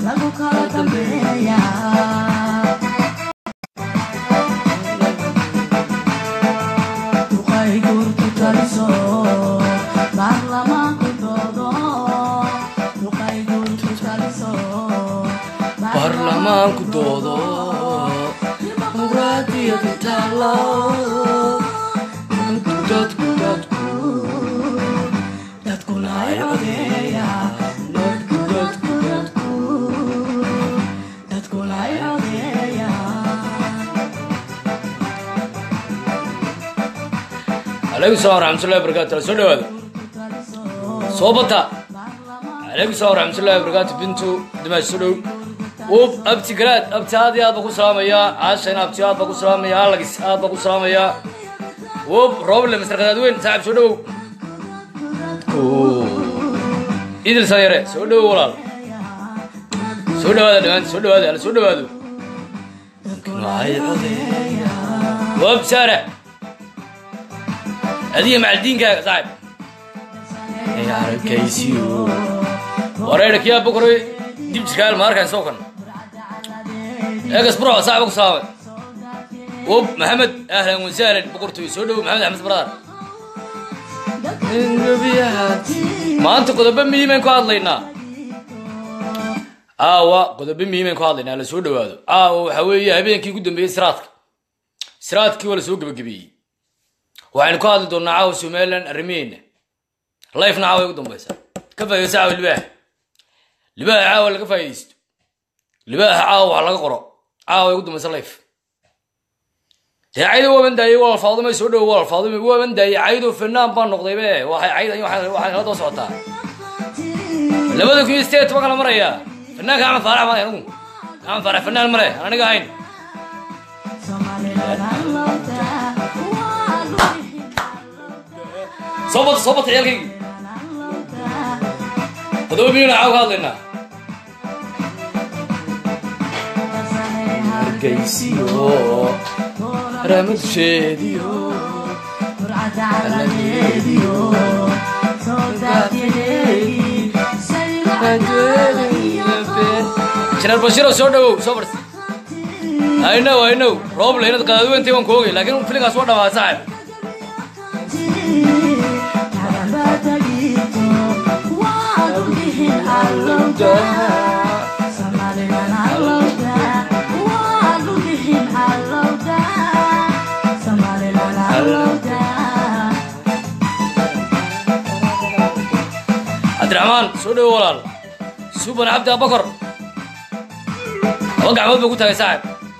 lagu kala dambeeya duqay guurtu taliso baarlamaanku doodo duqay guurtu taliso baarlamaanku doodo dimuqraadiyadu taalo dadku dadku dadkuna ay codeeya dadku dadku dadku dadkuna ay codeeya calaykum salaam waraxmatullahi wabarakaatu soo dhawaada soo bata calaykum salaam waraxmatullahi wabarakaatu bintu dimash soo dhow ub abti garaad abti aad iyo aad baa ku salaamayaa caashayna abti aad baa ku salaamaya alagis aad baa ku salaamayaa ub rooble masar qadaadweyn saaxib soo dhowow idil sanyare soo dhowow walaal soo dhawaada dhammaan soo dhawaada ala soo dhawaado wab saara adiga macaldiinkaaga saaxib arkaysiyo wareedha kiyaa bokoray dib jirkaal ma arkayn soo kan eegas bro saaxiba ku salaamay ub maxamed ahlan wasahlan boqortooy soo dhowo maxamed axmed baraar maanta qodobo muhiimayn ku hadlaynaa aawa qodobo muhiimayn ku hadlaynaa la soo dhawaado aawa waxaa weeye habeenkii ugu dambeeyey siraadka siraadkii waa la soo gebagabeeyey waxaynu ka hadli doonaa caawa somalilan arrimaheena lifena caawa ay ugu dambaysaa ka faa'idaysa caawa libaaha libaaha caawa laga faa'idaysto libaaha caawa wax laga qoro caawa ay ugu dambaysa life dee caydo waaban daayey waa alfaadumay soo dhowo waa alfaadumay waaban daayey caydo fanaan baan noqday be waxay caydan waxay kala daba socotaa labada kun iyo sideed toban kala marayaa fanaanka axmed faarax male anigu axmed faarax fanaan male aan aniga ahayn soo bata soo bata ciyaalkaygii todoba milyan caawa ka hadlaynaa hargeysiyo ramadusheediyo janeer bashiro soo dhawow soo barsi I know, I know. Roble inaad qadaadweyntii waan ku ogay laakiin filinkaas waa dhamaa saaxib cabdiraxmaan soo dhowo walaal suban cabdi abakor laba gacmood buu ku tagay saaxib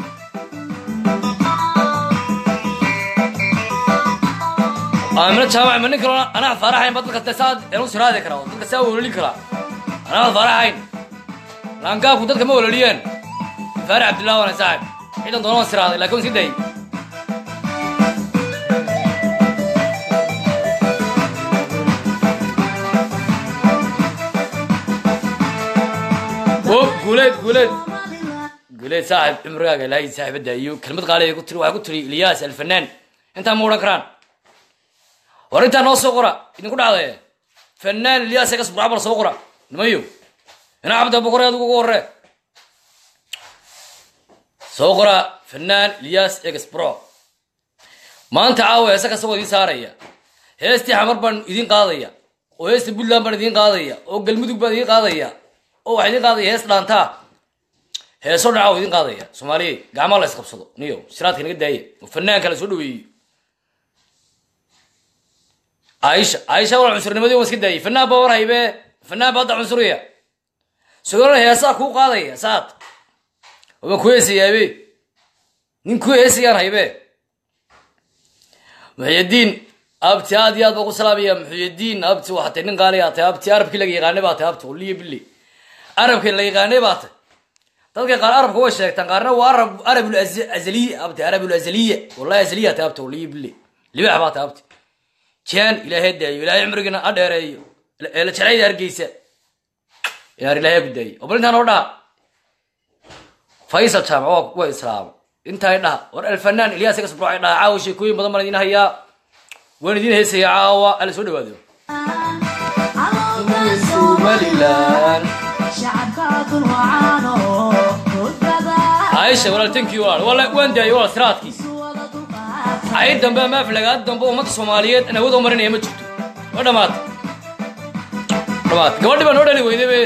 aamina jaamac ma nin kaloo anaa faaraxayn ba dadka saa elu siraadi kara oo dadka saa welolin kara anaa faaraxayn laangaabku dadka ma weloliyeen faarax cabdillah wana saaxib ciidan doona waan siraaday laakiin waan sii dayay o guuleed guuleed guuleed saaxib cumrigaaga ilaahay saaxibadda iyo kelmad qaali ay ku tiri waxay ku tiri ilyaas alfanaan intaa ma odhan karaan war intaa noo soo qora idinku dhacdaye fanaan ilyaas egas burcabar soo qora nimayo inaa cabda boqore adigu ugu horre soo qora fanaan ilyaas egas bro maanta caawa heese kasta waa idiin saaraya heestii xamar baan idiin qaadaya oo heesta puntland baan idiin qaadaya oo galmudug baan idiin qaadaya oo waxaa idiin qaadaya hees dhaantaa heesoo dhaca waa idiin qaadaya soomaaliya gacmaa la isqabsado niyo siraadka naga daaya oo fanaanka la soo dhaweeyey caaisha caaisha wal cunsurnimadii waan iska daayay fanaan baa war haybe fanaan baa hadda cunsuriya sidoo heesaa kuu qaadaya saad waan ku heesayaabe nin ku heesayaan haybe muxyadiin abti aad iyo aad baa ku salaamaya muxyadiin abti waxaa tay nin qaali aa tay abti arabkii laga yaqaanay baa tay abti waliyo bili arabkii la yaqaanay baa tay dadka qaar arabka way sheegtaan qaarna waa arab arabul azaliya abti arabul azaliya wallahi azaliya tay abti waliyo bili libax baa tay abti jaan ilaahay daayo ilaahay cumrigina ha dheereeyo ee la jeclayda hargeysa inaar ilaahay ku daayo oo bal intaan oo dhaha faysal jaamac waa waa islaama intaay dhaha war alfanaan ilyaas iga sabruucay dhaha caawa sheekooyin badan baan idiin hayaa waan idiin heesaya caawa alla soo dhawaado somalilan aisha walaaltankii walaal wala waan daayay walaal siraadkii ay dambe ama aflagaad dambe ummadda soomaaliyeed aan awood u marinaya ma jirto waa dhamaatay dhamaatay gabadhii baa noo dhali weydaybe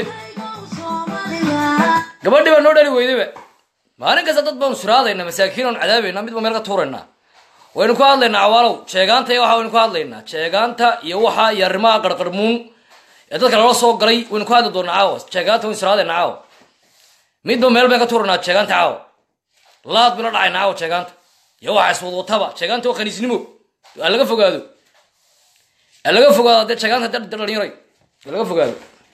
gabadhii baa noo dhali weydayba maalin kasta dad baanu siraadaynaa masaakiin oon cadaabaynaa midba meel ka tuuraynaa waynu ku hadlaynaa cawaalow sheegaanta iyo waxa waynu ku hadlaynaa sheegaanta iyo waxa iyo arrimaha qarqarmuun ee dadka lala soo galay waynu ku hadli doonaa caawa sheegaanta waynu siraadaynaa caawa midba meel bayn ka tuuranaa sheegaanta caawa laad bayla dhacaynaa caawa sheegaanta iyo waxa iswadwataba sheegaanta waa khaniisnimo ha laga fogaado ha laga fogaado dee sheegaanta dad dhalinyaray ha laga fogaado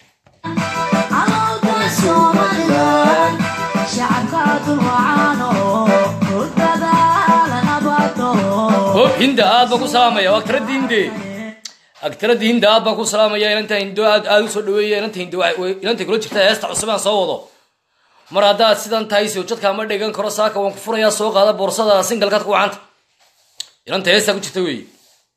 hoob hinda aad baan ku salaamaya waa agtarada hinde agtarada hinda aad baan ku salaamaya inanta hindo aad aad usoo dhaweeya inanta hindo inanta kula jirta heesta cusub aan soo wado mar haddaad sidan tahay sawjadka ma dhigan karo saaka waan ku furayaa soo qaada boorsada singalkaad ku wacanta inanta heestaa ku jirta weeye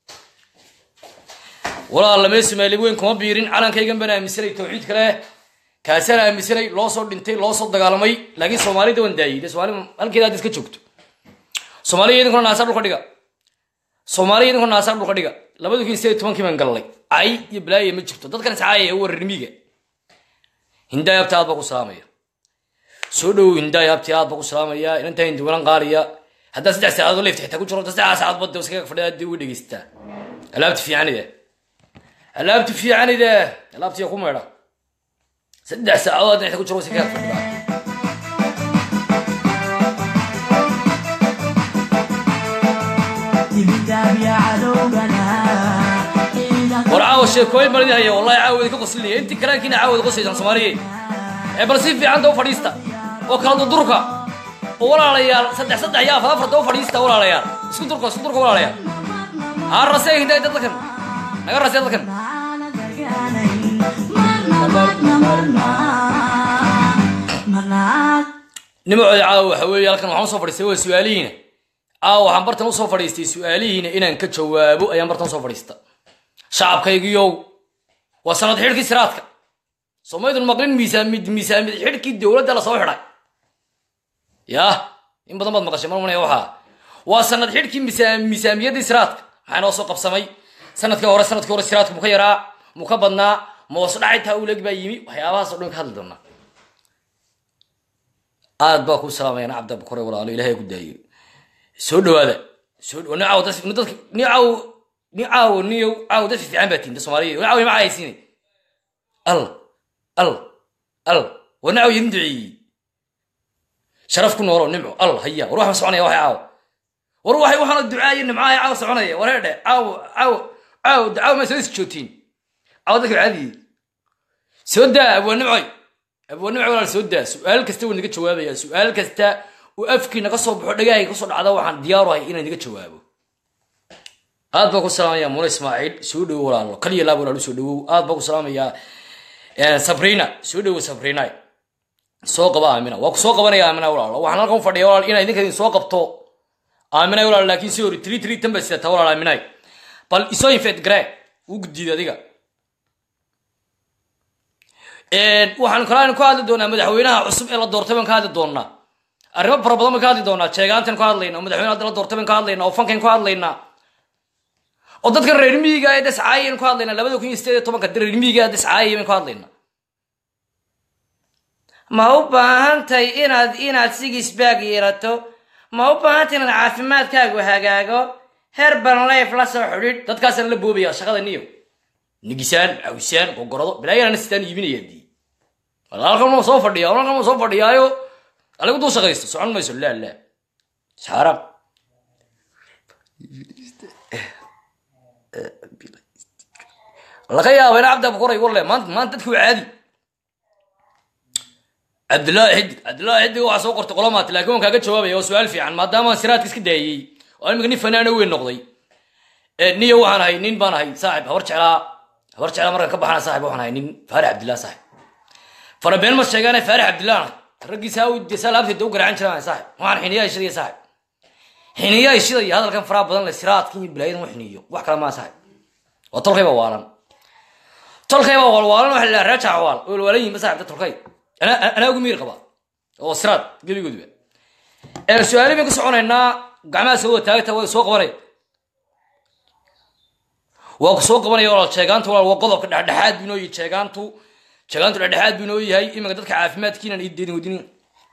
walaal lamee somaali weyn kuma biirin calankaygan baan aaminsanay tawxiid kale kaasaan aaminsanay loo soo dhintay loo soo dagaalamay laakiin soomaalida waan daayay dee soomaali halkeeda aad iska joogto soomaaliya idinkuna naasaa dhulka dhiga soomaaliya idinkuna naasaa dhulka dhiga labada kun sideed tobankii baan gallay cay iyo balaaya ma jirto dadkan iscaaya ee wararmiga hindaayabta aad baa ku salaamaya soo dhowow hindaayabti aad baa ku salaamaya inantaa hindiwalan qaaliya haddaa saddex saacadood leefta xitaa ku jiro saddex saacadood bada iskaga fadhiya dib uga dhegeystaa alaabti fiicanida alaabti fiicanida alaabtiya ku meedha saddex saacadood hadda xitaa ku jiro iskaga fadhiyaa war caawa sheekooyin baan idin haya wallahi caawa idinka qoslinaya intii kalaankiina caawa idin qoslaysaan soomaaliye ee bal si fiican daba fadhiista oo kala durdurka oo walaalayaal saddex saddex iyo afar afar daba fadhiista walaalayaal isku durka isku durka walaalayaal ha rasee hindaa dadkan naga rasee dadkan nimacooda caawa waxa weeye halkan waxaan usoo fadhiistay waa su-aalihiina caawa waxaan bartan usoo fadhiistay su-aalihiina inaan ka jawaabo ayaan bartan usoo fadhiista shacabkaygiyow waa sanad xidhkii siraadka somaydun maqlin miisaamid miisaamid xidhkii dowladda lasoo xidhay yah in badan baad maqashay marmanaya waxaa waa sanad xidhkii misaa- miisaamiyadii siraadka maxaa noo soo qabsamay sanadkii hore sanadkii hore siraadka mu ka yaraa mu ka badnaa moos dhacaytaa uleg baa yimi waxyaabahaas o dhan ka hadli doonaa aad baa ku salaamayana cabda bukore walaalo ilahay ku daayo soo dhawaada soo dhawa- ni caaw dad ni dadka ni caaw ni caaw niyo caaw dad fiican baa tiinta soomaaliya ni caaw ima caayaysiinay al al al war ni caaw idin duceeyey sharaf ku noolo nimco al haya war wax ma soconaya waxay caaw war waxay waxaana ducaayo nimcaaya caaw soconaya war heedhe caaw caaw caaw caaw ma soo isjootiin caaw dadka caadiyi soo daa abwaa nimcoy abwaa nimcoy walaal soo daa su-aal kasta wuu naga jawaabaya su-aal kasta uu afkii naga soo baxo dhagahayga kasoo dhacda waxaan diyaaruhay inaan naga jawaabo aad baa ku salaamaya mule ismaaciil soo dhowo walaalo kaliya laab walaal soo dhowow aad baa ku salaamaya sabrina soo dhowo sabrina soo qaba aamina waa ku soo qabanaya aamina walaalo waxaan halkan u fadhiya walaal inaa idinka idin soo qabto aaminay walaal laakiin si hori tiri tiri tan baa sidataa walaal aaminay bal isoo infeed garee uu guddiida adiga waxaan kale ka hadli doonaa madaxweynaha cusub ee la doortay baan ka hadli doonaa arrimo fara badan baan ka hadli doonaa jeegaantan ka hadlayna oo madaxweyne hadda la doortay baan ka hadlaynaa oo fankan ka hadlaynaa oo dadka reer miyiga ee descaayayaan ka hadlaynaa labada kun iyo sideed iyo tobanka reer miyiga ee descaayay baan ka hadlaynaa ma u baahantay inaad inaad sigisbaag yeelato ma u baahantay inaad caafimaadkaagu hagaago herban life la soo xidhiidh dadkaasaan la boobaya shaqada niyo nigisaan cawisaan gogorado bilaayana sitaan iibinaya dii halkan ma soo fadhiya halkan ma soo fadhiyaayo aligu duu shaqaysto socon mayso laa laa saarab laga yaaba ina cabdi abukuray walle maanta maanta dadki waa caadi cabdillaahi xidig cabdillaahi xidig waxaa soo qortay qolomaati laakiin waan kaaga jawaabaya waa su-aal fiican maadaama siraadka iska daayey oo imika nin fanaano weyn noqday niyo waxaan ahay nin baan ahay saaxib habar jeclaa habar jeclaa markaan ka baxana saaxib waxaan ahay nin faarax cabdillah saaxib farabeen ma sheegaane faarax cabdillah ahay raggiisa saa laabteeda u garaacan jiraan saaxib waxaan xiniyaa ishidaya saaxib xiniyaa ishidaya hadalkan faraha badan le siraadkan iyo bilaayadan u xiniyo wax kale maa saaxib waa tolkayba waalan tolkayba waalwaalan waxa la reer jaawaal walwaalan yihiin ba saaxibta tolkay anaa anaa ugu miir qaba oo siraad gebigooduba su-aali baan ka soconaynaa gacmaha soo wada taagta waa soo qabanaya waa ku soo qabanaya walaal jeegaantu walaal waa qodobka dhexdhexaad buu inoo yahay jeegaantu jeegaantu dhexdhexaad buu inoo yahay iminka dadka caafimaadkiinan ii deedin wadinin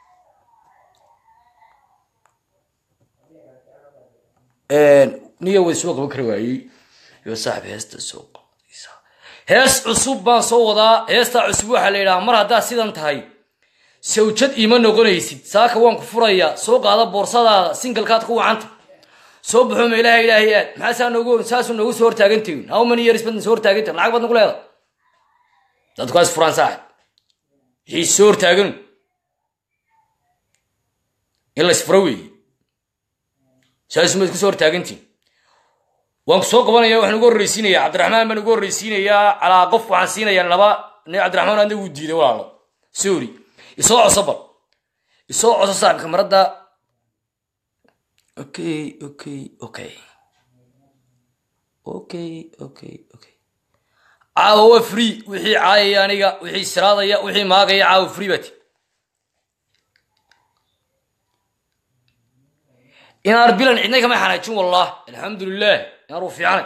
niya way soo qaban kari waayey yo saaxib heesta soo qabanaysa hees cusub baan soo wadaa heestaa cusub waxaa la yidhaha mar haddaad sidan tahay sawjad iima noqonaysid saaka waan ku furayaa soo qaada boorsadaada singalkaad ku wacanta soo baxo meelaha ilaahay aad maxaasaa noogu saasuu noogu soo hortaagantihin how many years baad soo hortaagantihin lacag baad nagu leedahay dadku is furaan saaxib wixii soo hortaaganu in la isfuro weeye saasuma isku soo hortaagantihin waan ku soo qabanaya waxaan ugu horreysiinayaa cabdiraxmaan baan ugu horreysiinayaa calaa qof waxaan siinayaa laba nin cabdiraxmaan adna wuu diiday walaalo sorry isoo coso bal isoo coso saaxibka maradda okay okay okay okay okay okay caawa waa free wixii caayaya aniga wixii siraadaya wixii maagaya caawa free bati inaar bilan cidna kama xanaajin wallah alxamdulilah inaar uu fiicanay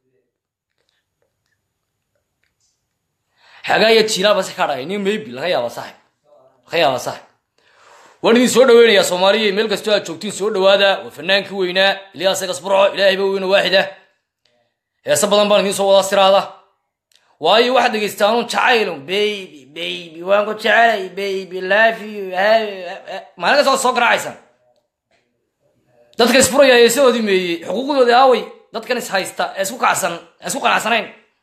xagaaya jiilaa base ka dhagay nin maybe laga yaaba saaxib laga yaaba saaxib waan idin soo dhaweynayaa soomaaliya meel kastoo aad joogtiin soo dhawaada waa fanaankii weynaa ilyaas gasburco ilaahay ba weyno waaxid ah heese badan baan idiin soo wadaa siraada waayo waxaad dhegaystaanun jacaylun baby baby waan ku jecelay baby love you maalin kasta waad soo garaacaysaan dadka isfuraya heesahoodii meeyey xuquuqdoodii aaway dadkan is haysta ee isku kacsan ee isku qanacsanayn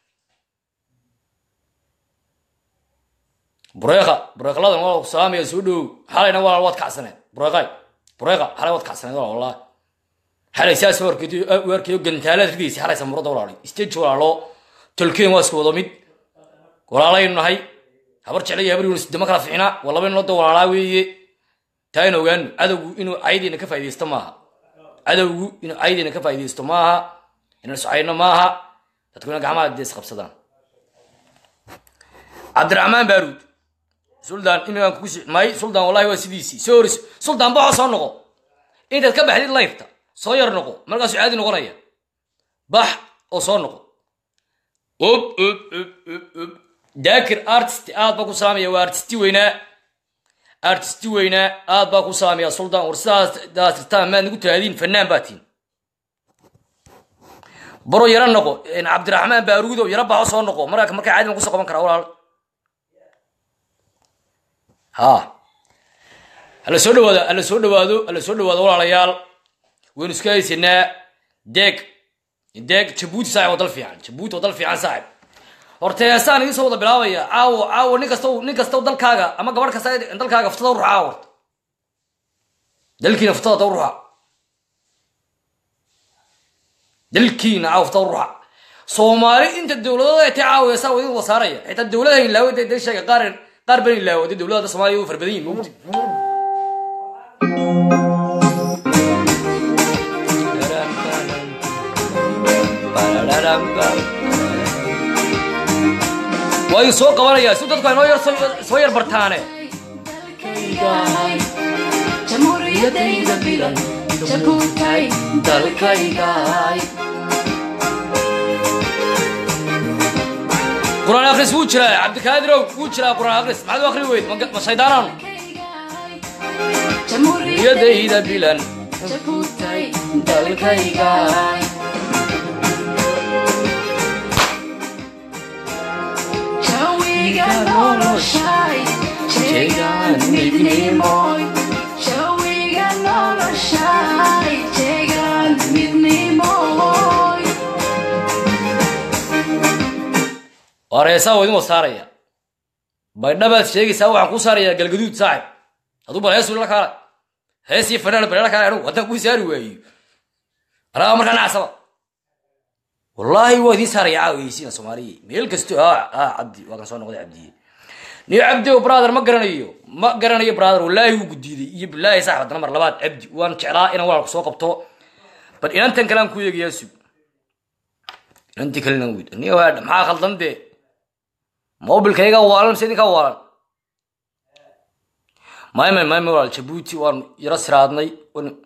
bureeqa bureeqladan waa ku salaamaya soo dhowow xalayna walaal waad kacsaneed bureeqay bureeqa xalay waad kacsaneed walaal wallahi xalay saas warkeeyo gantaalaad ridaysa xalay samurada walaalay stage walaalo tolkeen waa isku wado mid walaalaynu nahay habar jeclaya habar yunus dama kala ficina waa laba inood walaalaa weeye taa in ogaano cadowgu inuu caydiina ka faaidaysto maaha cadowgu inuu caydiina ka faaidaysto maaha inaan socayno maaha dadkuna gacmaha dee isqabsadaan cabdiraxmaan baaruud suldaan imigaan kugu may suldaan wallahi waa sidiisii soo horis suldaan baxoo soo noqo intaad ka baxdid layfta soo yar noqo markaasuu caadi noqonaya bax oo soo noqo ob ob ob ob ob daakir artist aad baa ku salaamaya waa artisti weynaa artisti weynaa aad baa ku salaamaya suldaan war sidaas tirtaan maad nagu tiraadiin fanaan baa tiin baro yaro noqo cabdiraxmaan baaruudo yaro baxo soo noqo markaa markaa caadi baan kusoo qaban karaa walaal ha hala soo dhawaado hala soo dhawaado hala soo dhawaado walaalayaal waynu iska haysanaa deeg deeg jabuuti saaxib waa dal fiican jabuuti waa dal fiican saaxib horta heesaan idiin soo wada bilaabaya caawo caawo nin kasta nin kasta dalkaaga ama gabadh kasta dalkaaga ftada u ruxa horta dalkiina ftada da u ruxa dalkiina caawo ftada u ruxa soomaali inta dowladooda ay tay caawo heesaa waa idin wasaaraya xitaa dowladaha inlaawo dee dee sheega qaar qaar ban inlaawo dee dowladda soomaaliya u farbadan yihin mogti waa idin soo qabanayaa si dadku ay noo yar soo yar bartaane jamhuuriyadayda bilan jabuutay dalkaygaay quraan akris wuu jiraa cabdikaadirow wuu jiraa quraan akris maxaad u akri weyd ma shaydaanaanu yadayda bilan jabuutay dalkaygaay jawiga noloshay jeegaan midnimoy jawiga noloshay jeegaan midnimoy waar heesaa waa idin wasaaraya baydhabaad sheegaysaa waxaan kuu saarayaa galgaduud saaxib hadduu bal hees la kaala hees iyo fanaan bal la kaala anigu haddaan kuu saari waayo anaa markaa nacasaba wallaahi waa idiin saaraya caawaysiina soomaaliya meel kasto a a cabdi waa kan soo noqday cabdiye niyo cabdi o brother ma garanayo ma garanayo brother wallaahi wuu gudiiday iyo bilaahi saaxib haddana mar labaad cabdi waan jeclaa inaan walaalku soo qabto bal inantan kale aan ku eegayaa sug inantii kalena wid niyo maxaa khaldan dee mobilkayga waalan mise idinkaa waalan mayme mayme walaal jabuuti waan yaro siraadnay wan-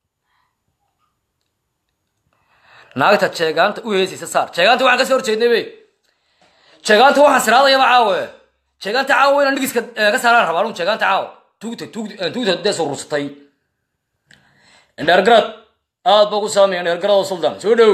naagta jeegaanta u heesaysa saar jeegaanta waxaan kasoo horjeednay be jeegaanta waxaan siraadayaba caawe jeegaanta caawa inaan dhigiska eh, ka saaraan rabaa anuu jeegaanta caawa tuugta tuugta eh, tuugta dee soo rursatay indheergarad aad baa ku saamaya indheergarad oo suldan soo dhow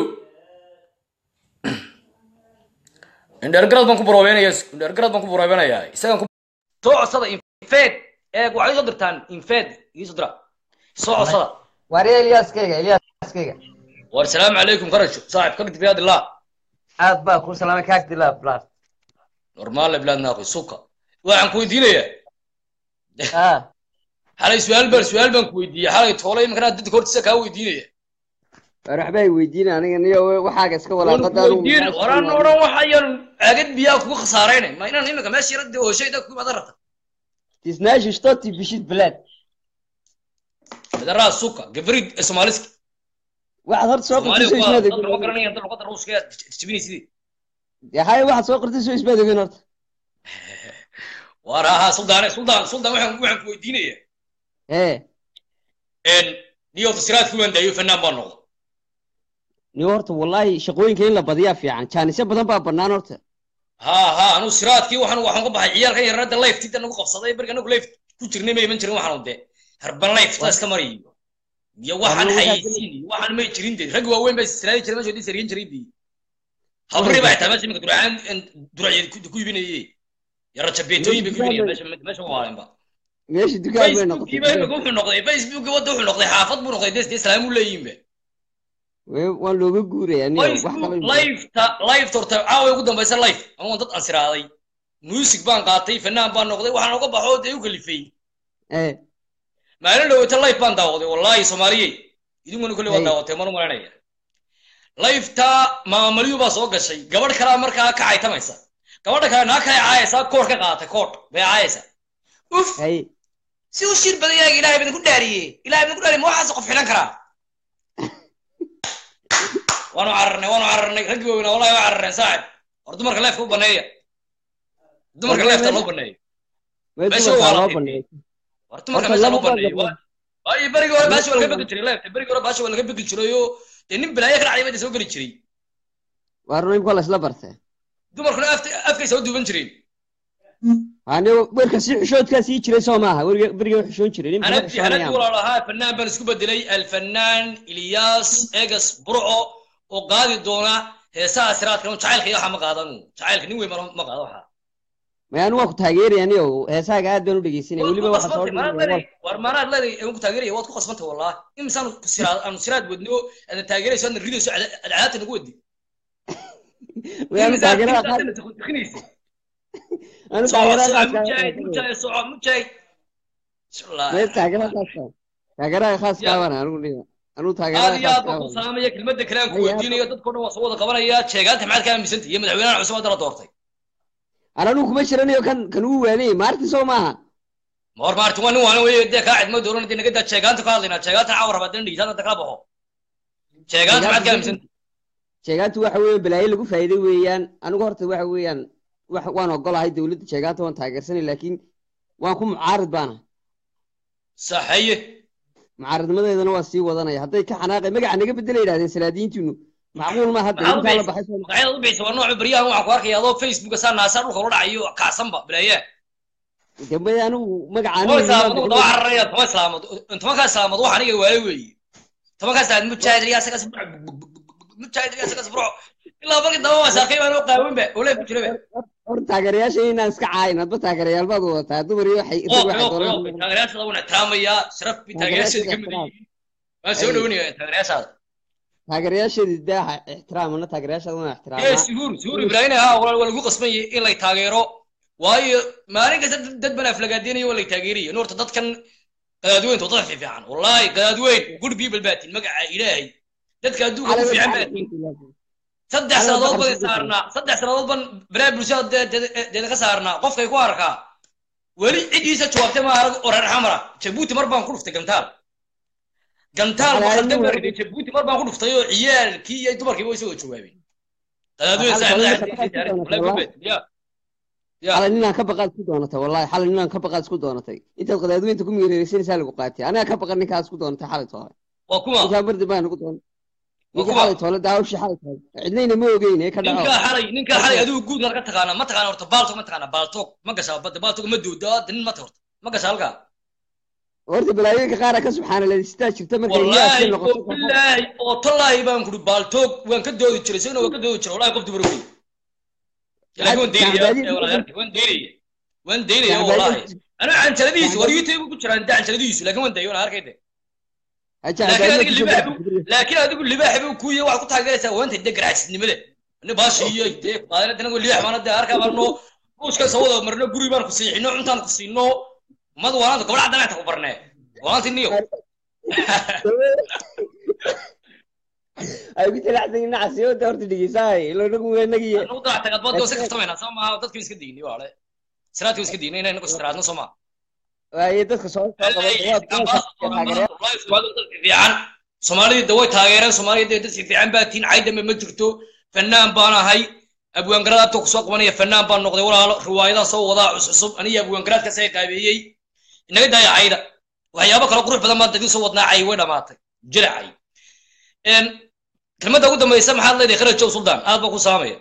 indheergarad baan ku buroobeynaya indheergarad baan ku buroobeynaya isagaan ku soo codsada infed eeg waxay soo dirtaan infed iisoo dira soo codsada wariya Ilyaskayga Ilyaskayga war salaamu calaykum karajo saaxib ka gidib yaad ilaa aad baa ku salaamay kaag dilaa blad normaale bilaadna akhi suka waxaan ku weydiinayaa ah xalay su-aal baan su-aal baan ku weydiiyey xalay toole iminkanaa dadka hortiisa kaa weydiinaya war waxba ay weydiin aniga niyo waxaaga iska waan ku weydiin oran oran waxayaan aagad biyaa kugu khasaaraynay ma inaan iminka meesha yarada hooshayda ku imaada rabta tisnaashi shtoti bishid blad madaraa suka gabrid ee soomaaliski waxaad horta soo qortay soomaaliga soo waa ismaad dad lama garanaya dad luqada ruuska aad jibinaysidii hay waxaad soo qortay soo ismaad ogin horta waar ahaa suldaane suldaan suldaan waxaan waxaan ku weydiinayaa ee een niyo fasiraadkii waan daayo fanaan baan noqdo niyo horta wallahi shaqooyinka in la badiyaa fiican jaanisyo badan baa bannaan horta ha ha anu siraadkii waxaan waxaan ka baxay ciyaalkan yarada lifetida nagu qabsaday marka anagu life ku jirnay ma iman jirin waxaan de harban life ta iska mariyo iyo waxaan Waa- xayeysiin iyo waxaan may jirin de rag waaweyn baa siraadi jiray meesha wadii sariyan jiray bi habri baa xitaa meesha iminka duracaan duracyeed ku ku iibinayey yara jabeetooyin bay ku iibinayeen meesha meesha waalenba meesha dukaan bay facebookii ba imika noqotay wuxuu noqday facebookii wadda wuxuu noqday xaafad buu noqday des dee salaamu leeyihinba Way- waan looga guurayaa niyo wax facebook kale lifeta lifeta horta caawa ugu dambaysa life ama waan dad ansiraaday music baan qaatay fanaan baan noqday waxaan uga baxo dee u kalifay ee maalin dhaweyta life baan daawaday wallaahi soomaaliyey idinkuna kolley waa Hey. daawatay mana malanaya lifeta maamaliyu baa soo gashay gabadh kalaa markaa ka caytamaysa gabadha kale naa kale caayaysaa koodh ka qaadatay koodh bay caayaysaa uf hay si u shir badan yahay ilaahay badan ku dhaariyey ilaahay badan ku dhaariyey ma waxaas qof xilan karaa waanu cararnay waanu cararnay raggii waaweynaa wallahi waa cararneen saaxib war dumarka leefka u baneeya dumarka War leefta meesha- loo baneeyo way Meesha dumarkaa waa loo la baneeyay war dumarka Horta meesha laba loo baneeyo baa- waayo berigii hore baasha waa laga Laba- begi jiray leefta berigii hore baasha waa laga begi jiray oo dee nin bilaayo ka dhacday baa soo geli jiray waa run imka la isla bartay dumarkuna afta- afkay soo duuban jireen hani werka si xishoodkaa sii jiray soo maaha weriga beriga way xishoon jiray nimka ma hanadii hanadii xishoonayaan walaalahaa fanaan baan isku bedelay alfanaan ilyaas egas burco oo qaadi doona heesaha siraadka un jacaylka iyo waxa ma qaadanu jacaylka nin weyn ma ma qaado waxa maya anu waan ku taageeraya niyo heesaaga aad baan u dhegeysanaya waad weliba ku waxa soo qasbantay manaad leedahay war maanaad leedahay aan ku taageeraya waad ku qasbantay wallah imisaan ku siraad aanu siraad wadno aadna taageerayso aadna ridayso cadcaadta nagu wadi way anu taageerada qaas taageerada anu taageerada qaas mujaahid mujaahid soco mujaahid way taageerada qaas taageerada qaas kaaban anu niyo anu aad taageerada iyo qaas aad baan ku kaaban salaamaya kelmadda kale aan ku Ay, aad weydiinayo dadkao dhan waa soo wada qabanaya sheegaanta maxaad ka aaminsantay iyo madaxweynaha cusub hadda la doortay ana anu kuma jiranayo kan kan uu waanay maarti soo maaha ma hor maartin waa nin waana weye dee kaa cidmo dooran dee naga daa sheegaanta ka hadlaynaa sheegaanta caawa rabaa dee dhigitaan hadda kala baxo sheegaanta maxaad ka aaminsantay sheegaantu waxa weeye balaayo lagu faa'iiday weeyaan anigu horta waxa weeyaan wax waan ogolahay dowladda sheegaanta waan taageersanay laakiin waan ku mucaarid baana saxaye mucaaridnimadeedana waa sii wadanaya hadday ka xanaaqay magaca naga bedela yidhahdeen salaadiintiinu macquul ma hadda maxaad u intaa la bixisay baxay soo magacyada u bixisay waa nooca baryahan waxaan ku arkaya adoo facebooka saa naasaa dhulka ula dhacayo kacsanba bilaayaan dambe anigu magaca toban anigu islaamood daba cararaya toban islaamood tobankaa islaamood wax aniga waale weeye tobankaa islaamood mujaahid riyaasagas mujaahid riyaasagas burco ilaa markii daba waa saakay baan oo qaawinba oo leef ku jiraba hor taageerayaasha inaan iska caayin hadba taageerayaal baad wadataa dumar iyo waxay oo waxay oo oo doonaan taageerayaasha waan ixtiraamayaa sharaf bi taageerayaasha ka mid yihiin waan soo dhaweynaya taageerayaasha taageerayaasheedii daaha ixtiraamana taageerayaashaada waan ee ixtiraamaa suhuur suhuur ibraahim ha waa lagu qasban yahay in lay taageero waayo maalin kasta dad- dad baan aflagaadeenayo waa lay taageeraya in horta dadkan qadaadweynta waa dad fiican wallaahi qadaadweyn good people baatin magaca ilaahay dadka adduunka ugu fiican baatin saddex Calaamad sannadood waxaa baan lagu saarnaa saddex sannadood baan baraha bulshada dee- dee- deeda ka saarnaa qofkay ku arkaa weli ciddiisa jawaabtay ma arag oo reer xamara jabuuti mar baan ku dhuftay gantaal gantaal Waxaa waxaa laga ka yaabaa- bariday jabuuti mar baan ku dhuftay oo ciyaalkii iyo dumarkii way soo jawaabeen qadaadweyn Waxaa saaxiib laga madaxa yaabaa- diinta walaal gobed ya Ya. xalay ninaan ka baqaad isku doonatay wallahi xalay ninaan ka baqaad isku doonatay intaad qadaadweynta ku miireeraysanaysaa lagu qaatay aniga ka baqan ninkaa isku doonatay xalay toole waa kuma ninkaa bardi baa nagu doonay Waa ninkii kuwa? xalay toole daawshii xalay toole cidnayna ma ogeyn ee ka dhaco ninkaa xalay ninkaa xalay adigu guud maad ka taqaanaa ma taqaana horta baaltog ma taqaana baaltog ma gashaa badda baaltog ma duuda hadda nin mata horta ma gashaa halkaa horta balaayooyinka qaara ka subxaanaleysitaa jirta markay wallaahi iyaasii oo noqoto bilaahi oo tallaahi baan kuri baaltoog waan ka doodi jiray isagana waan ka doodi jiray wallahi qof dumar wey laakiin waan daynaya Gacbaadii- ee walaalyaal, waan daynaya waan daynaya Gacbaadii- wallahi aniga canjaladihiisu war Gacbaadii- youtube ku jiraan da canjaladihiisu laakiin waan dayo waan arkayde Haja laakiin Abdaali adiga kusoo libaax gudbay. buu laakiin adigu libaax buu kuuya waxaad ku taageeraysaa waanta de garaacisnimada ni baashi iyo dee qaadana danagu libaax baana dee arkaa baano buuska soo wada marno guri baan ku siixino cuntaan ku siino mad waanaanta gobol cadaan inta ku barnee waanti niyo ay ku talacsan nacasi oo horta dhigeysaay ilo nagu weenagiye anu darac tagad baad iska kaftamayna soo maaha dadkii iska digni waale siraadkii iska digni inay nagu istiraadno soo maaha waaye dadka soo fiican soomaalida way taageereen soomaalida dad si fiican baa tiin caydame ma jirto fanaan baan ahay abwaangaraad abta kusoo qabanaya fanaan baan noqday walaalo riwaayadaa soo wadaa cuscusub aniga abwaangaraadka saga qaabeeyey inaga daaya cayda waxyaabo kale qurux badan baan dadii soo wadnaa cay way dhamaatay jilacay kelmadda ugu dambaysa maxaad leedahay kharaj jow suldaan aad baa ku saamaya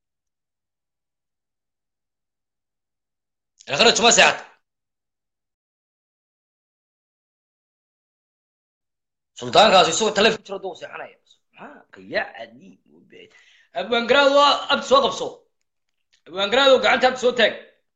kharaj ma seexata suldaankaas isagoo taleefon jiro duu seexanaya subxaanka ya cadiib abwaangaraad waa abti soo qabso abwaangaraad oo gacanta abti soo taag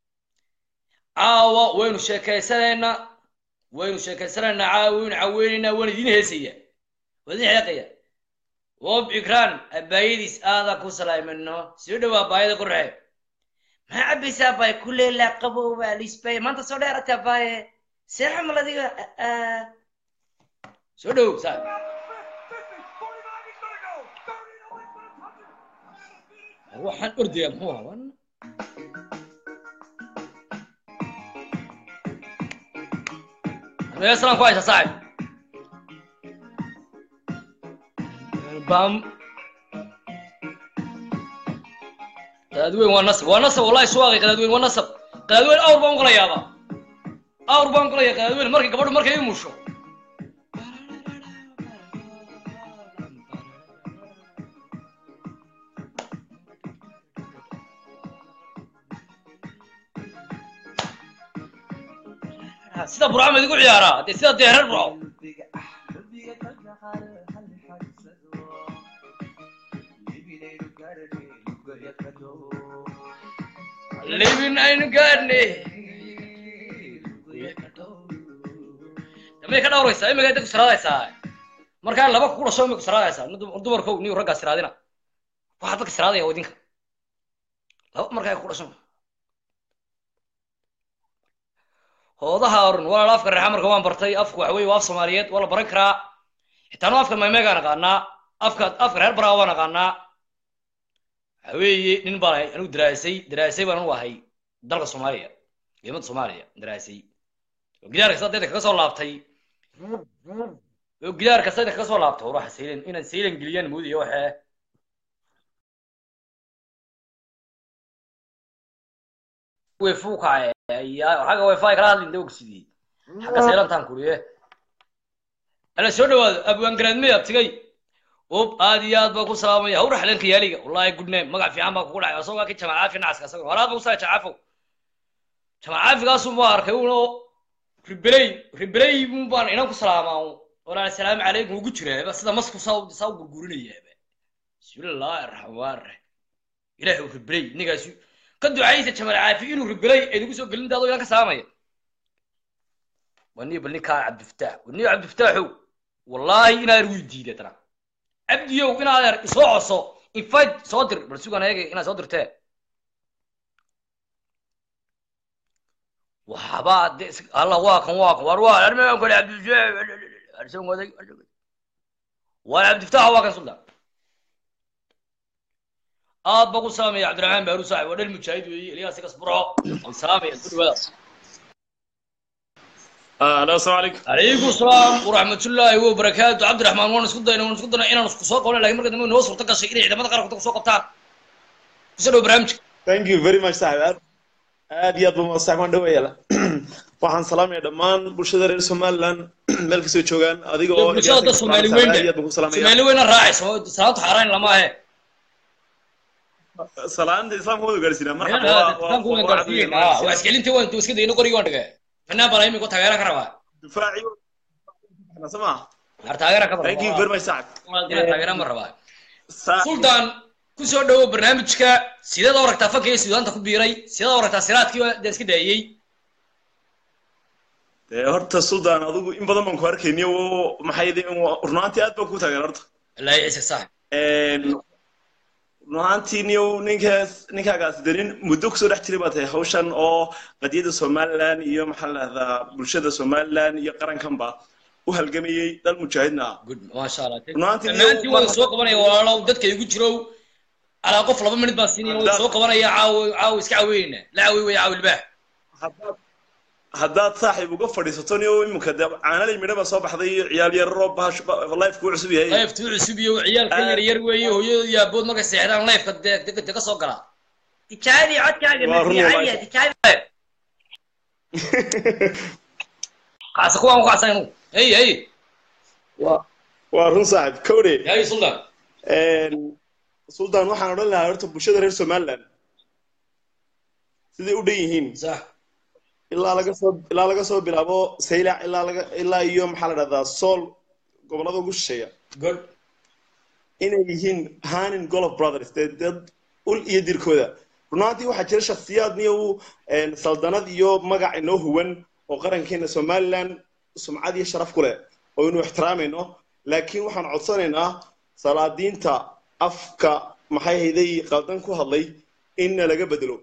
caawa waynu sheekaysanaynaa waynu sheekaysanaynaa caawa waynu caweynaynaa waan idin heesaya waan idin xeeqaya wob ikraan abaayadiis aadaa ku salaamino soo dhawaa baayada qorxe maxaa cabaysaa baay kuleelaa qabow baa lisbay maanta soo dheerata baaye seexa maladiga soo dhow saa waxaan ordayaa muxuu haban meeslaan ku haysa saaxib bam qadaadweyn waa nasab waa nasab wallahi suwaaqay qadaadweyn waa nasab qadaadweyn awr baan kula yaabaa awr baan kula yaa qadaadweyn markay gabadhu markay i musho sida burcama idigu ciyaaraa dee sida dee reer burco libin aynu gaadhnay damay ka dhawraysaa imika inta ku siraadaysaa markaa laba ku dhasho imay ku siraadaysaa dumarkow niyu raggaa siraadina waxaa dadka siraadaya oo idinka laba markaa ku dhasho hoodaha orun walaal afka reexa marka waan bartay afku waxa weye waa af soomaaliyeed waa la baran karaa xitaan afka maymeegaan aqaanaa afka afka reer baraa waan aqaanaa waxa weeye nin baan ahay anigu daraasay daraasay baan anu ahay dalka soomaaliya ciidamada soomaaliya daraasay oo gidaar kasta dadka kaga soo laabtay oo gidaar kasta dadka kaga soo laabtay war waxa saylan inaan saylan geliyaan moodaya waxee way fuukaye xagga wifi kala hadlin dawgsidii xagga saylantaan kuriye ala soo dhawaado abwaangaraadmey abtigay ub aad iyo aad baa ku salaamaya hawra xalenka yaaliga wallahi good name magac fiican baa kugu dhacay asagoo ka jamac caafi nacaska asago horaad baa kusaa jamacaafow jamac caafigaasu ma arkay uno ribeley ribeley un baan inan ku salaamaa walaal asalaamu calaykum ugu jiraaba sida masku saa saa u gurgurinayaaba bismillaahi raxmaan raxiim ilaahay uu ribeley ninkaasi ka ducaysa jamal caafi inuu ribeley aynagu soo gelin daado inan ka salaamaya waniyo bal ninkaa cabdifataax waniyo cabdifataaxow wallaahi inaad ergu diiday tana cabdiyow inaad er isoo coso invite soo dir bal sugan ayaga inaad soo dirtee waxba de alla waa kan waa kan war waa armaan kale cabdifataax waa cabdifataax waa kan suldan aad baa ku salaamaya cabdiraxmaan baaru saaxib waa dhal mujaahid weeye ilyaas igas burco waan salaamaya ku dhawaada الو السلام عليكم عليكم السلام ورحمة الله وبركاته عبد الرحمن وانا اسكت داينا وانا اسكت داينا انا اسكت سوق ولا لكن مركز نوصل صورتك شيء اذا ما تقرا كنت سوق بتاع كسروا برامج ثانك يو فيري ماتش صاحبي aad iyo aad ba masaxmaan dhaweeyala waxaan salaamaya dhammaan bulshada reer somaliland meel kastoo joogaan adiga oo bulshada dad soomaali weyn aad iyo aad baan ku salaamaya soomaali weyna raacayso salaamta xaaraan lama ahe salaanta islaamka wada gaarsiinaa marxaba waa- waa- islaamku waan waa gaarsiiyeen cadowga waa iskelinta waan iska dayno qorigi waan dhigay fanaan baan imika taageera ka rabaa difaaci sama har taageera ka thank you very much sacad taageera ma rabaa Saaxiib. sultan ku soo dhawo barnaamijka sideed oo aragtaa fanka iyo suudaanta ku biiray sideed oo aragtaa siraadkii dee iska daayey dee horta sultan adigu in badan baan ku arkayniyo oo maxay yihiin runaantii aad baan ku taageera horta ilaahay ciise sax runaantii niyow ninkaas ninkaagaas danin muddo kusoo dhex jiray baa tahay hawshan oo qadiyadda somaliland iyo maxaa la dhahdaa bulshada somaliland iyo qarankanba u halgamayey dal mujaahidna ah good maasha allah Runaantii dhammaantiin iyo- waan soo qabanaya walaalow dadka igu jirow alaa qof laba minid baan siinaya waan soo qabanaya caawo caawo iska caweynayna la caawey waya caawo ilbaax haddaad haddaad saaxiib uga fadhiisato niyow iminka dee caanalay midho baa soo baxday iyo ciyaal yararoo bahash lifeka u cusub yahay liftuu cusub iyo ciyaalka yar yar weeye hooyadooda iyo aabood markay seexdaan lifeka dee dee dee ka soo galaa tijaabi codkaaga Waa run masiicaya walaasha. tijaabi kaasa kuwaan ku kacsan inu hey hey waa waa run saaxiib kowde hey sultan sultan waxaan odhan lahaa horta bulshada reer somaliland siday u dhan yihiin sax ilaa laga soo ilaa laga soo bilaabo saylac ilaa laga ilaa iyo maxaa la dhahdaa sool gobollada ugu shisheeya good inay yihiin hanin golof brothers dee dad ul iyo dirkooda runaantii waxaa jira shakhsiyaad niyow saldanad iyo magac inoo huwan oo qarankeena somaliland sumcad iyo sharaf ku leh oo inu ixtiraamayno laakiin waxaan codsanaynaa salaadiinta afka maxay hayday qaldan ku hadlay inna laga bedelo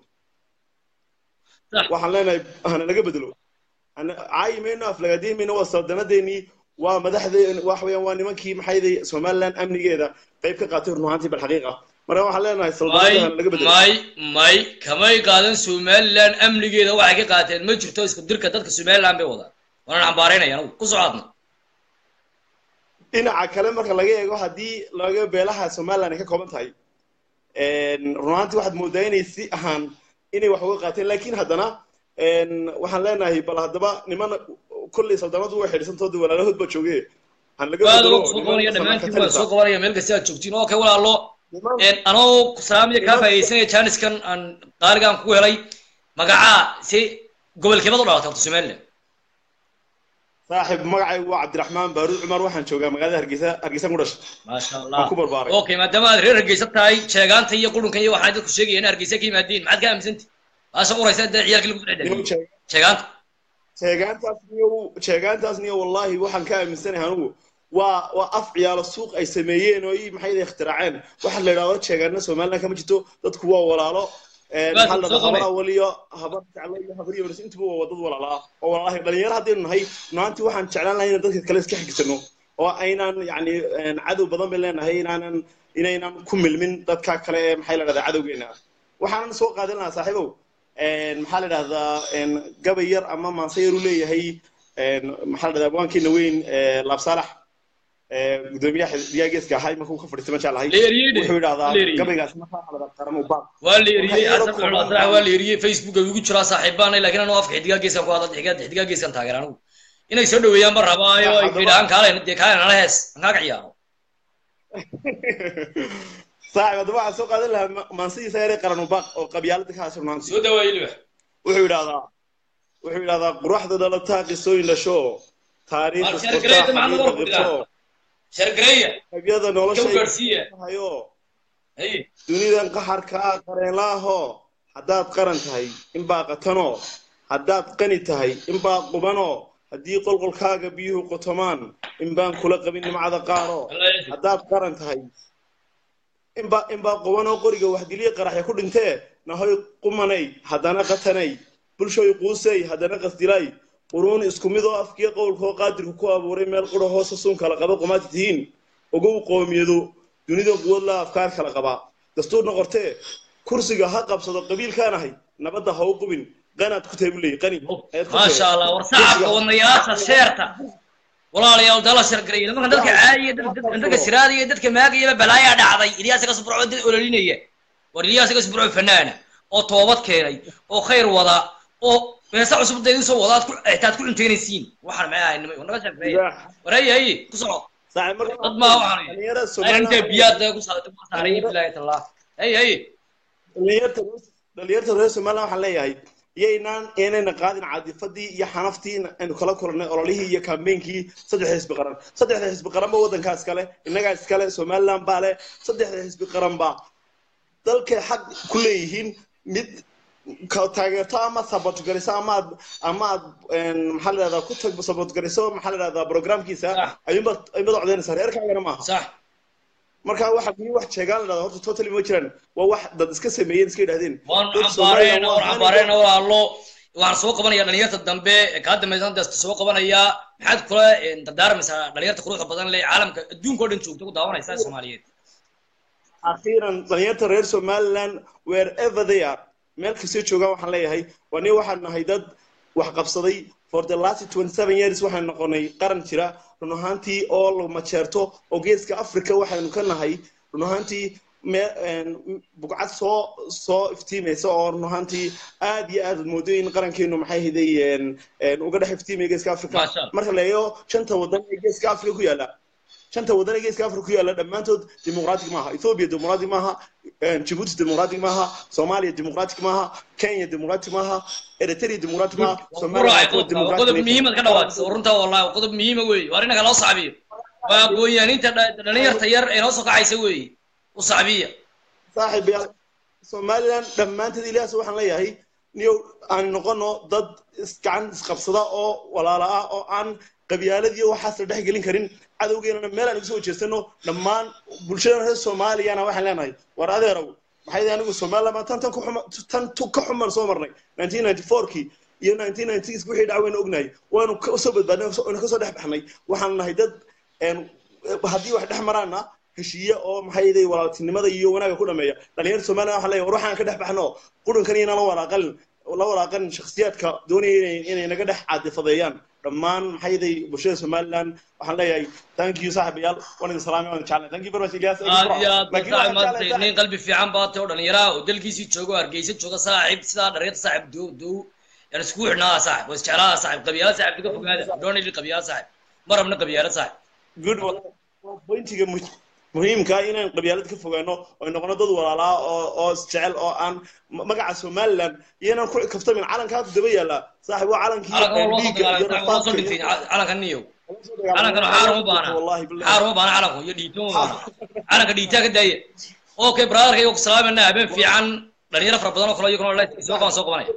Sax. waxaan leenahay hana laga bedelo Hana- caayi mayno aflagaadiyi mayno waa saldanadeenii waa madaxdeen wax weeyaan waa nimankii maxay hayday somaliland amnigeeda qayb ka qaatay run ahaantii bal xaqiiqa marka waxaan leenahay may saldanada hana laga bedelo may may kamay qaadan somaliland amnigeeda waxay ka qaateen ma jirto isku dirka dadka somaliland bay wadaan waana cambaaraynaya anagu ku socoadna dhinaca kale marka laga eego haddii laga beelaha somaliland ay ka kooban tahay runaantii waxaad moodaa inay si ahaan inay wax uga qaateen laakiin haddana waxaan leenahay bal haddaba niman kolley saldanadu way xidhisantoodi walaalahood baa jooge han laga aad bedelo uga soo niman qabanaya samayn dhammaantiin waan katalisa. soo qabanaya meel kasta aad joogtiin oo kay walaalo Niman- anoo salaamaya kaa faa'iidaysanaya jaaniskan aan qaaligaan kugu helay magacaa si gobolkeebad u dhalatay horta somaliland saaxiib magacaygu waa cabdiraxmaan baaruud cumar waxaan joogaa magaalada hargeysa hargeysa ku dhashay maasha Waan allah ku barbaaray. okay maadaama aad reer hargeysa tahay sheegaanta iyo qurunkan iyo waxaan dadku sheegaya in hargeysa ka yimaadiin maxaad ka aaminsanti baasha uraysa dee ciyaalkii lagu Niman dhedheliyo sheeg- sheegaanta sheegaantaas niyo sheegaantaas niyo wallahi waxaan ka aaminsanahay anigu waa waa af ciyaalo suuq ay sameeyeen oo ii maxay ikhtiraaceen waxa la yidhahdo sheegaana somaliland kama jirto dadku waa walaalo Een, Waa maxaa la soo dhahdaa qabay. habar awal iyo habar jeclo iyo habar yoris intuba waa dad walaala ah oo walaalahay dhalinyaro haddaynu nahay maantii waxaan jeclaan lahay inaan dadka kale iska xigsano oo aynaan yacni een, cadow badan bay leenahay inaanan inaynan ku milmin dadka kale ee maxay la dhahdaa cadowgeena waxaanan soo qaadan lahaa saaxiibow een, maxaa la dhahdaa een, gabay yar ama maanse yar u leeyahay een, maxaa la dhahdaa abwaankeena weyn ee, laab saalax ee, gudoomiyaha xisbiyaha geeska ahaa markuu ka fadhiistay ma jeclahay La eriyey de. wuxuu yidhahdaa La eriyey. gabaygaas maxaa la dhahdaa qaramo baaq waa la eriyey Waxay xasan yaro culaas kooban. waa la eriyey facebooka igu jiraa saaxiibaanay laakiin anuu afka xidigaa geeskan ku hadla xidigaa xidigaa geeskan taageera anigu inay soo dhaweeyaan ma rabaayo ay Haddaba- idhahaan kaale dee kaale nala hees aan kaaga ciyaaro saaxiib haddaba waxaan soo qaadan lahaa ma- maansidiisa yaree qarano baaq oo qabyaalada ka haasir maanta soo dhawaayey libax wuxuu yidhahdaa wuxuu yidhahdaa quruxda dhalataa qisooyin dhasho taariikh Waa sheergareeyda isqortaa macnaha xaqiiqa waa qirto shargareeya qabyada ka nolosha ugaarsiiya hayo hay dunidan qaxarkaa qareenlaaho haddaad qaran tahay inbaa qatano haddaad qani tahay inbaa qubano haddii qolqolkaaga biyuhu qotomaan inbaan kula qabin nimcada qaaro Allah yacafik. haddaad qaran tahay inbaa inbaa qubanoo qoriga waxdiliya qaraxya ku dhintee nahoy qumanay haddana qatanay bulshoy quusay haddana qasdilay quruun isku mid oo afkiyo qowlkoo qaadirku ku abuuray meel qura hoosa suun kala qaba qumaati tihiin ogow qoomiyado dunida quwad la afkaar kala qaba dastuurna qortee kursiga ha qabsado qabiilkaanahay nabadda ha u qubin qanaad ku tahay buu leeyahy qani ayaad ku maasha tahay. allah war sacabka wadnayaasha sheerta walaalayaal dala shargareeya nimankan dadka caadiya dadka dadka siraadaya dadka maagayaba balaayaa dhacday ilyaas ka sburco dad ololinaya war ilyaas ka sburco fanaana oo toobad keenay oo khayr wada oo heesa cusub da idin soo wada aad ku itaad ku cunteynaysiin waxaan maxay ahay nimay naga sheekeeya wareey haye ku soco saaxiib marka dad maa waxaan dhalinyarada intee Somaliland biyaad ku saartay ku saaray bilaay tallah haye haye dhalinyarta dhalinyarta reer somaliland waxaan leeyahay iyaynaan inayna qaadin caadifadii iyo xanaftii aynu kala kulannay ololihii iyo kambeynkii saddexda xisbi qaran saddexda xisbi qaran ba waddankaa iskale innagaa iskale somaliland baa leh saddexda xisbi qaran baa dalkay xaq ku leeyihiin mid ka taageerto ama sabootgariso ama aad ama aad een, maxaa la dhahdaa ku tag sabootgariso maxaa la dhahdaa programkiisa Sax. ayuunbaad ayuunbaad codeynaysaa reerkaagana maaha sax marka waxa kii wax sheegaan la dhahdaa horta totally ma jiraan waa wax dad iska sameeyeen iska yidhahdeen waan Dad xambaareen Somaliland waan waa xambaareen walaalo waxaan soo qabanaya dhalinyarta dambe ee kaa dambaysan dasta soo qabanaya maxaad kula een, dardaarmaysaa dhalinyarta quruxda badan leh caalamka adduunka oo dhan joogta ku daawanaysa soomaaliyeed akhiiran dhalinyarta reer somaliland wherever they are meel kastoo joogaan waxaan leeyahay waa nin waxaan nahay dad wax qabsaday for the last 27 years waxaan noqonay qaran jira run ahaantii oo la majeerto oo geeska africa waxaynu ka nahay run ahaantii me- een, bugcad soo soo iftiimaysa oo run ahaantii aad iyo aad moodo in qarankeenu maxay hiday een, een, uga dhex iftiimaya geeska africa Masha Allah. marka la eego shanta wadan ee geeska africa ku yaala shanta wadan ee geeska africa ku yaala dhammaantood dimuqraatig maaha ethiopia dimuqraatig maaha een, djibouti dimuqraatig maaha soomaaliya dimuqraatig maaha kenya dimuqraatig maaha eritrea dimuqraatig maaha Waa Soomaaliya quraay waa kuwa qodobka waa dimuqraatig qodob nation. muhiimad ka dhawaaqsa runta wallahi waa qodob muhiima weeye waa inaga loo sacbiyo waa gooyaaninta dha- dhalinyarta yar ee noo soo kacaysa weeye u sacbiya saaxiib yaal somaliland dhammaanteed ilaahas waxaan leeyahay niyow aan noqono dad isgacan isqabsada oo walaala ah oo aan qabyaaladiyo waxaas la dhex gelin karin cadowgeenana meel aan igu soo jeesano dhammaan bulshada reer soomaaliyana waxaan leenahay war adeerow maxay yihiin anigu somaliland baan tan tan ku xuma tan tu ka xuman soo marnay 1994kii iyo 1996 wixii dhac waynu ognahay waanu ka soo badbaadnay waanu ka soo dhex baxnay waxaan nahay dad een haddii wax dhex maraana heshiiye oo maxay yihiin walaaltinimada iyo wanaaga ku dhameeya dhalinyarta somaliland waxaan leeyahay war waxaan ka dhex baxno qudhunkan iyana la walaaqalin la walaaqan shakhsiyaadka doonaya inay inay naga dhex caadifadeeyaan dhammaan maxay yihiin bulshada somaliland waxaan leeyahay thank you saaxiibayaal waan idin salaamay waan jeclay thank you very much ilyas aad iyo aad Laakiin baad waxaan maanta jeclahay nin qalbi fiican baa tahay oo dhalinyara oo dalkiisii jooga oo hargeysa jooga saaxiib sidaa dhalinyarta saaxiib dow dow yaan iskugu xidhnaa saaxiib waa isjeclaa saaxiib qabiyaala saaxiib iga fogaada doonayli qabiyaala saaxiib ma rabna qabiyaala saaxiib good pointiga mu- muhiimka ah inaan qabyaalad ka fogaano oo noqono dad walaalaa oo oo isjecel oo aan ma- magaca somaliland iyo inaan ku kaftamin calankaa ku daba yaala saaxiib waa calankii calanka waa loo soo dhiigga iyo dagaalay waa soo rafaadka dhintay iyo- calanka niyow calankan xaar uma baana wallahi billahi. xaar uma baana calanku iyo dhiito uma baana calanka dhiitaa ka daaya okay brotherka iyagu salaamana habeen fiican dhalinyaro fara badan oo kale iyaguna la- soo qaban soo qabanaya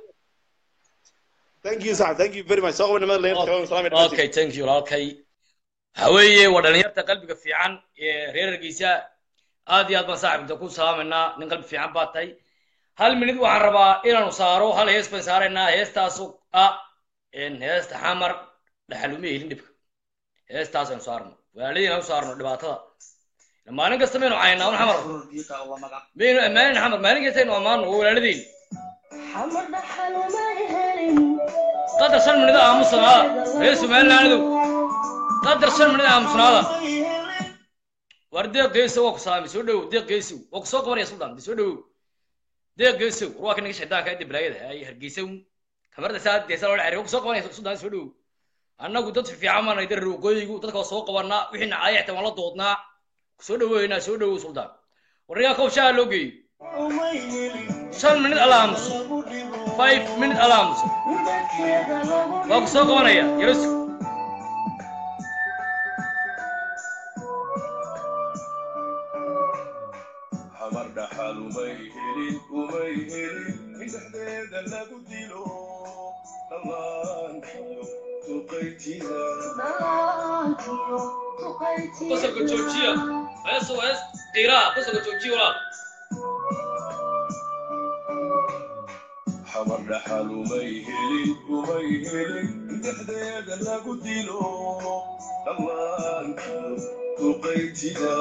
thank you saaxiib thank you very much soo qaban nimada leeyahay salaam iyo okay thank you walaalkay waxa weeye waa dhalinyarta qalbiga fiican ee reer hargeysa aad iyo aad baan saaxiibta ku salaamaynaa nin qalbi fiican baa tahay hal minid waxaan rabaa inaanu saaro hal hees baan saaraynaa heestaasu ah een heesta xamar dhaxal uma helin dhibka heestaas aynu saarno walaaladiin aanu saarno dhibaatada maalin kasta maynu caynaa un xamar maynu ammaanin xamar maalin kasta aynu ammaano waa walaaladiin qadar shan minid aamusanaada reer somalilandow qadar shan minid aamusnaada war deeq geesow waa ku salaamay soo dhowow deeq geesow waa ku soo qabanaya suldaan soo dhowow deeq geesow war waa ka naga shaydaanka ee diblaayada ay hargeysow kamarda saa deesa loo dhacay waa ku soo qabanaya suldaan soo dhowow annagu dad fiican baan nahay waqooyigu dadka waa soo qabanaa wixii nacaya xitaa waan la doodnaa soo dhoweynaa soo dhowow suldaan warnigaa kow shaha loo geeyo shan minid alla aamuso five minute alla aamuso waa ku soo qabanaya yarosu xamar dhaxal umay helin umay helin in dhexdeeda lagu dilo dhallaankiyo duqaytida qosolka joojiya heesu hees qiiraa qosolka joojiya walaal xamar dhaxal umay helin umay helin in dhexdeeda lagu dilo dhallaankiyo duqaytida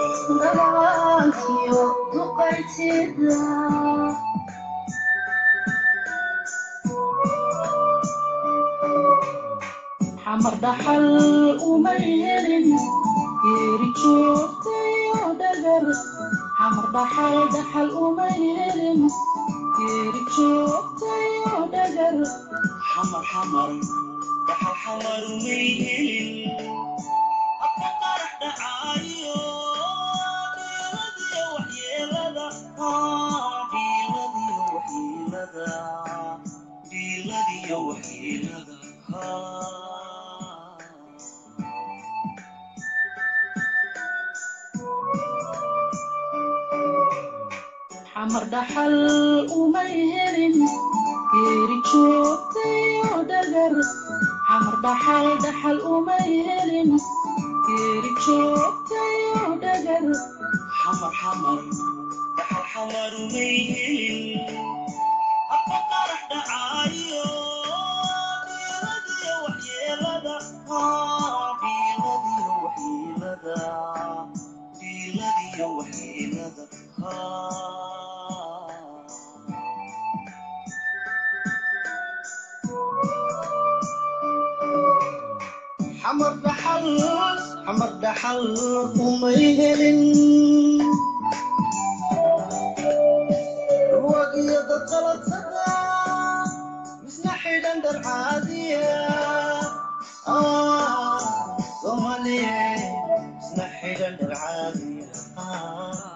xamar dhaxal uma helin geeri joogtayo dhagar xamar dhaxal dhaxal uma helin geeri joogtayo dhagar xamar xamar dhaxal xamar may helin habka qarax dhacaayo dhiiladiyo waxyeelada Ah, dhiiladiyo waxyeelada dhiiladiyo waxyeelada Ah. xamar dhaxal umay helin geeri joogtayo dhagar xamar dhaxal dhaxal umay helin geeri joogtayo dhagar xamar xamar dhaxal xamar may helin habka qarax dhacaayo dhiiladiyo waxyeelada Ah, dhiiladiyo waxyeelada dhiiladiyo waxyeelada Ah. xamar dhaxal xamar dhaxal umay helin ruwag iyo dad qaladsada misna xidhan dhar caadiya Ah, soomaaliye misna xidhan dhar caadiya Ah.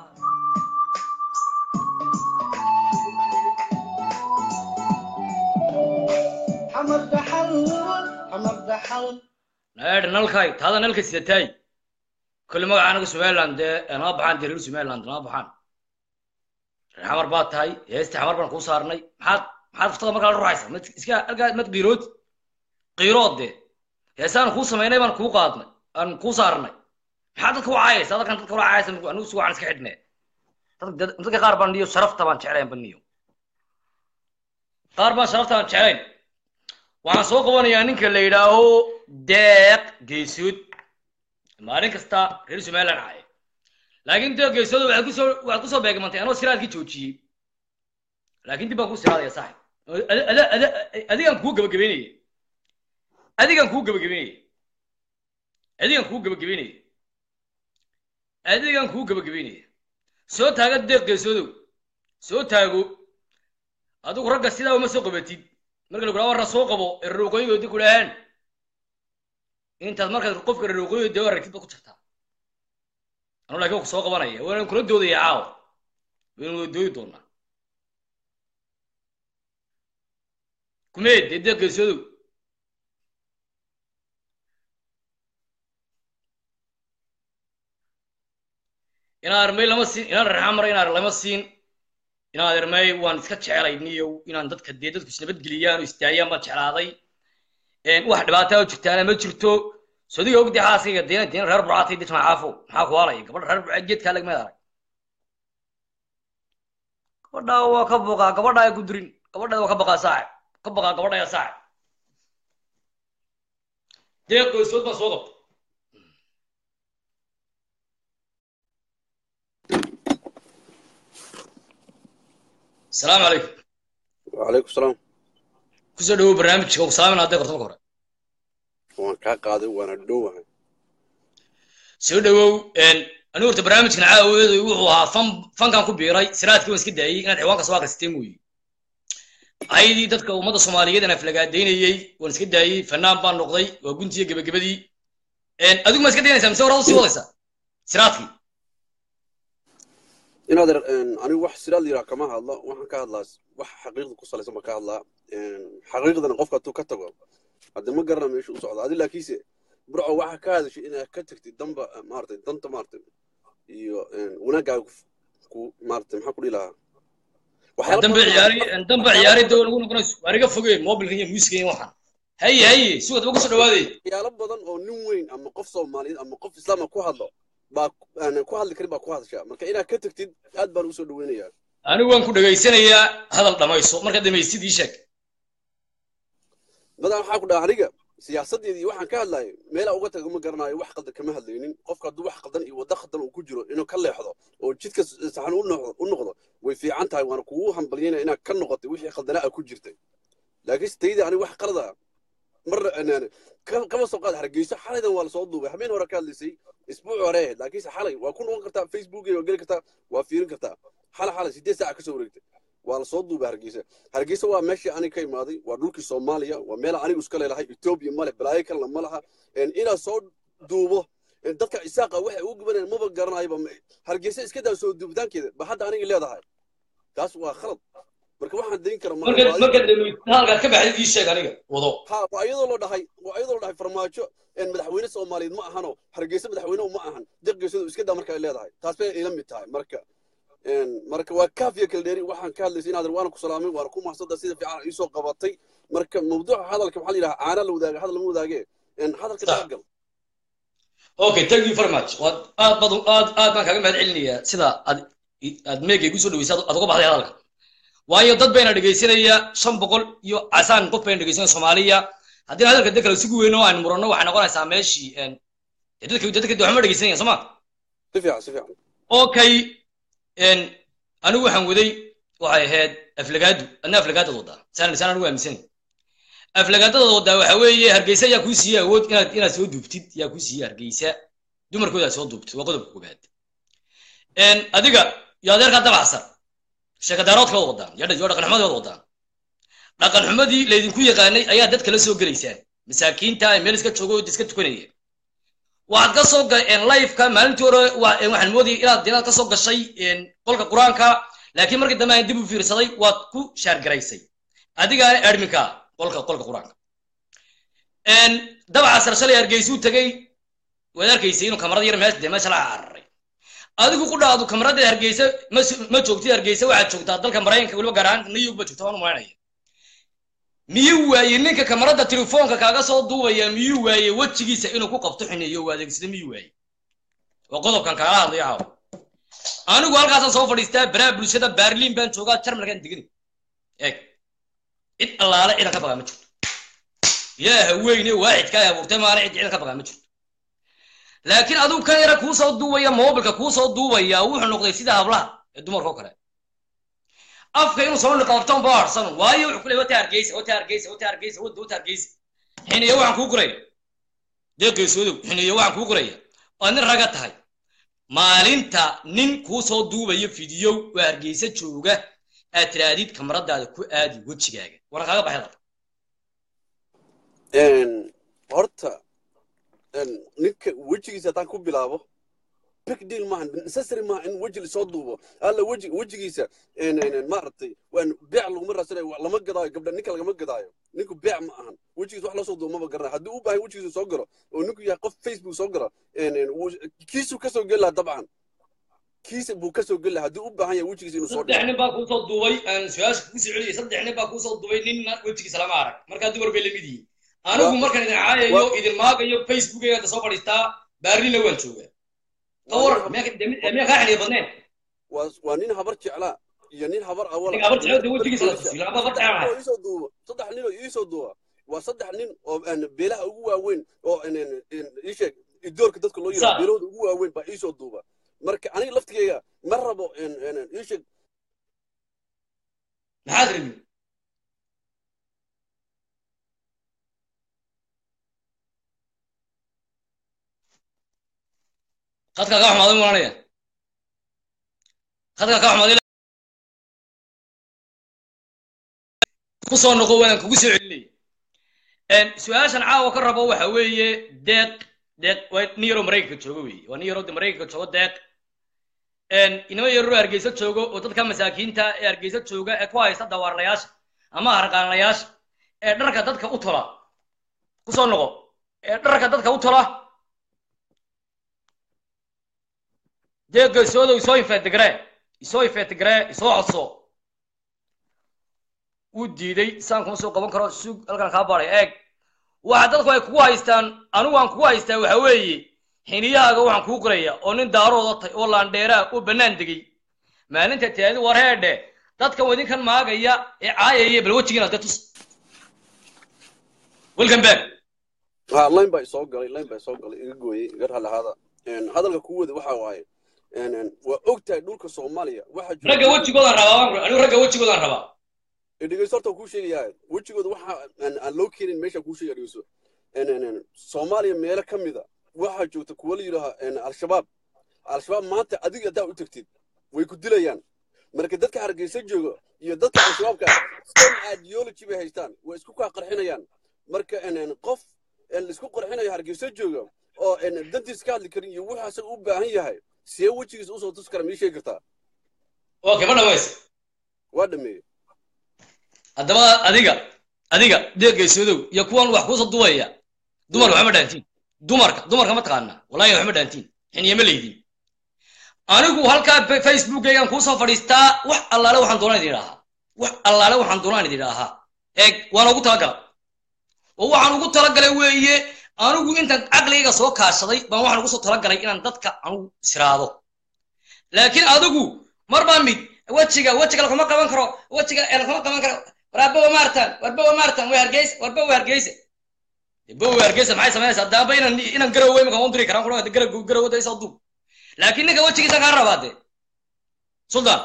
xamar dhaxal xamar dhaxal naadh nalkay taada nalka sidataay kulli magaca anaga somaliland dee nama baxaan dee reer somaliland nama baxaan reer xamar baad tahay heestii xamar baan kuu saarnay maxaad maxaad furtada markaa la ruxaysa mad iska halkaa mad qiirood qiirood dee heesaan kuu samaynay baan kuu qaadnay aan kuu saarnay maxaad dadka u caayaysa dadkan dadka ula caayaysa anigu si waxaan iska xidhnee Dad- dadka qaar baan niyo sharafta baan jeclayn ba niyo qaar baan sharafta baan jeclayn waxaan soo qabanayaa ninka la yidhaaho deeq geesood maalin kasta reer somaliland caaya laakiin deeq geesood waxaad kusoo waxaad kusoo beegmantay anoo siraadkii joojiyey laakiin dib baan kuu siraadaya saaxib Ada- ada- ada- adigaan kuu gabagabeynaya adigaan kuu gabagabeynaya adigaan kuu gabagabeynaya adigaan kuu gabagabeynaya soo taaga deeq geesoodow soo taago adigu ragga sidaa uma soo qabatid marka lagu warra soo qabo erroqooyigoodi ku dhahaan intaad markaad qofka erroqooyiga dee aragtid baad ku jirtaa anuu laakiin waa ku soo qabanaya waana kula doodaya caawa waynu wada doodi doonaa kumeed dee deeq geesoodow inaan armay lama siin inaan raxaan maray inaan lama siin inaan armay waan iska jeclay niyow inaan dadka dee dadku isnabadgeliyaan oo istaayaan baan jeclaaday Een, wax dhibaataa oo jirtaana ma jirto sodiga ogdi xaaskayga deena deena reer burcaatay dij macaafo maxaa ku haalaya gabadha reer burca geedkaa lagmeed arag gabadha waa ka boqaa gabadha ay ku dirin gabadha waa ka baqaa saaxib ka baqaa gabadha ya saaxib deeq goysood baan soo qabta asalaamu calaykum وعليكم السلام kusoo dhawow barnaamijka ku salaamin hadday korto marka hore waan kaa qaaday waana dhowahay soo dhawow anigu horta barnaamijkan caawadeedu wuxuu ahaa fan fankan ku biiray siraadkii waan iska daayey inaad ciwaanka soo akristay mooye ayadii dadka ummadda soomaaliyeed aan aflagaadaynayey waan iska daayey fanaan baan noqday waa guntiyo gebagabadii adigu ma iska daynaysaa mise horada sii wadaysaa siraadkii inaad er- een, anigu wax siraad yiraa kama hadlo waxaan ka hadlaa wax xaqiiqda ku salaysan baan ka hadlaa Een, xaqiiqdana qofka hadduu ka tago hadde ma garana meesha u socdo adi laakiinse burco waxa ka hadashay inaad ka tagtid damba maaragtay danta maaragtay iyo een, wanaaggaaga ku- ku maaragtay maxaa ku dhihi lahaa Waxyaalo dambe badan- ciyaari dambe ciyaari doo lagu noqonayso waa iga fogeen mobilka iyo muusiga iyo waxaan haye haye si wadaba kusoo dhawaaday waxyaalo badan oo nin weyn ama qof soomaaliyeed ama qof islaama ku hadlo baa aan ku hadli karin baa ku hadashaa marka inaad ka tagtid aad baan usoo dhaweynayaa anigu waan ku dhegaysanayaa hadal dhamayso markaad dhamaysid ii sheeg badan waxaa ku dhaha aniga siyaasadeedii waxaan ka hadlayay meelaa uga taga ma garanayo wax qaldan kama hadlaynin qofka hadduu wax qaldan iyo waddo qaldan uu ku jiro inuu ka leexdo oo jidka saxan u noqdo- u noqdo way fiican tahay waana kugu hambalyeynaya inaad ka noqotay wixii qaldanaa a ku jirtay laakiin stayda aniga wax qalada mar anaan ka- kama soo qaad hargeyso xalaydan waa lasoo duubay habeen hore ka hadlaysay isbuuc hore ahayd laakiinse xalay waa ku noqon kartaa facebook waa geli kartaa waa fiirin kartaa xalay xalay sideed saaca kasoo wareegtay waa lasoo duubay hargeysa hargeysa waa meeshii aniga ka imaaday waa dhulkii soomaaliya waa meel anigu iska leelahay etoobiya male balaayo kalena ma laha inaad soo duubo dadka isaaqa waxay ugu gubanayaan maba garanayaba hargeysa iska daa soo duubitaankeeda ba hadda aniga leedahay taas waa khalad marka waxaan dayn kara marka marka halkaad ka baxday ii sheeg aniga wado ha waa iyadoo loo dhahay waa iyadoo loo dhahay farmaajo madaxweyne soomaaliyeed ma ahano hargeysa madaxweyne ma ahan deqgeysadu iska daa marka ay leedahay taas bay ila mid tahay marka marka waa kaafiya kala dheeri waxaan ka hadlaysay inaad waana ku salaamay waana ku mahadsantaa sida fiican iisoo qabatay marka mawduuca hadalka waxaa la yidhaha caana la wadaaga hadal lama wadaage hadalka dabagal okay thank you very much waad aad bad aad aad baan kaaga mahad celinayaa sida aad aad meega igu soo dhaweysay aad uga baxday hadalka waayo dad bayna dhegaysanaya shan boqol iyo casaan qof bayna dhegaysanaya soomaaliya haddii hadalka dad kale sugu weyno aan muranno waxay noqonaysaa meeshii dadka dadka waxma dhegaysanaya soo ma si fiican si fiican okay anigu waxaan waday waxay ahayd aflagaadu adna aflagaadad wadaa saan saan anigu aaminsanay aflagaadada wadaa waxa weeye hargeysa ayaa kuu siiyey awood inaad inaad soo duubtid ayaa kuu siiyey hargeysa dumarkooda aad soo duubtid waa qodobka koobaad adiga iyo adeerkaa dabaxsan sheekadaaroodka wada wadaan iyo dhaqan xumadii wada wadaan dhaqan xumadii laydinku yaqaanay ayaa dadka la soo gelaysaan masaakiinta meel iska joogo iska tukanaya waxaad ka soo lifeka maalintii hore waxaan moodayay inaad inaad ka soo gashay qolka qur-aanka laakiin markii dambe aan dib u fiirsaday waad ku shaargaraysay adigaana adminka qolka qolka qur-aanka dabaca sar shalay hargeysuu tegey waad arkaysay inuu kamarada yar meesha dee meesha la cararay adigu ku dhaadu kamarada hargeysa ma joogtid hargeysa waxaad joogtaa dalka maraykanka weliba gaar ahaan new york ba joogta waan umaynaya miyuu waayey ninka kamarada telefoonka kaaga soo duubaya miyuu waayey wejigiisa inuu ku qabto xineeyo u adeegsada miyuu waayey waa qodobkan kaala hadlaya caawa anigu halkaasaan soo fadhiistaa baraha bulshada berlin baan joogaa jarmalkaan degani eeg cid allaale ciidan ka bagaa ma jirto yaa haweyne waaxidka ay abuurtay maana cid ciidan ka bagaa ma jirto laakiin adigu kan yara kuu soo duubaya mobilka kuu soo duubaya wuxuu noqday sida hablaha ee dumarka oo kale afka inuu soo niqaabto ba harsan waayo wuxuu ku leeyahay wata hargeysa wata hargeysa wata hargeysa wata wata hargeysa xineeyo waxaan kuu guraya deeqeysoodow xineeyo waxaan kuu guraya oo nin raga tahay maalinta nin kuu soo duubayo fidiyow oo hargeysa jooga aad tiraadid kamaradaada ku aadi wejigaaga wana kaaga baxay dalka horta ninka wejigiisa haddaan ku bilaabo big deal maaha necessary maaha in weji lasoo duubo alla weji wejigiisa maaragtay waan beec laguma raadsanayo lama gadaayo gabdha ninka lagama gadaayo ninku beec ma ahan wejigiisa wax loo soo duubo maba garanayo haddii u baahay wejigiisa soo galo oo ninku yahay qof facebook soo galo kiisuu ka soo geli lahaa dabcan kiisa buu ka soo geli lahaa haddii u baahan yahay wejigiisa inuu soo saddex nin baa kuu soo duubay aan su-aasha kugu soo celiyay saddex nin baa kuu soo duubay ninna wejigiisa lama arag markaa dumar bay lamid yihiin anigu markaan idin caayayo idin maagayo facebookayga hadda soo fadhiistaa baarlina waan joogaa kawar miyaa kaa xiliya badneen waa nin habar jeclaa iyo nin habar awala habar jeclada wejigiisa la tusiyo laba habar jeclaa iisoo duuba saddex nin oo iisoo duuba waa saddex nin oo beelaha ugu waaweyn oo iisheeg idoorka dadka loo yiro beelahooda ugu waaweyn baa iisoo duuba marka aniga laftigeyga ma rabo iisheeg maxaad rabin khadka kaa xumaaday maanaya khadka kaa xumaaday ku soo noqo waan kugu soo celinaya su-aashan caawa ka rabo waxa weeye deeq deeq waa nin yaroo maraykanka joogo weeye waa nin yaroo de maraykanka joogo deeq inama yaroo hargeysa joogo oo dadka masaakiinta ee hargeysa jooga ee ku haysta dawaarlayaasha ama harqaanlayaasha ee dharka dadka u tola ku soo noqo ee dharka dadka u tola dee geesoodow isoo infeetigree isoo infeetigree isoo codso wuu diiday saan kuma soo qaban karo sug halkan kaa baray eeg waxa dadku ay kugu haystaan anigu aan kugu haystaa waxa weeye xiniyahaaga waxaan kuu qoraya oo nin daarooda tay oo laandheeraa oo bannaan degay maalinta taadi war heedhe dadkan wadinkan maagaya ee caayaya bal wejigiinaad ka tus welcome back ha line baa isoo galay line baa isoo galay iga gooyey iga raalahada hadalka ku wada waxa waaye waa og tahay dhulka soomaaliya waxa ragga wejigoodaan rabaa anigu ragga wejigoodaan rabaa dhegeyso horta kuu sheegayaa wejigooda waxa aan loo keenin meesha kuu sheegaya dhegeyso soomaaliya meelo ka mida waxaa joogta kuwa la yidhaaha al-shabaab al-shabaab maanta adiga haddaa u tagtid way ku dilayaan marka dadka hargeysa jooga iyo dadka al-shabaabka same ideology bay haystaan way isku kaa qarxinayaan marka en- en qof en laisku qarxinayo hargeysa jooga oo en dantiis ka hadli karin iyo wuxuu asaga u baahan yahay see wejigiisa usoo tusi kara mii sheegi kartaa okay ma dhamaysa waa dhameeyey haddaba adiga adiga deeggaysodow iyo kuwan wax kuusa duwaya dumarka waxma dhaantiin dumarka dumarka ma taqaanaa wallahi waxma dhaantiin xiniye ma leydin anigu halkaa fa- facebookaygaan kuusoo fadhiistaa wax allaale waxaan doonaan idin idhaahaa wax allaale waxaan doonaan idin idhaahaa eeg waan ugu talagala oo waxaan ugu talagalay weeye anigu intaan caqligayga soo kaashaday baan waxaan ugu soo talagalay inaan dadka anigu israado laakiin adigu mar baa mid wejiga wejiga lakuma qaban karo wejiga ee lakuma qaban karo waraabowa maartan warbowa maartan way hargeysa warbowa hargeysa bowa hargeysa maxay samaynaysaa daaba inan inan garowe imika u diri karaan kuna garow garow da isoo duub laakiin ninka wejigiisa kaa rabaa de sultan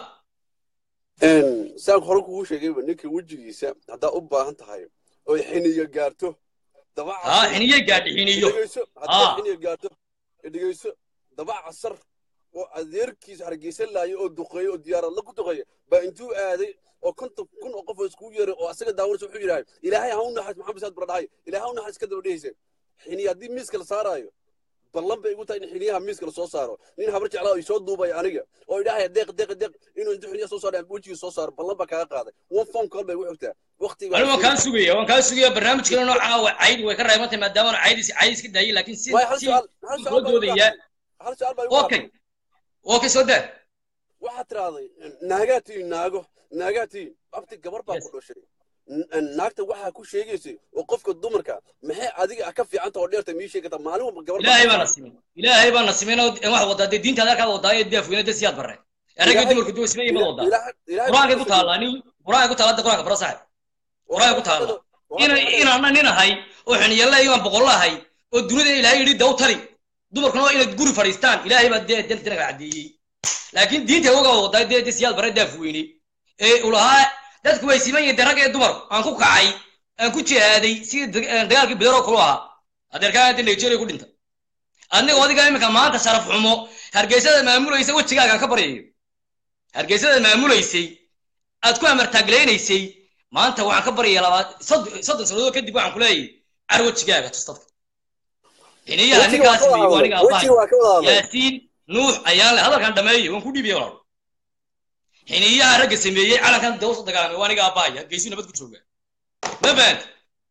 En, saan hore kugu sheegayba ninka wejigiisa haddaa u baahan tahay oy xiniyo gaarto daba ha xiniye gaadhi xiniyo dhegeyso Ah. hadday xiniyo gaarto dhegeyso daba casar oo adeerkiisa hargeysa laayo oo duqeeyo oo diyaarad la ku duqeeya baa intuu aaday oo konton kun oo qof oo iskugu yeeray oo asaga daawanaysa wuxuu yidhahay ilaahay ha u naxariis maxamed saad baradhahay ilaahay ha u naxariis ka daba dhehaysa xiniya haddii miiska la saaraayo ballan bay igu tahay in xiniyaha miiska la soo saaro nin habar jeclaa ay soo duubaya aniga oo idhahaya deeq deeq deeq inuu intuu xiniya soo saaro wejigii soo saaro ballan baa kaaga qaaday one phone call bay igu xigtaa waqtiga anigu waan kaa sugaya waan kaa sugaya barnaamijkeena noocaa wa cayd way ka reebantay maadaama aan caydis caydis ka daayay laakiin si Waay, hal si su'aal hal soo su'aal baa igu doodaya qaaday. hal su'aal baa igu okay qaaday. okay soo daa waxaad tirahday naagaa tihiin naago naagaa tihiin abti gabar baa Yes. ku dhashay N- naagta waxaa ku sheegaysay oo qofka dumarka maxay adiga ah ka fiicanta oo dheerta mii sheegata maalin walba gabar ilaahay baa na simin ilaahay baa na simin oo wax wadaa dee diinta adeerkaa wadaa ee daafweyne dee siyaad barre eragga Ilaahay- dumarka duwa simeeye ma wadaa Ilaahay- Ilaahay qur-aankay baa ku taallaa nin qur-aankay ku taalla hadda qur-aanka bara saaxib qur-aankay ku taalla ina inaana nin ahay oo xiniyalla imaan boqollo ahay oo dunida ilaahay yidhi daw tali dumarkuna waa inay guri fadhiistaan ilaahay baa dee dee dinaga caddeeyey laakiin diinta oga wadaa dee dee siyaad bare daafweyne ee ulahaa dadku way siman yihiin dee rag ee dumar aan ku kacay aan ku jihaaday sidii dagaalkii bidaroo kulu ahaa adeerkaa inta nigeria ku dhinta adiga adiga iminka maanta sharaf xumo hargeysada maamulaysa wejigaagaan ka baryayo hargeysada maamulaysay aad ku amartaaglaynaysay maanta waxaan ka baryaya labaad soddon soddon sannadood kadib waxaan ku leeyahay car wejigaaga tus dadka xiniyaha ninkaas meeyo aniga abahay waa ka wada hadlay yaasiin nuux ayaan le hadalkan dhameeyey waan ku dhiibaya walaal xiniyaha ragga sameeyey calankan dawsa dagaalamay waa aniga abahay hargeysu nabad ku jooga ma fahamta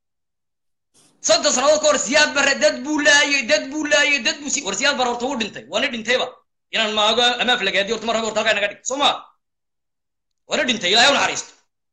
soddon sannadood ka hor siyaad bare dad buu laayay dad buu laayay dad buu si war siyaad bare horta wuu dhintay waa ni dhintayba inaan maago amaaf lagaadiyo horta mar raba horta halkaa naga dhig soo ma waa ni dhintay ilaahay u naxariisto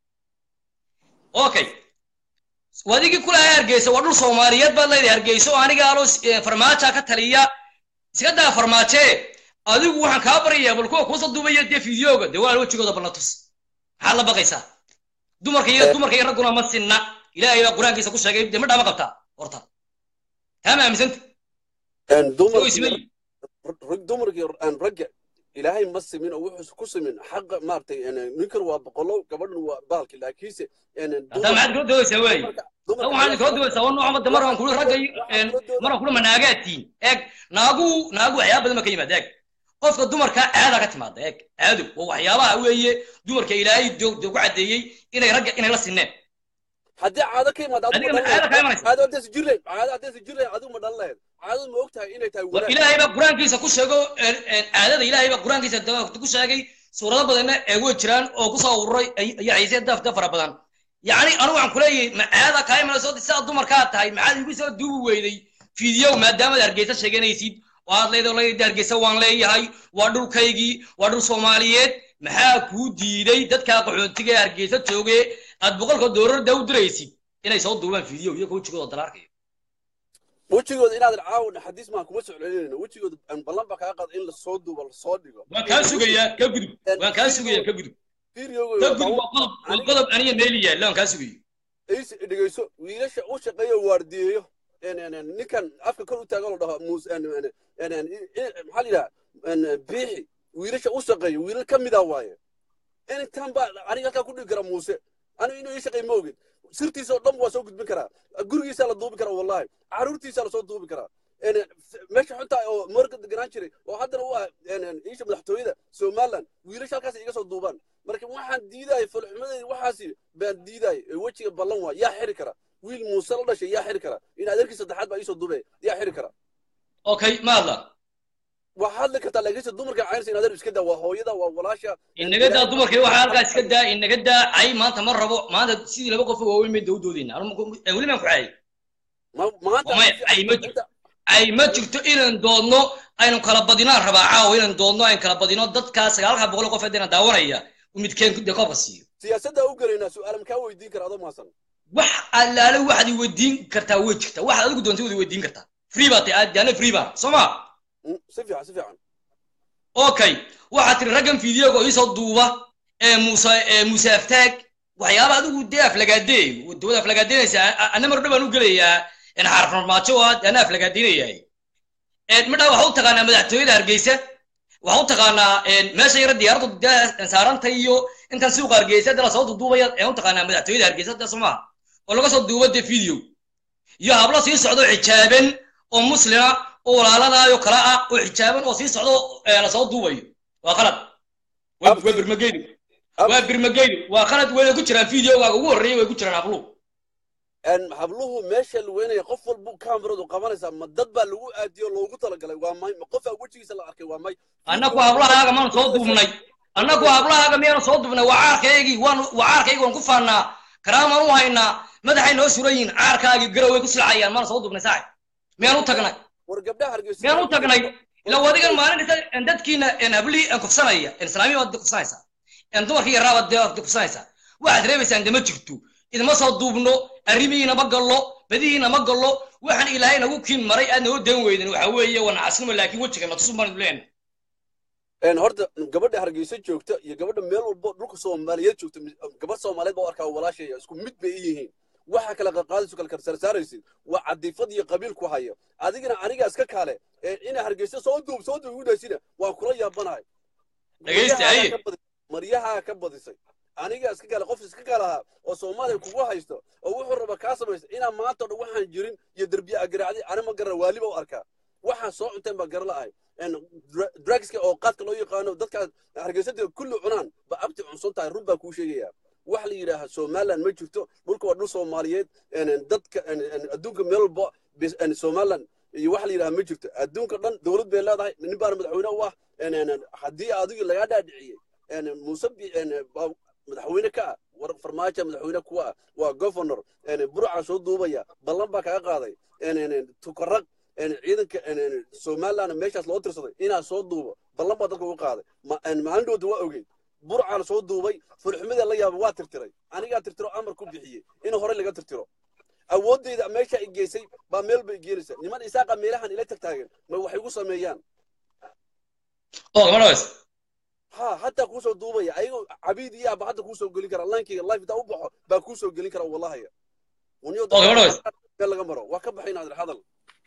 okay wadigii kulahay hargeysa waa dhul soomaaliyeed baad leedahay hargeyso oo aniga alo farmaaja ka taliya iska daa farmaajee adigu waxaan kaa baryayaa bal kuwa kuusa duubaya dee fideoga dee walaal wejigooda balna tus maxaad la baqaysaa dumarka iyo dumarka iyo ragguna ma sinna ilaahay baa qur-aankiisa ku sheegay dee ma dhaama qabtaa horta taa ma aaminsanta way siman yihiin dumarkii aan ragga ilaahay ma simin oo wuxuu ku simin xaqa maaragtay ninkan waa boqolo gabadhan waa baalki laakiinse haddaa maxaad kula doodaysaa waaye tan waxaad kula doodaysaa waa nooca badda maraan kuli ragga iyo maraan kula ma naagaadtiin eeg naagu naagu waxyaaba badan ba ka yimaada eeg qofka dumarka caada ka timaada eeg caado waa waxyaabaha weeye dumarka ilaahay dee ku caddeeyey inay ragga inay la sineen haddii caado ka imaado Adiga ma caado ka imanaysa? caado haddaysa jir lahayd caado haddaysa jir lahayd adigu ma dhalan lahayd caadadu ma og tahay inay tahay war wanaag ilaahay baa qur-aankiisa ku sheego een, een, caadada ilaahay baa qur-aankiisa da- ku sheegay suurado badanna ee way jiraan oo kusoo ururay ay- iyo ciise daf daf fara badan yacni anigu waxaan kuleeyahay ma caada kaa imanayso sidaa dumarkaa tahay maxaad igu soo duubi weyday fiidiyow maadaamaad hargeysa sheeganaysid oo aad leedahay leedahay hargeysa waan leeyahay waa dhulkaygii waa dhul soomaaliyeed maxaa kuu diiday dadkaa qaxootiga ee hargeysa jooge aad boqolka doolarda u diraysid inay soo duubaan fiidiyow iyo wejigooda dalaarkayo wejigooda inaadan caawin xadiis maan kuma soclinayna wejigooda aan ballan baa kaa qaada in lasoo duubo lasoo dhigo waan kaa sugayaa ka gudub waan kaa sugayaa ka gudub fiiriyogooda ka gudub waa qodob waa qodob aniga meeli yaalla waan kaa sugayo is dhegeyso wiilasha u shaqeeyo waardiyeeyo En- en- en, ninkan afka kor u taagan la dhaho muus en- en- en- en, i- i- maxaa la yidhaha En, biixi wiilasha u shaqeeyo wiilal ka mida waaye intan baa aniga halkaa ku dhigi kara muuse aniga inuu ii shaqeey ma ogin sirtiisa oo dhan waa soo gudbin karaa gurigiisaa la duubi karaa wallahi caruurtiisaa lasoo duubi karaa meesha xunta oo morga deganaan jiray oo haddana u ah isha madaxtooyada somaliland wiilasha halkaas iga soo duubaan marka waxaan diidaya falxumadeedi waxaasi baan diidaya ee wejiga ballan waa yaa xiri kara wiil muuse la dhashay yaa xiri kara in adeerkii saddexaad baa iisoo duubaya yaa xiri kara okay ma hadla waa hadli kartaa laakiinse dumarka caynaysa in adeer iska daa waa hooyada waa walaasha inaga daa dumarkii waxaa halkaas iska daa inaga daa cay maanta ma rabo maanta sidii laba qof oo waaweyn bay dawdoodeyna weli baan ku caayay Ma- maanta Waa maya, ay ma jirto. ay ma jirto inaan doodno aynu kala badinaan rabaa caawa inaan doodno aynu kala badino dadkaa sagaalka boqol qof haddana daawanaya uu midkeen dee koobka siiyo siyaasadda u gelaynaa su-aal makaa weydiin kara adoo maasan wax allaale waxaad i weydiin kartaa way jirtaa waxaad adigu doontay waad i weydiin kartaa free baa tahay aad ana free baan soo ma Mm, si fiican si fiican okay waxaad tiri raggan fiidiyoga oo iisoo duuba ee muuse ee muuse aftaag waxyaaba adigu dee aflagaadeey dawada aflagaadeynaysa ana mar dhabaan u gelayaa in xaraf normaajo ah ana aflagaadeynayahay midhaa waxa u taqaanaa madaxtooyada hargeysa waxa u taqaanaa meesha yara diyaaraddu dee saaranta iyo intan suuqa hargeysa dee lasoo duduubaya ee u taqaanaa madaxtooyada hargeysa dee soo maha oo laga soo duubo dee video iyo hablo sii socdo xijaaban oo muslima oo walaaladaayoo kale ah oo xijaaban oo sii socdo ee lasoo duubayo waa qalad waa waa birmageydu waa birmageydu waa qalad wayna ku jiraan videogaaga ugu horreeyay way ku jiraan habluhu En habluhu meesha la weynaya qof walbu kameradu qabanaysaa ma dad baa lagu aadiyo loogu talagalay waa may ma qofaa wejigiisa la arkay waa may annagu hablahaaga maan soo duubnay annagu hablahaaga miyaanu soo duubnay waa caarkaygii waan waa caarkaygii waan ku faannaa karaamaan u haynaa madaxay noo suran yihiin caarkaagii garaway ku silcayaan maan soo duubnay saaxib miyaan u tagnay war gabdhaha hargeysa miyaan u tagnay ila wadigan maalin isa dadkiina hablihii aan kufsanaya islaamiya waad kufsanaysaa dumarkii yaraa baad dee kufsanaysaa waxaad reebaysaan dama jirto idima soo duubno arrimihiina ma gallo badihiina ma gallo waxaan ilaahay nagu kiin maray aad noo dan weydan waxa weeye waa nacasnimo laakiin wejiga na tusun baan leena En horta gabadha hargeysa joogta iyo gabadha meel walbo dhulka soomaaliyeed joogta gabadh soomaaliyeed baa u arkaa walaashaya isku mid bay i yihiin waxa kala qaqaadayso kala karsaarsaaraysid waa cadiifad iyo qabiilku haya adigana aniga iska kaale ee ina hargeysa soo duub soo duub igu dhaysina waa kula yaabanahay Dhegeysta, Maryahaa haye. ka badisay- maryahaa ka badisay aniga iska kale qof iska kalahaa oo soomaaliya kugu haysto oo wuxuu raba kaa samaysta inaa maanta o dhan waxaan jirin iyo derbiya agaraacdi ani ma garan waaliba u arkaa waxaan soo cunteen baa gara la'ahay En dra- drugska oo qaadka loo yaqaano dadka hargeysada kulli cunaan ba abti cunsan tahay run baa kuu sheegaya wax la yidhaaha somaliland ma jirto dhulka waa dhul soomaaliyeed En- en dadka en- en adduunka meel walba bis- en somaliland iyo wax la yidhaha ma jirto adduunka dhan dowlad bay leedahay nin baana madaxweyne u ah En- en- en haddii adigu lagaa dhaadhiciyey En- muuse bi- en, ba- madaxweyne ka ah war farmaajo madaxweyne kuwa ah waa governor En, burcaa soo duubaya ballan baa kaga qaaday En- en- en, tukaraq En, ciidanka en- en, somaliland meeshaas loo tirsaday inaa soo duubo ballan baa dadka ugu qaaday Ma- en, maalin dhowda waa ogeyd burcaan soo duubay fulxumada la yaaba waa tirtiray anigaa tirtiro amar ku bixiyey in hore laga tirtiro awoodeyda meesha i geysay baa meel bay geenaysa niman isaaqa meelahan ila tagtaagan ma waxay igu sameeyaan oo gabadha ways ha hadda kuusoo duubaya ayagoo cabiid iyo aba hadda kuusoo gelin kara lankeyga life intaa u baxo baa kuusoo gelin kara wallahaya Waniyo Oo, gabadha ways. meel laga maro waa ka baxayn adir hadal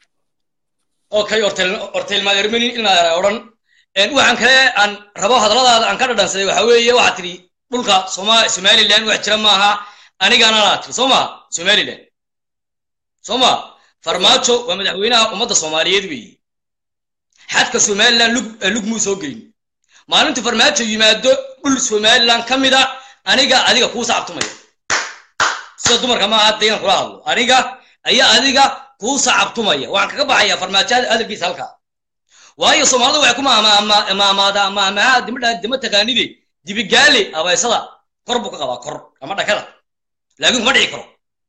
okay ortel ortel maadermeni ilmaa odhan waxaan kale aan rabo hadalladaada aan ka dhadhansaday waxa weeye waxaad tidhi dhulka soma somaliland wax jira maaha anigaana laa tiri soo ma somaliland soo ma farmaajo waa madaxweynaha ummadda soomaaliyeed weeye xadka somaliland lug lug muu soo gelin maalintu farmaajo yimaado dhul somaliland ka mida aniga adiga kuu sacabtumaya sida dumarka maaha hadda inaan kula hadlo aniga ayaa adiga kuu sacabtumaya waxaan kaga baxayaa farmaajo hadalkiisa halkaa waayo soomaalida waxay ku maamaadaa maamaha dimadha dima taqaanide dibigaale abaysada kor buu ka qabaa kor ama dhakada laakiin kuma dhici karo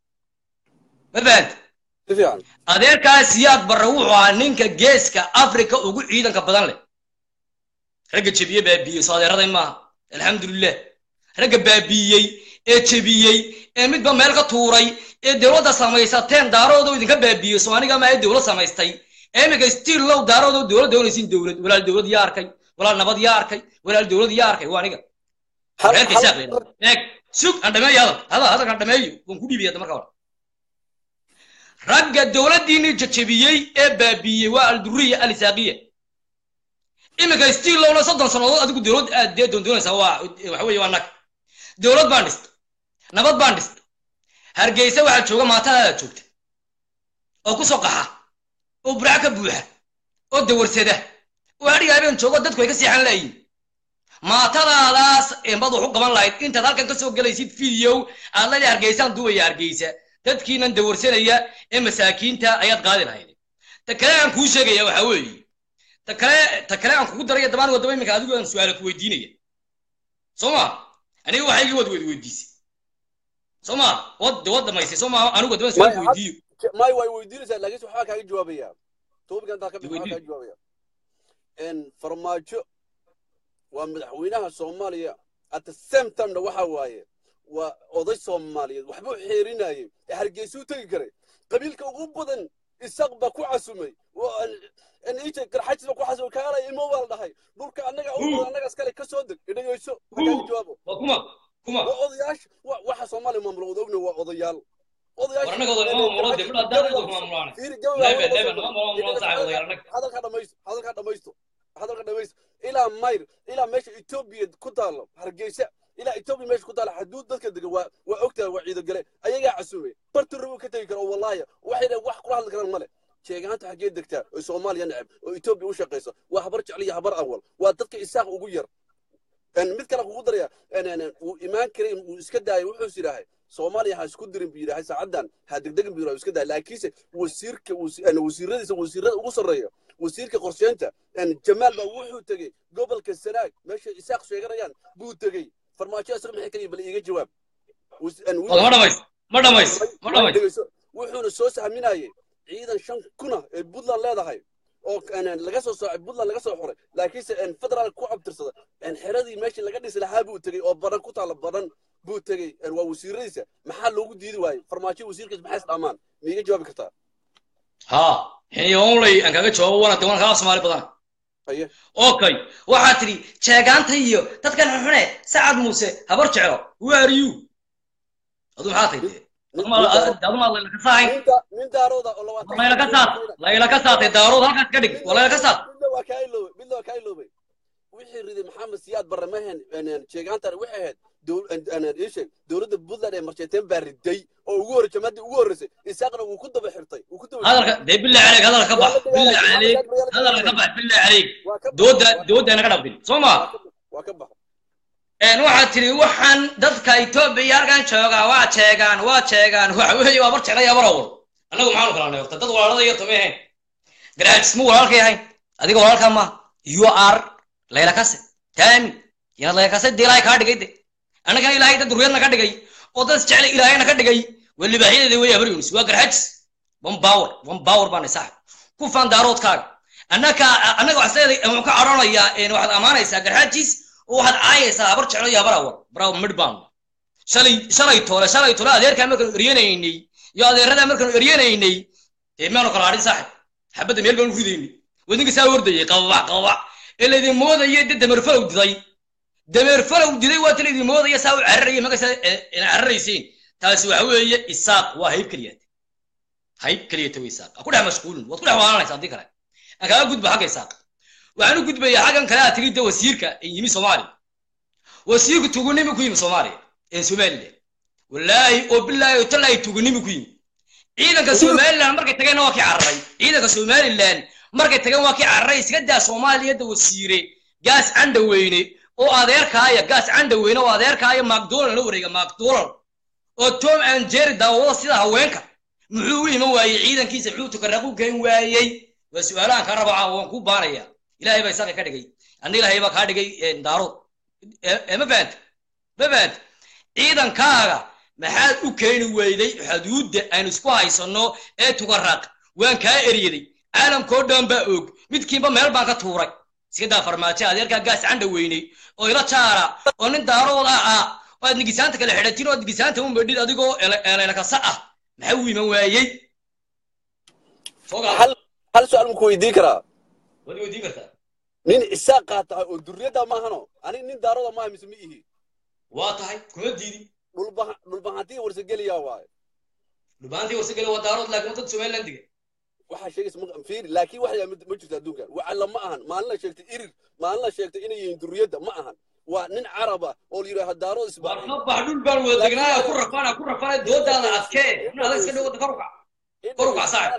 ma fahanta si fiican adeerkaas siyaad barre wuxuu ahaa ninka geeska africa ugu ciidanka badan leh ragga jebiye baabiiyey soo adeeraday maaha alxamdulilah ragga baabiiyey ee jebiyey ee midba meel ka tuuray ee dowladda samaysateen daaroodoo idinka baabiiyey soo aniga maa dowlad samaystay ee iminka stiil low daaroodoo dowlad doonaysiin dowlad walaal dowlad yaa arkay walaal nabad yaa arkay walaal dowlad yaa arkay waa aniga Hal- reerka hal- isaaq la yidhahdo. eeg sug aan dhameeyo hadal hadal hadalkaan dhameeyo waan ku dhiibaya hadda marka hore ragga dowladdiinii jajabiyey ee baabiiyey waa alduriya alisaaqiya iminka stiil lowna soddon sannadood adigu dowlad aad dee doondoonaysaa waa waxa weeye waa nag dowlad baan dhistay nabad baan dhistay hargeysa waxaa jooga maatadaada joogta oo ku soo qaxa oo burac ka buuxa oo dawarsada oo adhiga habeen joogo dadku ay ka seexan laayiin maatadaadaas embad wax u qaban lahayd intaad halkan ka soo gelaysid video aad leedahay hargeysaan duubaya hargeysa dadkiinan dawarsanaya ee masaakiinta ayaad qaadi lahayd ta kale aan kuu sheegaya waxa weeye ta kale ta kale aan kugu daraya dabaan wadaba iminka adigu aan su-aala ku weydiinaya soo ma aniga waxaygii wad wed weydiisay soo ma wad wad dhamaysay soo ma anigu wadaba su-aal ku weydiiyo may way weydiinaysaa laakiin waxbaa kaaga jawaabaya topic intaa ka bixi waxbaa Weydii. kaaga jawaabaya n farmaajo waa madaxweynaha soomaaliya at the same timena waxa waaye waa oday soomaaliyeed waxbuu xeerinayay ee hargeysuu tegi karay qabiilka ugu badan isaq baa ku casumay ija garxajis baa ku casumay kaalay imo baa la dhahay dhulka annaga ugu badan annaga iskale ka soo deg idhageyso ha kaaga jawaabo waa kuma kuma waa odayaasha wa- waxa soomaaliya maamula wada ogna waa odayaal war annaga oday ma maamulo dee midha haddaan anaga maamulaana lebe lebe nama maamulo saaxib odayaal annaga hadalka dhamaysto hadalka dhamaysto hadalka dhamaysto ilaa mayr ilaa meesha etoobiya ku taalo hargeysa ilaa etoobiya meesha ku taalo xaduud dadka degan waa waa ogtahay waa ciido gale ayagaa casumay bartu rabu ka tegi kara oo wallaahi waxay dhahay wax kula hadli karaan male sheegaanta xaggee degtaa oo soomaaliya neceb oo etoobiya u shaqayso waa habar jecel iyo habar awal waa dadka isaaq ugu yar En mid kale kugu daraya en- en- en, wuu imaan karay wuu iska daayay wuxuus yidhaahay soomaaliya ha isku dirin buu yidhahay saacaddan ha degdegin buu yidhahay iska daayay laakiinse wasiirka wasi- en, wasiiradiisa wasiirada ugu sarreeya wasiirka qorsheynta en, jamaal baa wuxuu tegey gobolka sanaag meesha isaaq sheeganayaan buu tegey farmaajo isaga maxay kaliya bal iiga jawaab Wasi- en, Wada ma dhamays ma dhamays ma dhamays dhegeyso. wuxuuna soo sahminayay ciidan shan kuna ee puntland leedahay oo en- laga soo soocay puntland laga soo xoray laakiinse en, federal ku abtirsada en, xeradii meeshii laga dhisi lahaa buu tegey oo badan ku taalla badan buu tegey en, waa wasiiradiisa maxaa loogu diidi waayey farmaajo wasiirkiisa maxay isdhamaan miiga jawaabi kartaa ha xiniyoonley aan kaga jawaabo wana de wana kaa soomaali badana haye okay waxaad tidhi jeegaanta iyo dadkan xunxune sacad muuse habar jeclo who are you adu maxaa tahay dee adu maa layla ka saahayn nin da- nin daarooda oo labaatan layla ka saat layla ka saatay daarood halkaas ka dhig waa layla ka saat midna waa kaa iloobay midna waa kaa iloobay wixii riday maxamed siyaad barre mahan sheegaantan waxay ahayd dowl- en- en- ii sheeg dowladda puntland ee marsheeteen baa riday oo ugu horrey jamaaddii ugu horreysay isaaqna wuu ku daba xirtay wuu ku daba hadalka dee billah caleyk hadalka ka bax billah caleyk hadalka ka bax billah caleyk waa ka dooda dooda naga dhabdin soo ma waa ka baxa een waxaad tidhi waxaan dadka etoobiya halkan joogaa waa jeegaan waa jeegaan waxa weeye waa bar jeclay abar awal annagu maxaanu kala nay horta dad walaalada iyo tome ahayn garaajis ma walaalkay ahayn adiga walaalkaa ma you are layla kase taami inaad layla kase dee ilaahay kaa dhigay de annagana ilaahay dad duriyadna ka dhigay oo dad jeclay ilaahayna ka dhigay waa libaaxyadeeda wey habar yunis waa garxajis one power one power baanay saaxib ku faan daaroodkaaga annaka annaga waxaa wuxuu ka cadhoonayaa een waxaad ammaanaysaa garxajis oo waxaad caayaysaa habar jeclo iyo habar awal bravo midbaan shalay shalay toole shalay toole adeerkaa markaanu eryanaynay iyo adeeradaa markaanu eryanaynay dee maanu kala hadhin saaxib xabadda meel baanu ridaynay wadinka saa hordayay qababac qababac ee laydin moodaya de dameer falow diday dameer falow diday waata laydin moodaya saa u cararaya magasa cararaysiin taasi waxa weeye isaaq waa hayb keliyata hayb keliyata wey isaaq ha ku dhex mashquulin waad ku dhex waalanaysa haddii kale aan kaaga gudba xagga isaaq waxaan u gudbayaa xaggan kale aad tigidda wasiirka ee yimi soomaaliya wasiirku tugunimi ku yimi soomaaliya ee somaliland wallaahi oo bilaahi oo tallaahi tugunimi ku yimi ciidanka somaliland markay tageenna waa kii cararay ciidanka somaliland markay tageen waa kii cararay iska daa soomaaliyadda wasiire gaas candhaweyne oo adeerkaaya gaas candhaweyne oo adeerkaaya macdonald la wareega macdonald oo tom and jerry daawada sida haweenka muxuu u iman waayey ciidankiisa muxuu tukaraq u geen waayey waa su-aalahan ka raba caawa waan ku baanaya ilaahay baa isaga ka dhigay anna ilaahay baa kaa dhigay daarood ee ma fahanta ma fahanta ciidankaaga maxaad u keeni weyday xuduudda aynu isku haysanno ee tugaraq waan kaa eryaday caalamkoo dhan baa og midkiinba meel baan ka tuuray iska daa farmaajo adeerkaa gaas candha weynay oo ila jaara oo nin daarooda ah oo aad nigisaanta kala xidhatin oo aad nigisaanta u medhid adigoo eleelakasa ah maxaa u iman waayey fogaa hal hal su-aal ma ku weydiin karaa waad weydiin kartaa nin isaaq qaatahay oo durriyadda maahano aniga nin daarooda maaha mise ma ihi waa tahay kuma diidi dhulbaha dhulbahantii warsageliyaa waaye dhubaantii warsagale waa daarood laakiin dad somaliland diga waxaa sheegaysa ma fiiri laakiin wax yaa ma jirto adduunka wacalla ma ahan maalin la sheegtay irir maalin la sheegtay inay yihiin durriyadda ma ahan waa nin carab ah oo la yidhaaha daarood war isbaaxi ka bax dhul baan wada degnaa ku rafaan ku rafaan doodaada adkee in adag iska dhawada kor ukac kor ukac saaxib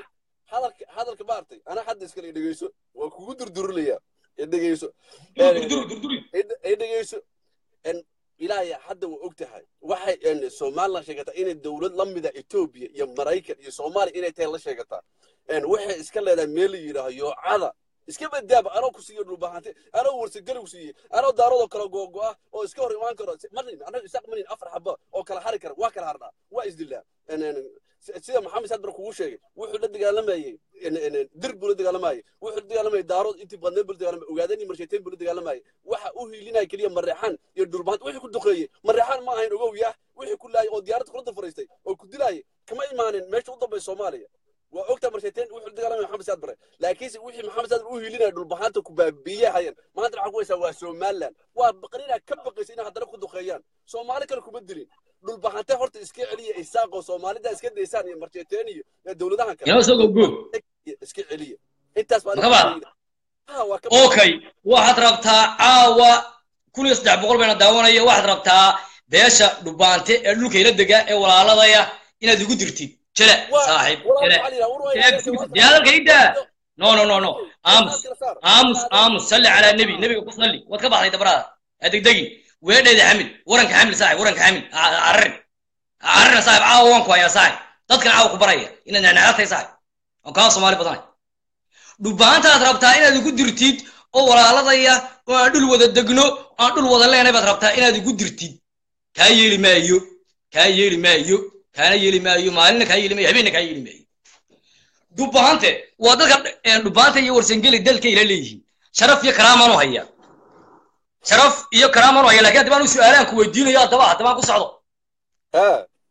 hadalka hadalka maartay ana hadda iskale i dhegeyso waa kugu durdurinayaa i dhegeyso durduri durduri i dhegeyso En ilaahay hadda waa og tahay waxay en somaliland sheegataa inay dowlad la mida etoobiya iyo maraykan iyo soomaaliya inay tahay la sheegataa En waxay iska leedahay meel la yidhaaho yoocada iska badaaba anoo ku siiyo dhulbahante anoo warsageli ku siiyey anoo daaradoo kala googo'a oo iska hor imaan karo marin anaga isaaq marin afar xaba oo kala hari kara waa kala harnaa waa isdilaa En- en- si- sida maxamed sadbar kugu sheegay wuxuu la dagaalamayey en- en- dir buu la dagaalamayey wuxuu la dagaalamayay daarood intii badneed buu la dagaalamayay ogaadeen iyo marsheeteen buu la dagaalamayay waxa u hiilinaya keliya mareexaan iyo dhulbahante wixii ku duqeeyey mareexaan ma ahayn ogow yaah wixii ku laayay oo diyaaradda kula dafaraystay oo ku dilaayay kama imaanin meesha u dambaysa soomaaliya waa ogta marsheeteen wuxuu dagaalamaya maxamed saad bare laakiinse wixii maxamed saad u hiilinaya dhulbahaanta ku baabiiye hayeen maanta waxaa ku haysaa waa somaliland waa baqrinaa ka baqaysa inay haddana ku duqeeyaan soomaali kale kuma dilin dhulbahante horta iska celiya isaaqoo soomaalida iska daysaan iyo marsheeteen iyo iyo dowladahan kale inoo soo gobgo iska celiya intaas baa Ma ka badan? ha waa ka okay waxaad rabtaa caawa kun iyo saddex boqol bayna daawanaya waxaad rabtaa beesha dhubaante ee dhulka ila dega ee walaaladaya inaad igu dirtid jele saaxiib jele dee hadalka ii daa no no no no aamus aamus aamus salli calaa nebi nebiga ku salli waad ka baxday dabraada ha degdegin weedheeda xamil waranka xamil saaxib waranka xamil ha cararin ha cararina saaxib caawa waan ku hayaa saaxib dadkan caawa ku baraya inaad nacnacatay saaxib oo kaa soomaali badanay dhubaantaad rabtaa inaad igu dirtid oo walaaladaya oo aan dhul wada degno oo aan dhul wada leenay baad rabtaa inaad igu dirtid kaa yeeli maayo kaa yeeli maayo kaana yeeli maayo maalina kaa yeeli maayo habeenna kaa yeeli maayo dhubaante waa dadka eh, dhubaanta iyo warsangeli dalka ila leeyihiin sharaf iyo karaamaan u haya sharaf iyo karaamaan u haya laakiin haddaba anu su-aalaan ku weydiinayo haddaba haddabaan ku socdo ha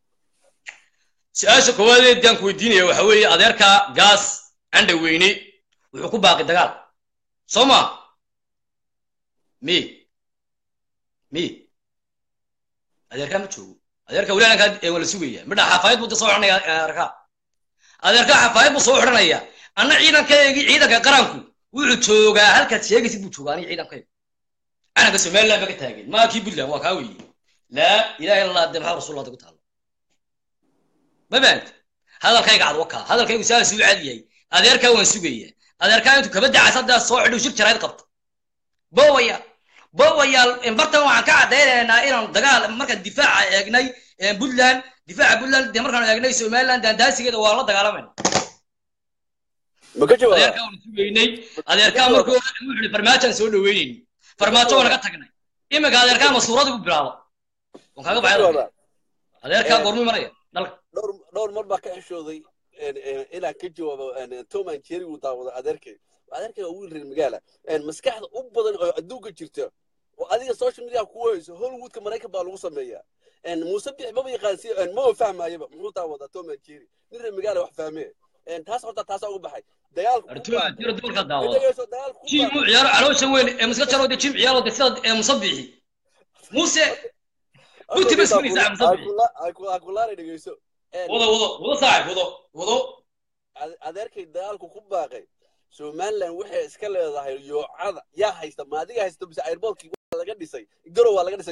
su-aasha koowaad aan ku weydiinaya waxa weeye adeerka gaas candha weyne wuxuu ku baaqi dagaal soo ma mi mi adeerkaa ma joogo adeerka walaalankaa ee waa la sugaya midha xafaayad buu da soo xidhanaya adeerkaa adeerkaa xafaayad buu soo xidhanaya anna ciidankaygii ciidanka qaranku wuxuu joogaa halkaad sheegaysid buu joogaa aniga ciidankayga calanka somaliland ba ka taagan maa kii puntland waa kaa weeye laa ilaha illa allah de maxaa rasuul ku taalo ma fahamti hadalkayga cad wakaa hadalkaygu saas uu cad yahay adeerkaa waan sugaya adeerkaa intuu kaba dacas haddaa soo xidhu shir jarayd qabta bowaya bowayaal bartan waxaan ka caddaynaynaa inaan dagaal markaan difaaca eegnay puntland difaaca puntland dee markaan eegnay somaliland daandaasigeeda waa la dagaalamayna ma ka jawaaba adeerkaa waan sugaynay adeerkaa markuu wuxuu yihi farmaajaan soo dhaweynayni farmaajo waan naga tagnay iminka adeerkaa masuurada ku bilaabo waan kaaga ma ka baxay jawaaba adeerkaa Eh. goormuu imanaya dalka dhowr dhowr mar baa ka xishooday en- en- inaan ka jawaabo en, tom and jerry uu daawado adeerkay adeerkay waa wiil reer magaala En, maskaxda u badan oo adduunka jirta oo adiga social media ku hayso hollywoodka maraykan baa lagu sameeyaa En, muuse bix maba yaqaan si en, maba fahmaayaba muxuu daawadaa tom and jerry nin reer magaala wax fahmee En, taas horta taasaa uga baxay dagaalku ku arturo baaqay. tiro dumarka daawado Dhegeyso, dagaalku ku jim baaqay. mu ciyaaro caloosha weyn ee muska jaro de jim ciyaaro de sida ee musabixi muse Buti bas weli saaca musabixi akulaanay dhegeyso En, wado wado wado saaxib wado wado ade- adeerkay dagaalku ku baaqay somaliland waxay iska leedahay yoocada yaa haysta ma adiga haysta mise airbolkii waa laga dhisay garow waa laga dhisay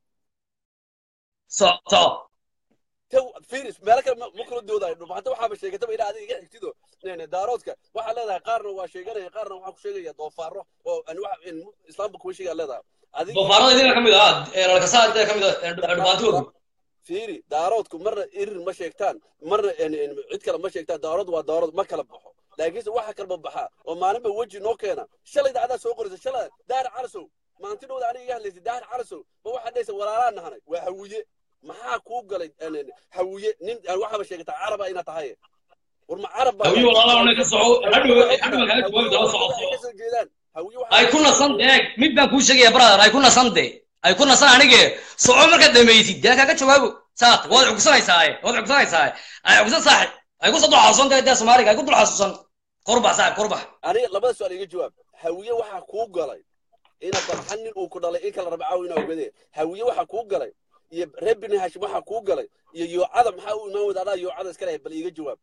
so so Tew- firis meelo kale ma ma kula doodayo dhubahanta waxaaba sheegataba ilaa adiga iga xigtido Nene, daaroodka waxaa leedahay qaarna waa sheeganaya qaarna waxaa ku sheegaya doofaaro oo aan wax in islaamka kuma sheegaa leedahay adiga doofaarada idinka ka mid ah ee lalkasaa idinka ka mid ah ee dhubaantoodu fiiri daaroodku marna irir ma sheegtaan marna en- en cid kale ma sheegtaan daarood waa daarood ma kala baxo laakiinse waxa kalba baxaa oo maalinba weji noo keena shalay dacdaa soo qoraysa shalay daahir calasow maanti dhowda aniga iga hadlaysay daahir calasow ma waxaa dhahaysa walaalaa nahanay waa hawiye maxaa kuu galay en- en, hawiye nin aan waxaaba sheegataa caraba inaad tahay war ma carab baa hawiye walaalaha una ka soco hadhow hadhow kaaga jawaabi daba soco ay ka soo jeedaan hawiye waxaa ay ku nasan deeg mid baan kuu sheegaya brother ay ku nasan de ay ku nasan anige soco markaad dhamaysid dee kaaga jawaabo saat waad cugsanaysaa waad cugsanaysaa ay cugsan saaxib ay ku soo dul xasuusan tahay dee soomaaliga ay ku dul xasuusan korbax saaxib korbax aniga labada su-aal iga jawaab hawiye waxaa kuu galay ina barxan nin uu ku dhalay in kala raba caaw inaa ogadee hawiye waxaa kuu galay iyo reer bini hashim waxaa kuu galay iyo yoocada maxaa u imaan wada adaa yoocada iska lehay bal iiga jawaab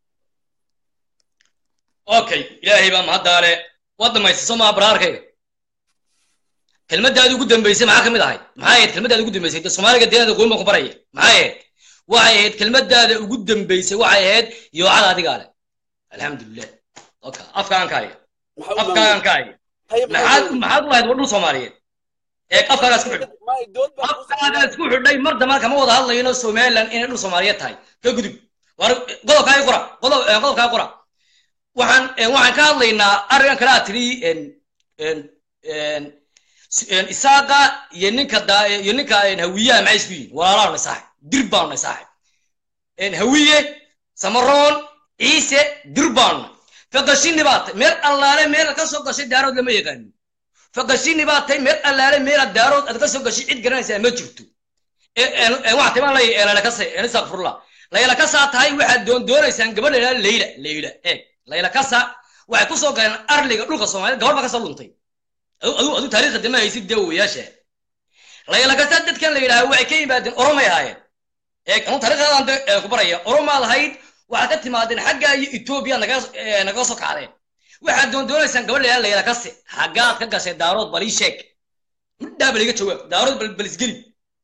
okay ilaahay baa mahaddaale waad dhamaystay soo maha baraarkayga kelmaddaadi ugu dambaysay maxaa ka mid ahayd maxay ahayd kelmaddaada ugu dambaysay dee soomaaliga deegaanka goyn baan ku baraya maxay ahayd waxay ahayd kelmaddaada ugu dambaysay waxay ahayd yoocada adigaa leh alxamdulilah oka afkaan ka haya maxaa u afkaan maamulay ka haya haye maxaad maxaad u lahayd wadhul soomaaliyeed ee afkaagaa isku xidhay maay dood baa ku afkaagaa isku xidhay mar dambana kama wada hadlayno somaliland inay dhul soomaaliyeed tahay ka gudub war qodobkaa qora qodob eh, qodobkaa qora waxaan eh, waxaan ka hadlaynaa arrinkan kale aad tiri en en en s- en isaaqa iyo ninka da iyo ninka en hawiyaha maxay isku yihiin walaalaanu saaxib dir baanu saaxib en hawiye samaroon ciise dir baanu faqashini baa tay meel allaale meel ka soo gashay daarood lama yaqaanin faqashini baa tay meel allaale meel daarood aad ka soo gashay cid garanaysaa ma jirto waxaa timaan lay eelala kase istakfurla layla kasaa tahay waxaad doon doonaysaan gabadha ilaa leyla leyla eeg layla kasa waxay ku soo galeen arliga dhulka soomaaliyed gabadh baa kasoo luntay adu adu adu taariikhda dama haysid dee wayaasha layla kasa dadkan la yidhaaha waxay ka yimaadeen oromay ahaayeen eeg anu taariikhdadan de ku baraya oromaad ahayd waxaad ka timaadeen xagga iyo etoobiya naga nagaga soo kacdeen waxaad doon doonaysaan gabadha ilaa layla kase xaggaad ka gashay daarood balii sheeg midhaa baliga jawaab daarood bal balisgeli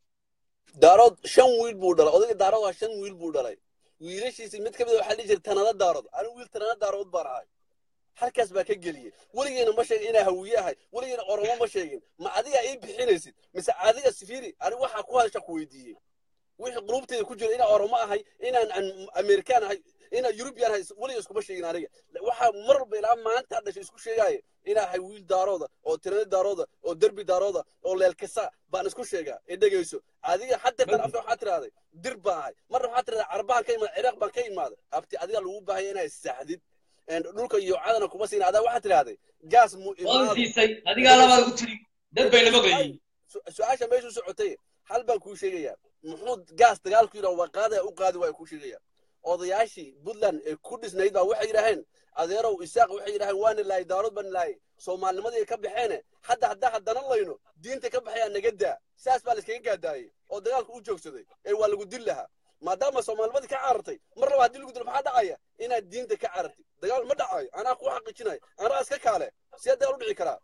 daarood shan wiil buu dhalay odayga daarood waa shan wiil buu dhalay wiilashiisi mid ka mid a waxaa dhihi jiray tanada daarood anigu wiil tanada daarood baan ahay halkaas baa ka geliyey weligeena ma sheegin inaa hawiye ahay weligeena oromo ma sheegin ma adiga ii bixinaysid mise adiga sifiri anigu waxaa ku hadasha ku weydiiyey wixii qulubteeda ku jira inaan oromo ahay inaan an- amerikaan ahay inaan yurubiyan ahay weliga iskuma sheegin aniga waxaa mar walba ilaa maanta dhashay isku sheegaya inaa ahay wiil daarooda oo tirada daarooda oo derbi daarooda oo leelkasa baan isku sheegaa ee dhegayso adiga haddeertan afka waxaa tirahday dir baan ahay marna waxaa tirahdaa carbahan ka imaada ciraaq baan ka imaaday abti adiga lagu baahaya inaa issaxdid een dhulka iyo cadana kuma siin adaa waxaa tirahday gaas mu waan imaado siisay adigaa labaad u tiri dad bayna maqlayeen su- su-aasha meeshu socotay hal baan kuu sheegayaa muxuu gaas dagaalku yidhaha waa qaadaya u qaadi waaya kuu sheegaya odayaashii puntland ee ku dhisnayd baa waxay yidhaaheen adeerow isaaq waxay yidhaaheen waana laayay daarood baan laayay soomaalnimadii ka baxeene hadda haddaa haddana layno diinta ka baxayaa naga daa saas baa layskaga gaadaayey oo dagaalku u joogsaday ee waa lagu dil lahaa maadaama soomaalnimadii ka carartay mar laba haddii lagu dilo maxaa dhacaya inaad diinta ka carartid dagaal ma dhacayo anaa ku xaqiijinayo anaa iska kaale see dagaal u dhici karaa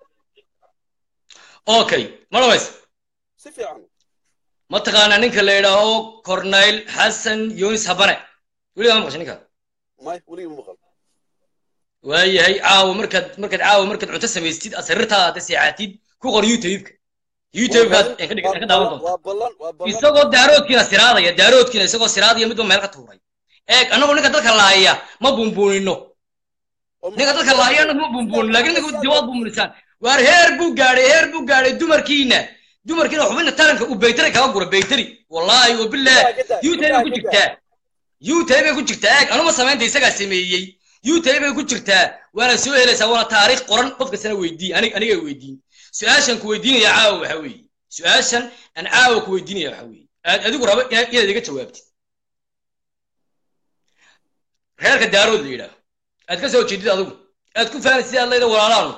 okay ma dhamaysa si fiican mataqaanaa ninka la yidhaaho corneyl xasan yunis habane weligaa ma maqashay ninka may weligii ma maqal waayahay caawa markaad markaad caawa markaad cunto samaystid asrirtaada hadda seexatid ku qor youtube-ka youtube-kaad aan ka dhig- aan ka daawan doonta waa ballan waa ballan isagoo daaroodkiina siraadaya daaroodkiina isagoo siraadaya midba meel ka tuuray eeg annagu ninka dadka laaya ma bumbuunino ninka dadka laaya annagu ma bumbuunino laakiin ninka diwaad bumbuunisaan waar heer buu gaadhay heer buu gaadhay dumarkiina dumarkiina xubinta taranka uu baytari kaga gura baytari wallaahi wabilah youtube bay ku jirtaa youtube bay ku jirtaa eeg anuma samaynta isagaa sameeyey youtube bay ku jirtaa waana soo helaysaa waana taariikh qoran qof kastana weydii anig aniga weydiin su-aashan ku weydiinaya caawa waxa weeye su-aashan aan caawa ku weydiinaya waxa weeye aad adigu rabo inaad inaad iga jawaabtid reerka daarood la yidhaaho aad ka soo jeedid adigu aad ku fahanay sidaad leeda walaalaanu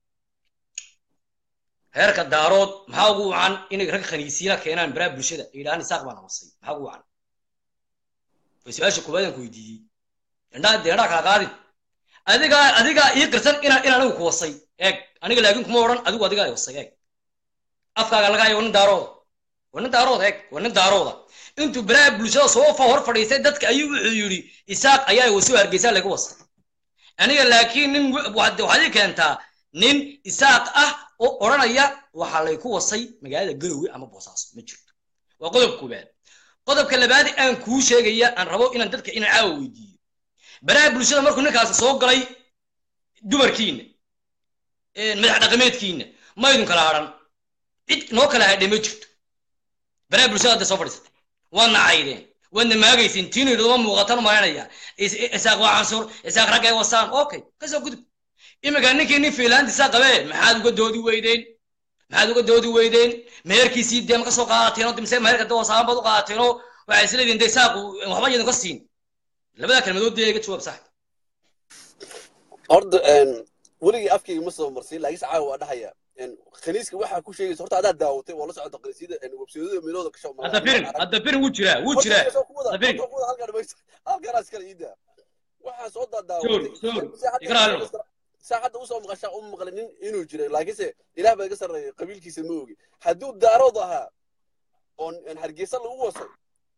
reerka daarood maxaa ugu wacan inay rag khaniisiina keenaan baraha bulshada ay yidhahaan isaaq baan amasay maxaa ugu wacan way su-aasha koobaad aan ku weydiiyey indhaa dee indhaa kala qaadin adigaa adigaa ii qirsan inaan in anigu ku wasay eeg aniga laakiin kuma odhan adigu adigaa i wasay eeg afkaaga laga hayo waa nin daarooda waa nin daarooda eeg waa nin daarooda intuu baraha bulshada soo fa hor fadhiistay dadka ayuu wuxuu yidhi isaaq ayaa wasoo hargeysaa laga wasay aniga laakiin nin w- waxaad waxaad ii keentaa nin isaaq ah oo odhanaya waxaa layku wasay magaalada garowe ama boosaaso ma jirto waa qodob koobaad qodobka labaad aan kuu sheegaya aan rabo inaan dadka inaan caawa weydiiyo baraha bulshada markuu ninkaasi soo galay dumarkiina madax dhaqameedkiina ma idin kala hadhan cid noo kala hadhay ma jirto baraha bulshada hadda soo fadhiisatay waadna caydeen waadna maagaysin tiinidoma muuqatan malaynaya isaaq waa cansur isaaq raggay wasaan okay kasoo gudub iminka ninkii nin fiilaantiisa qabee maxaad uga doodi weydeen maxaad uga doodi weydeen meherkiisii dee ma ka soo qaadateen oo mise meherka dee wasaan baad u qaadateen oo waxay isleediin dee isaaqu waxba yadin ka siin labada kelmadood dee iga jawaab sax horta weligii afkayga ma soo marsin laakiin se caawa waa dhahaya khaniiska waxaa ku sheegaysa horta adaa daawatay waa la socota khaniisyada websayadada meelooda ka hadda firin hadda firin wuu jiraa wuu jiraa hadda firin halkaan iskala iida waxaa soo Sure, sure. Igra halo. saa hadda usoo maqashaa u maqlay nin inuu jiray laakiinse ilaah baa iga sarreeyay qabiilkiisa ma ogi hadduu daarood ahaa oo hargeysa lagu wasay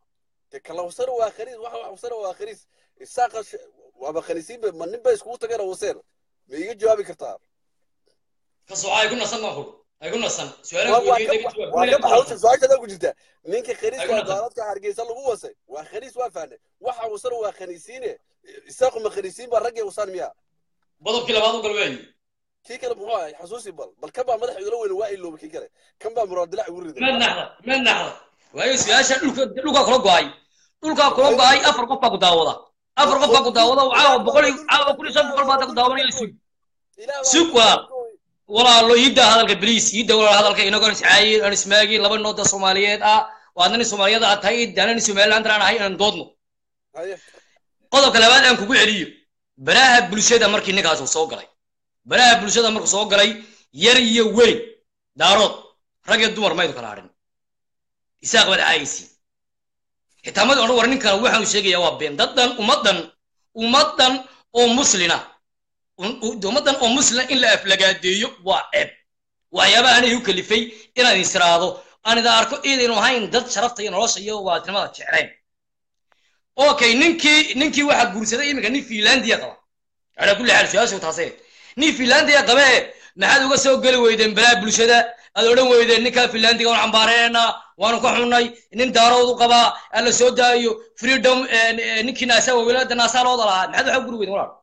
de kalawsana waa khaniis waxa waxusana waa khaniis isaaqa sh- waaba khaniisiinba ma nin bay iskugu tageen waseer ma iga jawaabi kartaa ka soco ay ku nasan baan kuri ay ku nasan waa su-aalaha waa weydiiyey ka daga ba- jawaab waa ka baxa hawsha su-aashaada ku jirta ninka Ay khaniiska ku waa nasan. gaaladka hargeysa lagu wasay waa khaniis waa fahnay waxa wasana waa khaniisiine isaaqu ma khaniisiin baa raggay wasaan miya qodobkii labaad u gal weeye kii kale muxuu ahay xasuusi bal bal kan baa madaxa igala weyne waa ilooba kii kale kan baa muraadilac igu riday ma naxda ma naxda waayo su-aasha dhulka dhulkaa kula go-ay dhulkaa kula go-ay afar qof baa ku daawada afar qof baa ku daawada caawa boqol iyo- caawa kun iyo shan boqol baa ku daawanaya sug Ilaah baa Sug ku walaal. gooy. walaalo iidda hadalka bliis iidda walaal hadalka inagoon iscaayin aan ismaagin laba nooda soomaaliyeed ah waadna nin soomaaliyeed aad tahay iiddaana nin somaliland aan ahay inaan doodno haye qodobka labaad aan kugu celiyo baraha bulshada markii ninkaas uu soo galay baraha bulshada markuu soo galay yar iyo weyn daarood rag iyo dumar maydu kala hadhin isaaq baad caayaysi xitaa mad odhan war ninkan waxaanu sheegayaa waa been daddan ummaddan ummaddan oo muslina um- u- ummaddan oo muslina in la aflagaadeeyo waa ceeb waxyaabaha anay u kalifay inaad insiraado aan ida arko idaynu ahayn dad sharafta iyo nolosha iyo waatinimada jeclayn okay ninkii ninkii waxaa guursaday iminka nin finlandia qaba ala kulli xaal su-aashu taase nin finlandia qabe maxaad uga soo geli weydeen balaa bulshada aad odhan weydeen ninkaa finlandiga waan cambaareena waanu ka xunnay nin daaroodu qabaa alla soo daayo freedom eh, eh, ninkii naasa wawilaada naasaa looda lahaa maxaad waxa u guri weydeen walaal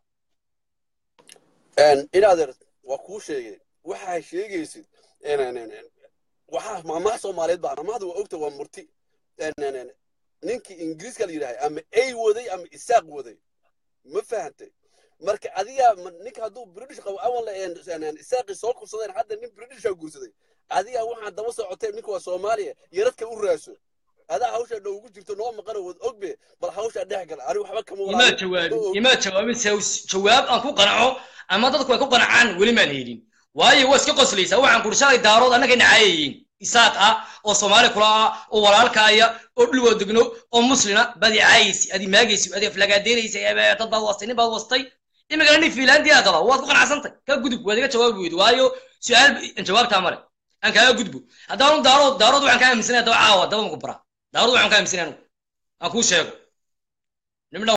inaadeer waa kuu sheegay waxaa sheegaysid waxaa maamaha soomaaliyeed baa maamahda waa ogta waa murti ninkii ingiriiska la yidhahay ama ay waday ama isaaq waday ma fahantay marka adiga ma- ninka hadduu british qabo awal isaaqi soo kursadeen hadda nin britisha guursaday adiga waxaa daba socotee ninka waa soomaaliya yaradka u raaso adaa hawshaa noogu jirto noo maqano wad ogbe bal hawshaa dhex gal ani waxba kama imaa walaalo. jawaabin Ma og. imaa jawaabin se- jawaab aan ku qanaco ama dadku ay ku qanacaan weli maan helin waayo waa iska qoslaysaa waxaan kuri shalay daarood annaga nacayayiin isaaq ah oo soomaali kula ah oo walaalkaaya oo dhulwoo degno oo muslina baad i caayaysi adi maagaysi adi aflagaadeynaysa ee dad baad wastay nin baad wastay imikana nin finlandia qaba waad ku qanacsantay ka gudub waad iga jawaabi weydi waayo su-aal jawaabtaa male aan kaaga gudbo haddaanu daarood daarood waxaan kaa aaminsanaya daba caawa daba maku bara daarood waxaan kaa aaminsanaya anugu aan kuu sheego nimna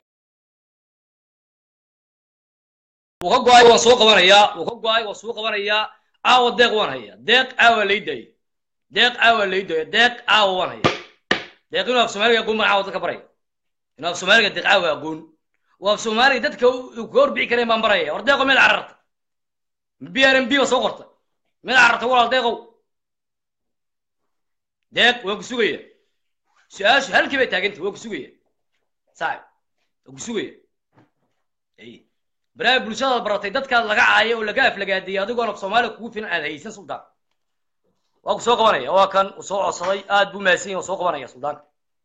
wuu ka go-ay waan soo qabanayaa wuu ka go-ay waan soo qabanayaa caawa deeq waan hayaa deeq caawa lay daayay deeq caawa lay daaya deeq caawa waan hayaa deeq inuu af soomaaliga aqoon baan caawa dadka baraya inuu af soomaaliga deeq caawa aqoon waa af soomaaliga dadka uu ka horbixi kareen baan baraya war deeqo meel cararta b r m b ba soo qorta meel cararta walaal deeqow deeq waan ku sugaya su-aashu halkii bay taagantay waan ku sugaya saaxib waan ku sugaya Ay. baraha bulshadaad baratay dadkaad laga caayo oo laga aflagaadiyay adigoon af soomaaliya kugu filan aad haysan suldaan waa ku soo qabanaya waa kan uu soo codsaday aad buu mahadsan yahay waa soo qabanaya suldaanka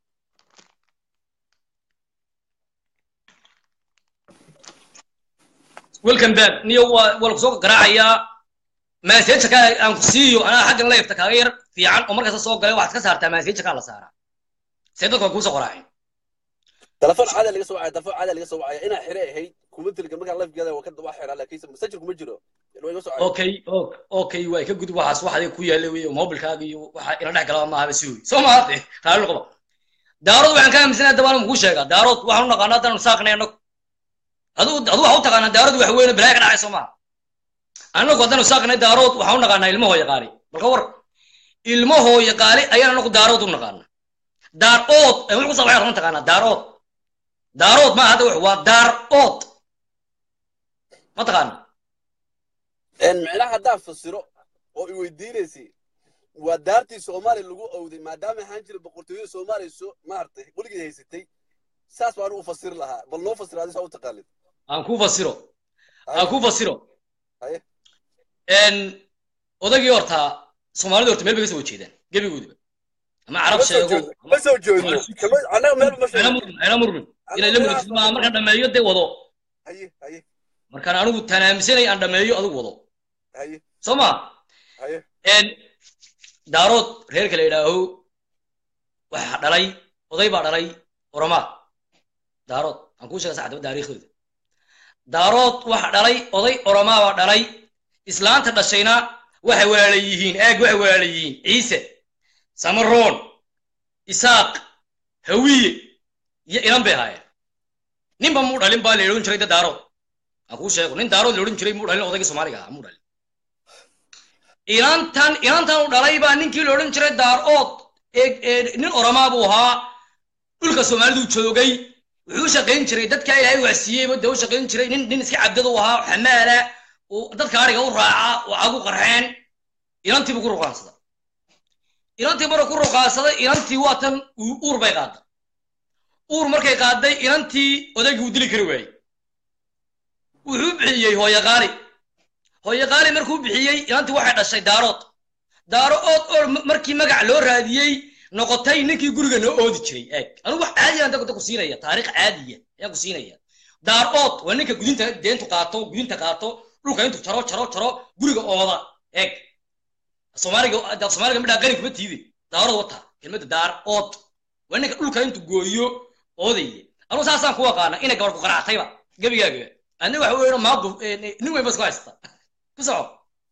welcome back niyo waa waa lagu soo garaacayaa maaseeja ka aan ku siiyo anaa xaggan leefta kaaga yar fiican oo markasta soo galay waxaad ka saartaa maaseeja kaa la saaraa see dadku waa kuusoo qoraaceen تلفون عادي اللي سوى تلفون عادي اللي سوى انا حري هي كومنت اللي قبل لايف كذا وكذا واحد على كيس مسجل كم جرو اللي هو يسوى okay o- okay way ka gudub waxaas wax adiga ku yaalla wey mobilkaaga iyo waxa ila dhex galaa maaha basi wey soo maarte raalli qaba daarood waxaan ka aaminsanaya dabaan muku sheegaa daarood waxaan u naqaanaa haddaan saaqnay annagu adu adu waxa u taqaanaa daarood wax weyne balaaga dhacay soo maaha annagu haddaan saaqnay daarood waxaan u naqaanaa ilmo hooya qaali balka war ilmo hooya qaali ayaan anagu daarood u naqaanaa daarood ee wuxuu ku sabaxay run taqaanaa daarood daarood ma hadda wax waa daarood ma taqaana ان معناها هدا فسرو oo i weydiinaysi waa daartii soomaali lagu owday maadaama ahaan jira boqortooyo soomaaliya soo maartay weligii haysatay saas baan u fasir lahaa bal noo fasir adisa u taqaanid aan ku fasiro aan ku fasiro Haye. n odagii horta soomaalida horta meel bay ka soo jeedaan gebigoodiba ama carab sheego ma soo joogno kama anaga meel ma ana sheegno murmin ana murmin inay la murugsid maa markaan dhameeyo dee wado haye haye markaan anigu tanaamisanay aan dhameeyo adigu wado haye soo ma haye n daarood reerka la yidhaaho waxaa dhalay oday baa dhalay oromaa daarood aan kuu sheega saxdaba taariikhdooda daarood waxa dhalay oday oromaa baa dhalay islaanta dhashayna waxay walaala yihiin eeg waxay walaala yihiin ciise samaroon isaaq hawiye iyo inan bay ahaayeen ninba muu dhalin baa la odhan jiray da daarood aan kuu sheego nin daarood la odhan jiray muu dhalin odaygii soomaaliga ahaa muu dhalin inantan inantan u dhalay baa ninkii la odhan jiray daarood ee ee nin oramaa buu ahaa dhulka soomaalidu joogay wuxuu u shaqayn jiray dadka ilaahay waxsiiyeyba dee u shaqayn jiray nin nin iska cabdada u ahaa xamaala uu dadka ariga u raaca oo cagu qarxeen inantii buu ku ruqaansaday inantii bara ku ruqaansaday inantii waa tan uu- uur bay qaaday uur markay qaaday inantii odaygii uu dili kari waayey wuxuu bixiyey hooye qaali hooye qaali markuu bixiyey inantii waxay dhashay daarood daarood oo m- markii magac loo raadiyey noqotay ninkii guriga noo oodi jiray eeg anigu wax caadiya anta ku siinaya taariikh caadiya ayaan ku siinaya daarood waa ninka gudinta deentu qaato gudinta qaato dhulka intuu jaro jaro jaro guriga ooda eeg soomaaliga da- soomaaliga midhaa qani kuma tiide daarood wata kelmadda daar ood waa ninka dhulka intuu gooyo oodaya anugu saasaan ku aqaana inay gabar ku qaraactayba gebigaaga adna waxa weyn maadu nin weyn ba isku haysta ku soco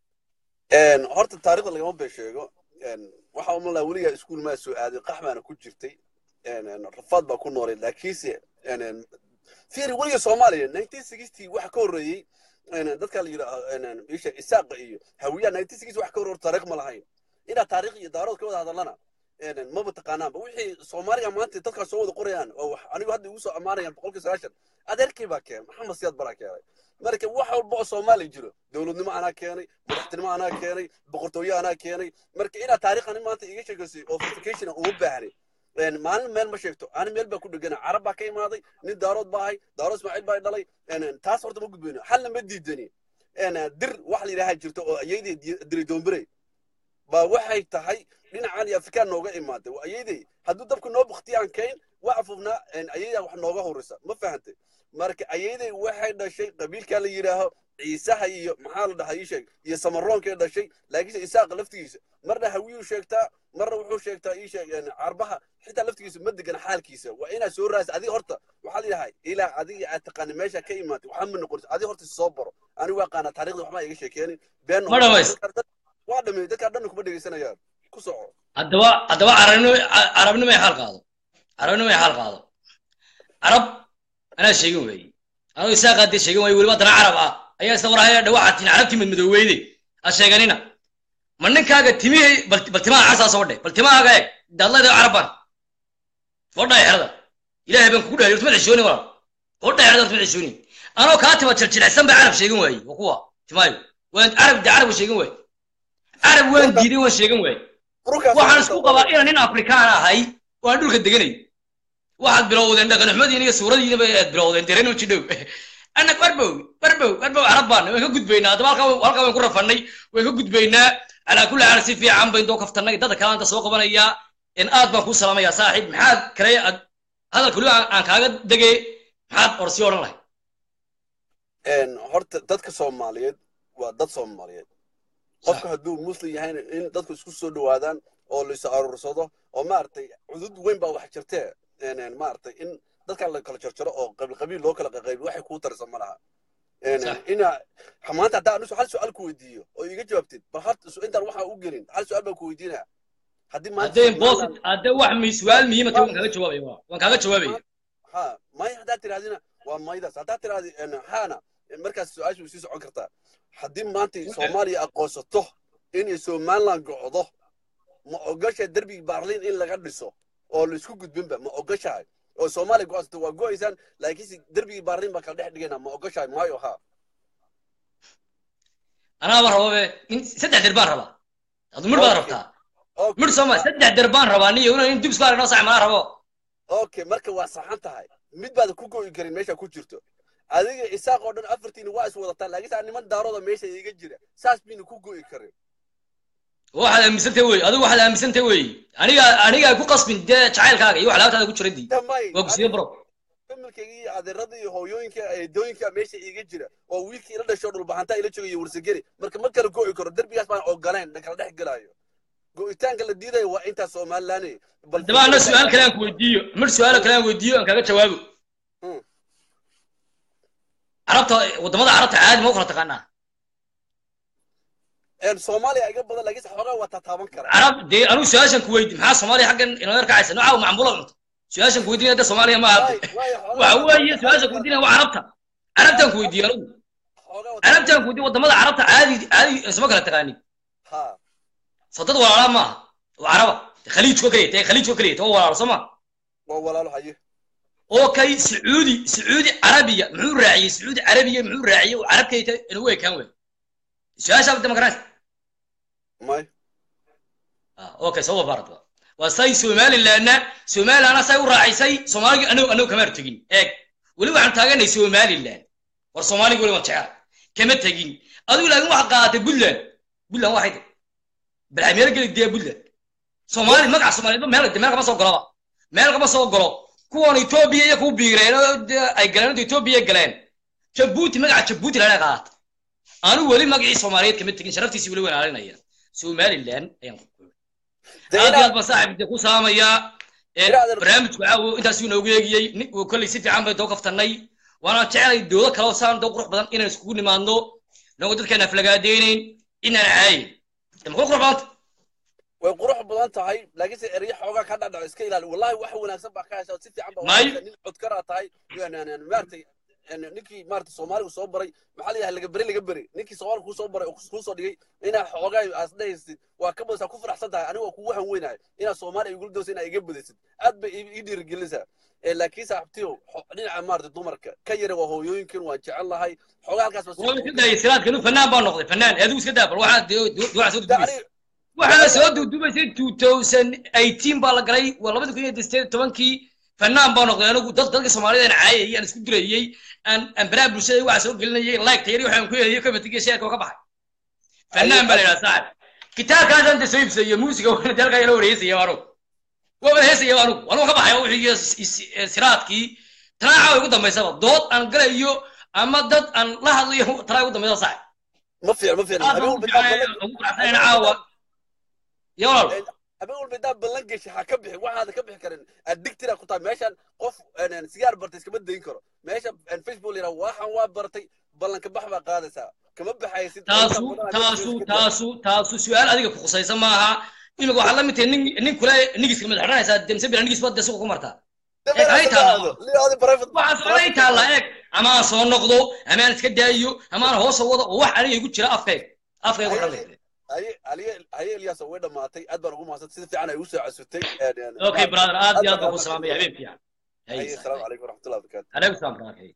Een, horta taariikhda lagama been sheego Een, waxa uma laa weligaa iskuul maa soo aaday qax baana ku jirtay Een, een, rafaad baa ku noolay laakiinse een, een, fiiri weliga soomaaliya 1960 waxa ka horreeyey een, dadka la yidhaa isha isaaqa iyo hawiyaha 1960 wax ka horreeyey taariikh ma lahayn inaad taariikh iyo daarood ka wada hadalana een, een, maba taqaanaanba wixii soomaaliga maanta dadkaas soo wada qorayaan oo wax anigu hadda igu soo ammaanayaan boqolkii sagaashan adeerkii baa keenay maxamed siyaad baraa keenay marka wax walba oo soomaali jiro dowladnimo anaa keenay madaxtinimo anaa keenay boqortooyo anaa keenay marka inaad taariikhani maanta iga sheegaysay oo verification uma baahni Een, maalin meel ma sheegto ani meel baa ku dhegana carab baa ka imaaday nin daarood baa ahay daaro ismaaciil baa i dhalay Een, een, taas horta ma gudbayno xalna ma diidani Een, een, dir wax la yidhaaha jirto oo ayaydii diri doombirey baa waxay tahay dhinacan iyo afrikaan nooga imaaday waa ayaydey hadduu dabka noo baktiyaan kayn waa afufnaa ayaydaa wax nooga horeysa ma fahantay marka ayayday waxay dhashay qabiilkaa la yidhaaho ciisaha iyo maxaa la dhahaa ii sheeg iyo samaroonkay dhashay laakiinse isaaqa laftigiisa marna hawiyuu sheegtaa marna wuxuu sheegtaa ii sheeg een, carbaha xitaa laftigiisa ma degan xaalkiisa waa inaad soo raasa adiga horta waxaa la yidhahay ilaa adiga aad taqaani meesha ka imaatay waxaa ma noqonaysa adiga horta soo baro anigu waa qaanaa taariikhda waxbaa iga sheekeenin been Ma dhamays. waa dhamay dadkaa dhanna kuma dhegeysanayaan ku soco haddaba haddaba carabnimo carabnimo ay xaal qaado carabnimo ay xaal qaado carab anaa sheegin weeye anuu isaaqaa dee sheegin waaye weliba haddana carab ah ayaa isla warahaya dhawaxatiin carabtii madmadooweyde ha sheeganina ma ninkaaga timihii bal bal timaha casaa soo dhe bal timahaaga eeg daadlayda carabban fodhaa xerada ilaahay baan kugu dhahay hortama xishooni walaal fodhaa xerada hortama xishooni anoo kaa tima jiljilcsan baa carab sheegin waaye waa kuwa timaayo waan carab de carab sheegin waaye carab waan diiday waan sheegin waaye waxaan isku qabaa inaan nin afrikaan ahay oo aan dhulka deganay waxaad bilowdeen dhaqanxumadiina iyo suuradiinaba aad bilowdeen dereno jidhow anag warbow warbow warbow carab baan waan ka gudbaynaa haddaba halkaa halkaa waan ku rafannay waan ka gudbaynaa calaa kulli xaal si fiican bayn doo kaftannay dadka kale anta soo qabanayaa in aad baan kuu salaamayaa saaxiib maxaad kale aad hadalka weliba aan aan kaaga degay maxaad orsii odhan lahay Een, horta dadka soomaaliyeed waa dad soomaaliyeed qofka hadduu muslim yahayna in dadku isku soo dhowaadaan oo la is aruursado oo maaragtay cudud weyn baa wax jirtee Een, een, maaragtay in dadka la kala jarjaro oo qabiil qabiil loo kala qaybiyo waxay kuu taraysa ma laha Een, Sax. ina maanta haddaa anisu hal su-aal ku weydiiyo oo iga jawaabtid bal horta su- intaan waxaa u gelin hal su-aal baan ku weydiinaya haddii maanta haddee Somaliland- bosit haddee wax mi su-aal muhiima tahay waan kaaga jawaabaya waa. waan kaaga jawaabaya ha may haddaad tirahdina waa maydaas haddaad tirahdi een, haana markaas su-aashu sii socon kartaa haddii maanta soomaaliya aqoonsato inay somaliland gocdo ma ogashahay derbigii baarliin in laga dhiso oo laisku gudbinba ma ogashahay oo soomaaliya go'aansato waa go'aysaan laakiinse derbigii baarliin baa kala dhex dhigayna ma ogashahay maayo ha anaaba rababe in saddex der baan rabaa adu midh baad Okay. rabtaa Okay. midh sooma saddex der baan rabaa niyo in dib isku aragnoo sax malaa rabo okay marka waa saxan tahay mid baad ku go'i karin meesha ku jirto adiga isaaq oo dhan afartiina waa is wadataa laakiinse aan niman daarooda meesha iga jira saas bayna ku go'i karin waxaad aaminsantay wey adigu waxaad aaminsantay wey aniga aniga ku qasbin dee jacaylkaaga iyo wax laabtaada ku jira dii damay waa gusiye bro familkayga iyo adeerada iyo hooyooyinka eedooyinka meesha iiga jira oo wiilkii ila dhasho dhulbaxantaa ila jogayo warsageri marka ma kala go'i karo derbigaas baan ogoleen na kala dhex gelaayo go'itaanka la diidayo waa intaa somaliland bal haddaba ana su-aal kale aan ku weydiiyo midh su-aal kale aan weydiiyo aan kaaga jawaabo Hmm. carabta wadamada carabta caadi ma u kala taqaanaa Een, soomaaliya iga badan laakiinse xoogaa waa tataaban kara carab dee anigu su-aashan ku weydi maxaa soomaaliya xaggan inoo yar kacaysa nooca macambulo cunto su-aashan kuweydiinaya da soomaaliya ma ahate waxa weeye su-aashan kuweydiinaya waa carabta carabtaan kuweydiiye anigu carabtaan kuweydiiye wadamada carabta caadi caadi isma kala taqaanin ha sadad walaala maaha waa caraba khaliijko kaliya tae khaliijko kaliya ta waa walaalo soo ma waa walaalo haye oo kay sacuudi sacuudi carabiya muxuu raaciyey sacuudi carabiya muxuu raaciyey oo carabkayta inagu ekaan wey su-aashaa badda magaranaysa may okay soo baarata waa say somalilandna somalilandna say u raacisay soomaaliga anagu anagu kama tegin eeg weli waxaan taaganay somaliland war soomaaliga weli waan jecel kama tegin adigu laakiin waxaa qaadatay puntland puntland waxay tahay balay meel geli dee puntland soomaali magaca soomaaliyeed meel meel kama soo goloba meel kama soo golo kuwan etoobiya iyo ku biireen oo dee ay galeen inta etoobiya galeen jabuuti magaca jabuuti lana qaata anigu weli magacii soomaaliyeed kama tegin sharaftiisi weli waan aalinaya somaliland ayaan ku aad iyo aad baan saaxib de ku salaamayaa barnaamijku caawo intaasuu inoogu eegiyey kolley si fiican bay doo kaftanay waana jecelay doodo kale oo saan doo qurux badan inaan iskugu nimaadno inagoo dadkeena aflagaadeynayn inaan caayin ma qurux badanta way qurux badan tahay laakiinse eryo xoogaa ka dhadhaco iska ilaali wallahi wax wanaagsan baa ka hesha si fiican baa May. nin codkaraa tahay maaragtay ninkii maaragtay soomaaligu soo baray maxaa layahay laga beri laga beri ninkii soomaaliga kuu soo baray oo kuu soo dhigay inaa xoogaa aas dhehaysid waa ka badaysaa ku faraxsan tahay aniga waa kugu hanweynahay inaa soomaaliya igula doosa inaa iga badaysid aad bay ii ii dhiirigelinaysaa Eh, laakiin saaxiibtiyo xo- dhinaca maaragtay dumarka ka yara waa hooyooyinkan waan jecel lahay xoogaa halkaas baa waa iska dayay siraadkanu fanaan baa noqday fanaan adigu iska daa bal waxaa dee duwaca soo Da- dudubaysa aniga- waxaana soo dudubaysay two thousand eighteen baa la galay waa labada kun iyo sideed iyo tobankii fanaan baa noqday anigu dad dadka soomaalida aan caayayay aan isku dirayey aan aan baraha bulshada waxaa soo gelinayay like tayari waxaan ku helayay kamatiga sheerka oo ka baxay fanaan baa la yidhaha saaxib kitaabkaasaan de soo iibsayo muusiga waana dalka yala wareysaya anugu waaba heesaya anugu anugu ka baxay wixii siraadkii tanaaca ugu dambaysaba dood aan galayo ama dad aan la hadlayo tanaa ugu dambaysa saaxib ma fiican ma fiican habeen walba intaa ballan- ugu faraxsanayna caawa ya walaal habeen walba intaa ballan gesha ha ka bixin waxaada ka bixi karin addictira ku tahay meeshan qof een, sigaar bartay iskama dayin karo meesha een, facebook layidhaha waxaan waa bartay ballanka bax baa qaadaysaa kama baxaysid taasu taasu taasu taasu su-aal adiga ku khusaysa maaha imika waxaad la mid tahay nin nin kule nigiska madax xidhanaysaa demse bila nigis baad de suuqa ku martaa eeg hay taalla waxaan socday taalla eeg ama aan soo noqdo ama aan iska daayo ama aan hoos wado oo wax aniga igu jira afkayga afkayga ku xidhan haye aliye haye elyaas way dhamaatay aad baan ugu mahadsan sida fiican ay u soo casutay okay brother aad iyo aad baan ku salaamaya habeen fiican haye asalaamu calaykum waraxmatullahi wabarakaatu عليكم السلام ورحمة الله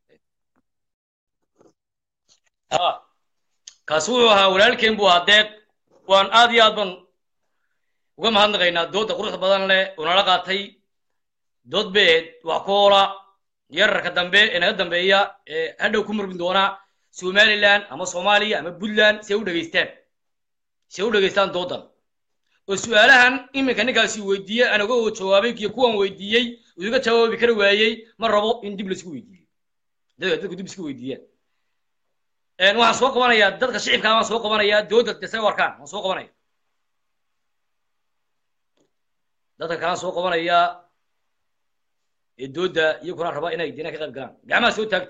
ها kaasi wuxuu ahaa walaalkeen buu ahaa deeq waan aad iyo aad ban uga mahadnaqaynaa doodda quruxda badan leh oo nala qaatay dood beed wax koola yararka dambe ee naga dambeeya ee hadhow ku murmi doona somaliland ama soomaaliya ama puntland si ay u dhegaystaan si ay u dhegaystaan dooddan oo su-aalahan iminka ninkaasi weydiiyey anaga oo jawaabay iyo kuwan weydiiyey uu iga jawaabi kari waayey ma rabo in dib laisku weydiiyo dadka dadku dib isku weydiiyaan waxaan soo qabanayaa dadka shicibkaa waan soo qabanayaa dooda dese warkaan waan soo qabanaya dadka kalaan soo qabanayaa ee dooda iyaguna raba inay dina ka qayb galaan gacmaha soo taagta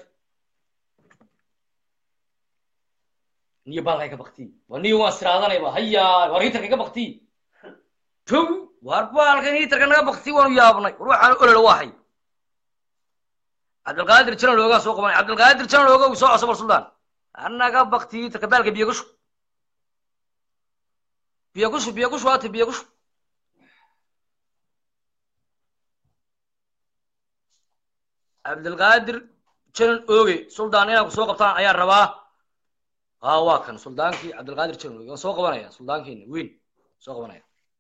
niyo baalkay ka bakti waa niyo waan siraadanayba haya war hitarka ka bakti tow war baalkan hitarka naga bakti waanu yaabnay war waxaan olol waahay cabdilqaadir janan loogaa soo qabanay cabdilqaadir janan looga uu soo coso bar suldaan annaga bakti hitarka baalka biyo kushu biyo kushu biyo kushu waata biyo kushu cabdilqaadir janan ooge suldaan inaan ku soo qabtaan ayaan rabaa ها واكن سلطانكي عبد القادر تشنو سو قبنايا سلطانكي وين سو قبنايا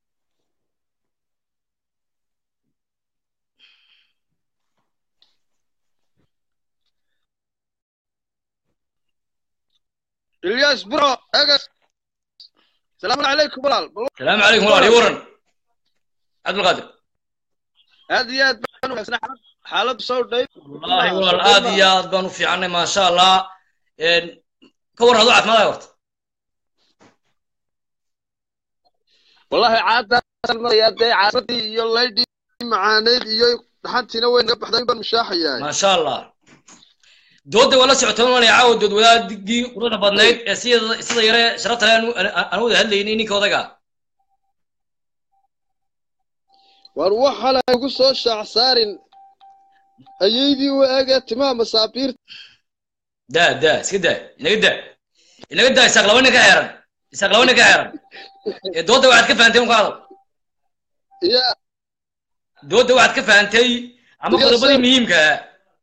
الياس برو اقص السلام عليكم بلال السلام عليكم ورحمه الله ورن عبد القادر هذه يا حالة صوت دايب والله والله الآدي يا بانو في عنا ما شاء الله إن كور هذا عثمان يورت والله عاد يا دي عاصتي يا ليدي معاند iyo dhaxantiina way naga baxday baan mushaaxayaa ما شاء الله dooda wala socotaan wala caawo dood wadaadii quruxda badnayd ee sida sida yare sharafta leh aan wada hadlaynay ninka odaga war waxa la igu soo shaac saarin ayeydii u ege timaha masaabiirta daa daa iska daa inaga daa inaga daa isaaq laba nin ka xeeran isaaq laba nin ka xeeran ee dooda waxaad ka fahantay un ka hadal ya dooda waxaad ka fahantay ama Yes, qodobadii sir. muhiimka ah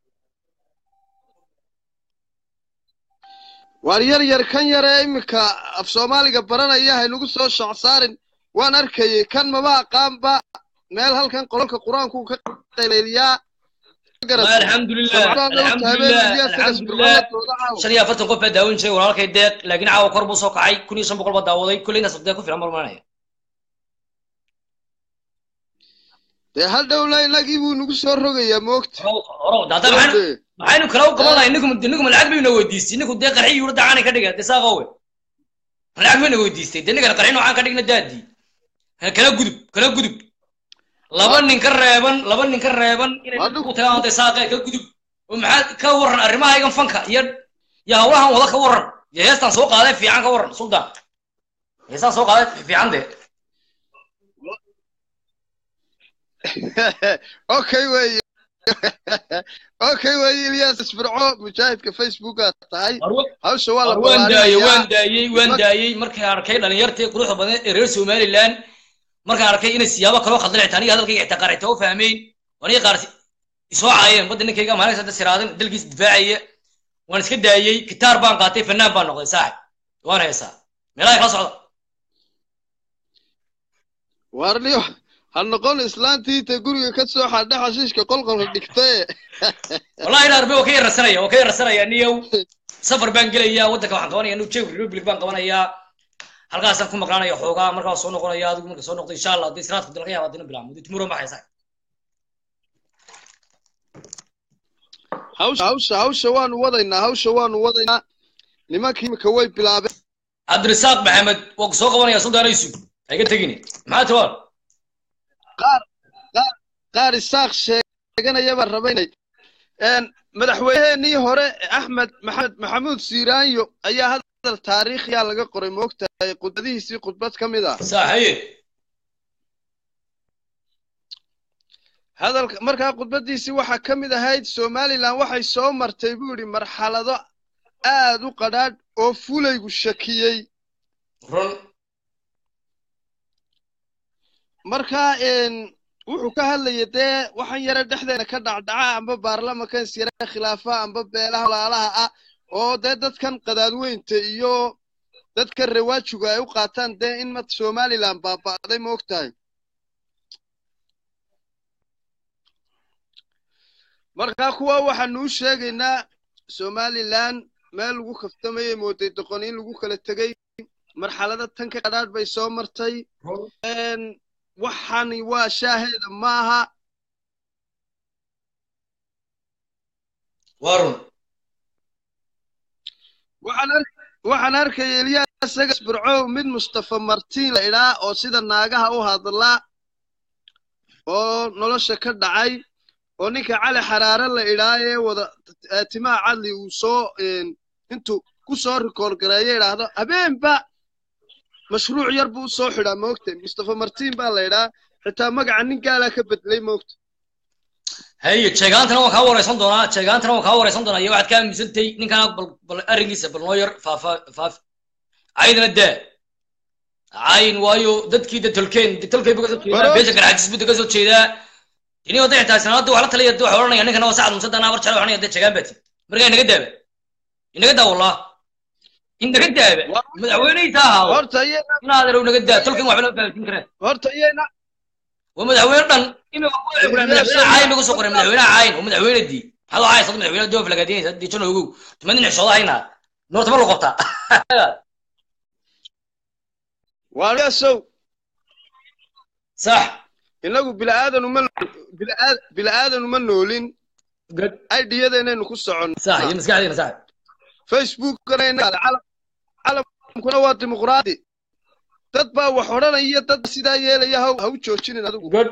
waar yar yar kan yare iminka af soomaaliga baranaya haynagu soo shaac saarin waan arkayay kan maba aqaanba meel halkan qololka qur-aanku ka qaylayliyaa Ma alxamdulilah alxamdulilah alxamdulilah shan iyo afartan qof baa daawan jiray walaalkay deeq laakiin caawa kor buu soo kacay kun iyo shan boqol baa daawaday kulley intaas deeq ku filan marmanaya dee hal dhowla inagii buu nagu soo rogayaa moogta oro dada maxaynu maxaynu kala u qabanaya ninku ninku lacag bayna weydiistay ninku dee qarxi yuu dacana ka dhiga dee saaqowe lacag bayna weydiistay dee ninkan qarxi noocaan ka dhigna daadii kala gudub kala gudub laba nin ka reeban laba nin ka reeban inay Waa ku tagaan dee saaqee ka gudub oo maxaad ka waran arrimahaygan fanka iyo iyo hawlahan wada ka waran iyo heestan soo qaaday fiican ka waran sultan heestan soo qaaday fiican dee okay weeye okay weeye ilyas isfirco mujaahidka facebooka tahay hawsha waa la waan daayey waan ballaarinayaa daayey waan daayey markaan arkay dhalinyartii quruxda badan ee reer somaliland markaan arkay inay siyaabo kaloo khaldan xitaa aniga hadalkayga xitaa qaar xitaa u fahmeyn aniga qaar si- isoo caayeen badda ninkayga maalinka saddex siraadin dalkiis difaacaya waan iska daayey gitaar baan qaatay fanaan baan noqday saaxib waan heesaa meelaha kala socda warniyo ha noqon islaantii ta guriga ka soo xadha xashiishka qolqolka dhigtae wallahi ina arbe waa ka yararsanaya waa ka yararsanaya niyow safar baan gelayaa waddanka waxaan qabanaya new czech republic baan qabanayaa halkaasaan ku maqnaanaya xoogaa markaa waan soo noqonaya adigu marka soo noqdo insha allah haddii siraadku dalka yaaba dina bilaamo tumuro ma haysaa hawsha hawsha hawsha waanu wadaynaa hawsha waanu wadaynaa nimankii imika way bilaabeen cabdirasaaq maxamed waa ku soo qabanaya suldaanaysu hayga tegini maxaa tawaan qaar qaar qaar isaaq sheeganaya baan rabaynay een madaxweyneheenii hore axmed maxamed maxamuud siiraanyo ayaa hadal taariikhiya laga qoray moogtahay khudbadihiisii khudbad ka mid ah saaxaye hadalka markaa khudbadiisii waxaa ka mid ahayd somalilan waxay soo martay buu yidhi marxalado aad u qadhaadh oo fulaygu shakiyey run markaa een wuxuu ka hadlayay dee waxaan yare dhexdeena ka dhacdhaca amba baarlamankan is yare khilaafa amba beelaha walaalaha ah oo dee dadkan qadaadweynta iyo dadka rawaajigu ay u qaataan dee in mad somalilan baaba'day ma og tahay markaa kuwa waxaanu u sheegaynaa somalilan meel lagu kaftamayay mooday doqon in lagu kala tegey marxalado tan ka qadhaadh bay soo martay een waxani waa shaaheeda maaha waa run waxaan ar- waxaan arkaya eliyas sagas bircow mid mustafa martiin la idhaa oo sida naagaha u hadla oo nolosha ka dhacay oo ninka cali xaraare la idhaa ee wada eh, timaha cadli uu soo een, intuu ku soo rikoor gareeyo idhaahdo habeenba mashruuc yar buu usoo xidhaa moogta mustafa martiin baa la idhaa xitaa magaca nin gaalaa ka bedelay moogta haye jeegaantana waan kaa wareysan doonaa jeegaantana waan kaa wareysan doonaa iyo waxaad ka aaminsantay ninkana bal bal arrinkiisa bal noo yar faafa faaf caydana daa cayn waayo dadkii de tolkeen de tolkay buu kasoo jeedaa Baro- beesha garxajis buu de kasoo jeedaa ini wada xitaa sanadda wax la talaya de waxa odhanaya ninkana waa sacad musadana abar jale waxanaya de jeegaan baati markaa inaga daaba inaga daa wallah inaga daaba madaxweyneyta ahaado horta iyana inaaderow naga daa tolkan waxba lama fahamsin kareen horta iyana waa madaxweyne dhan imika wuxuu qoray madaxweyne caayin bay kusoo qoray madaxweyne caayin waa madaxweyne dii maxaad u haysad madaxweyne doof lagaadinaysa dii jan ogow tumadin xishooda haynaa noortama lu qabtaa waaliyasow sax inagu bilaadan uma bilaadan uma noolin good idiyadeenaynu ku soconno sax iyo maskaxdeena sax facebookana inaga calam- calamkuna waa dimuqraadi dad baa wax odhanaya dad sidaa yeelaya ha ha u joojinin adigu good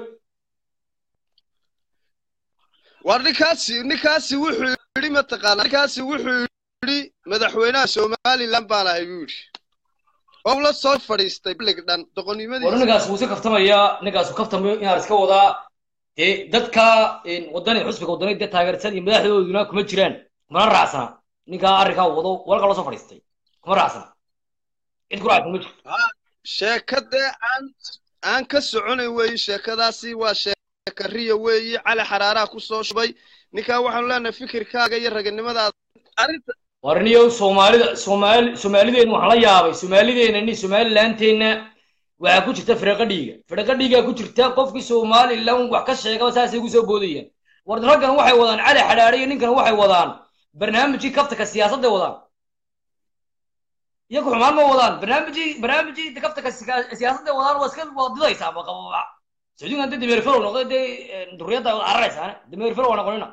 war ninkaasi ninkaasi wuxuu yidhi mataqaanaa ninkaasi wuxuu yidhi madaxweynaha somaliland baan ahay buu yidhi oo la soo fadhiistay bilig dhan war doqonnimadiisa ninkaas wuu iska kaftamaya ninkaas wuu kaftamayo inaad iska wadaa dee dadka wadani xusbiga wadani dee taageersan iyo madaxdooduna kuma jiraan kumana raacsana ninkaa arrinkaa wado walka loo soo fadhiistay kuma raacsana cid ku raacsan ma jirto sheekadee aan aan ka soconayn weeyi sheekadaasi waa sheeka riya weeyi cali xaraaraha ku soo shubay ninkaa waxaanu leenahay fikirkaaga iyo raganimadaada arrinta warniyow soomaalida soomaali soomaalideena waxaan la yaabay soomaalideena ni somalilandeenna waxaa ku jirta firaqa dhiiga firaqa dhiigaa ku jirta qofkii somalilan wax ka sheegaba saasay ugu soo boodayaan war raggan waxay wadaan cali xadhaare iyo ninkan waxay wadaan barnaamijkii kaftanka siyaasadday wadaan iyagu xumaan ma wadaan barnaamijkii barnaamijkii kaftanka sika- siyaasadday wadaan waa iska wada didaysaa ma qababa sacuudigan dee dameer ferow noqday dee duriyadda wada cararaysaane dameer ferow waa noqonina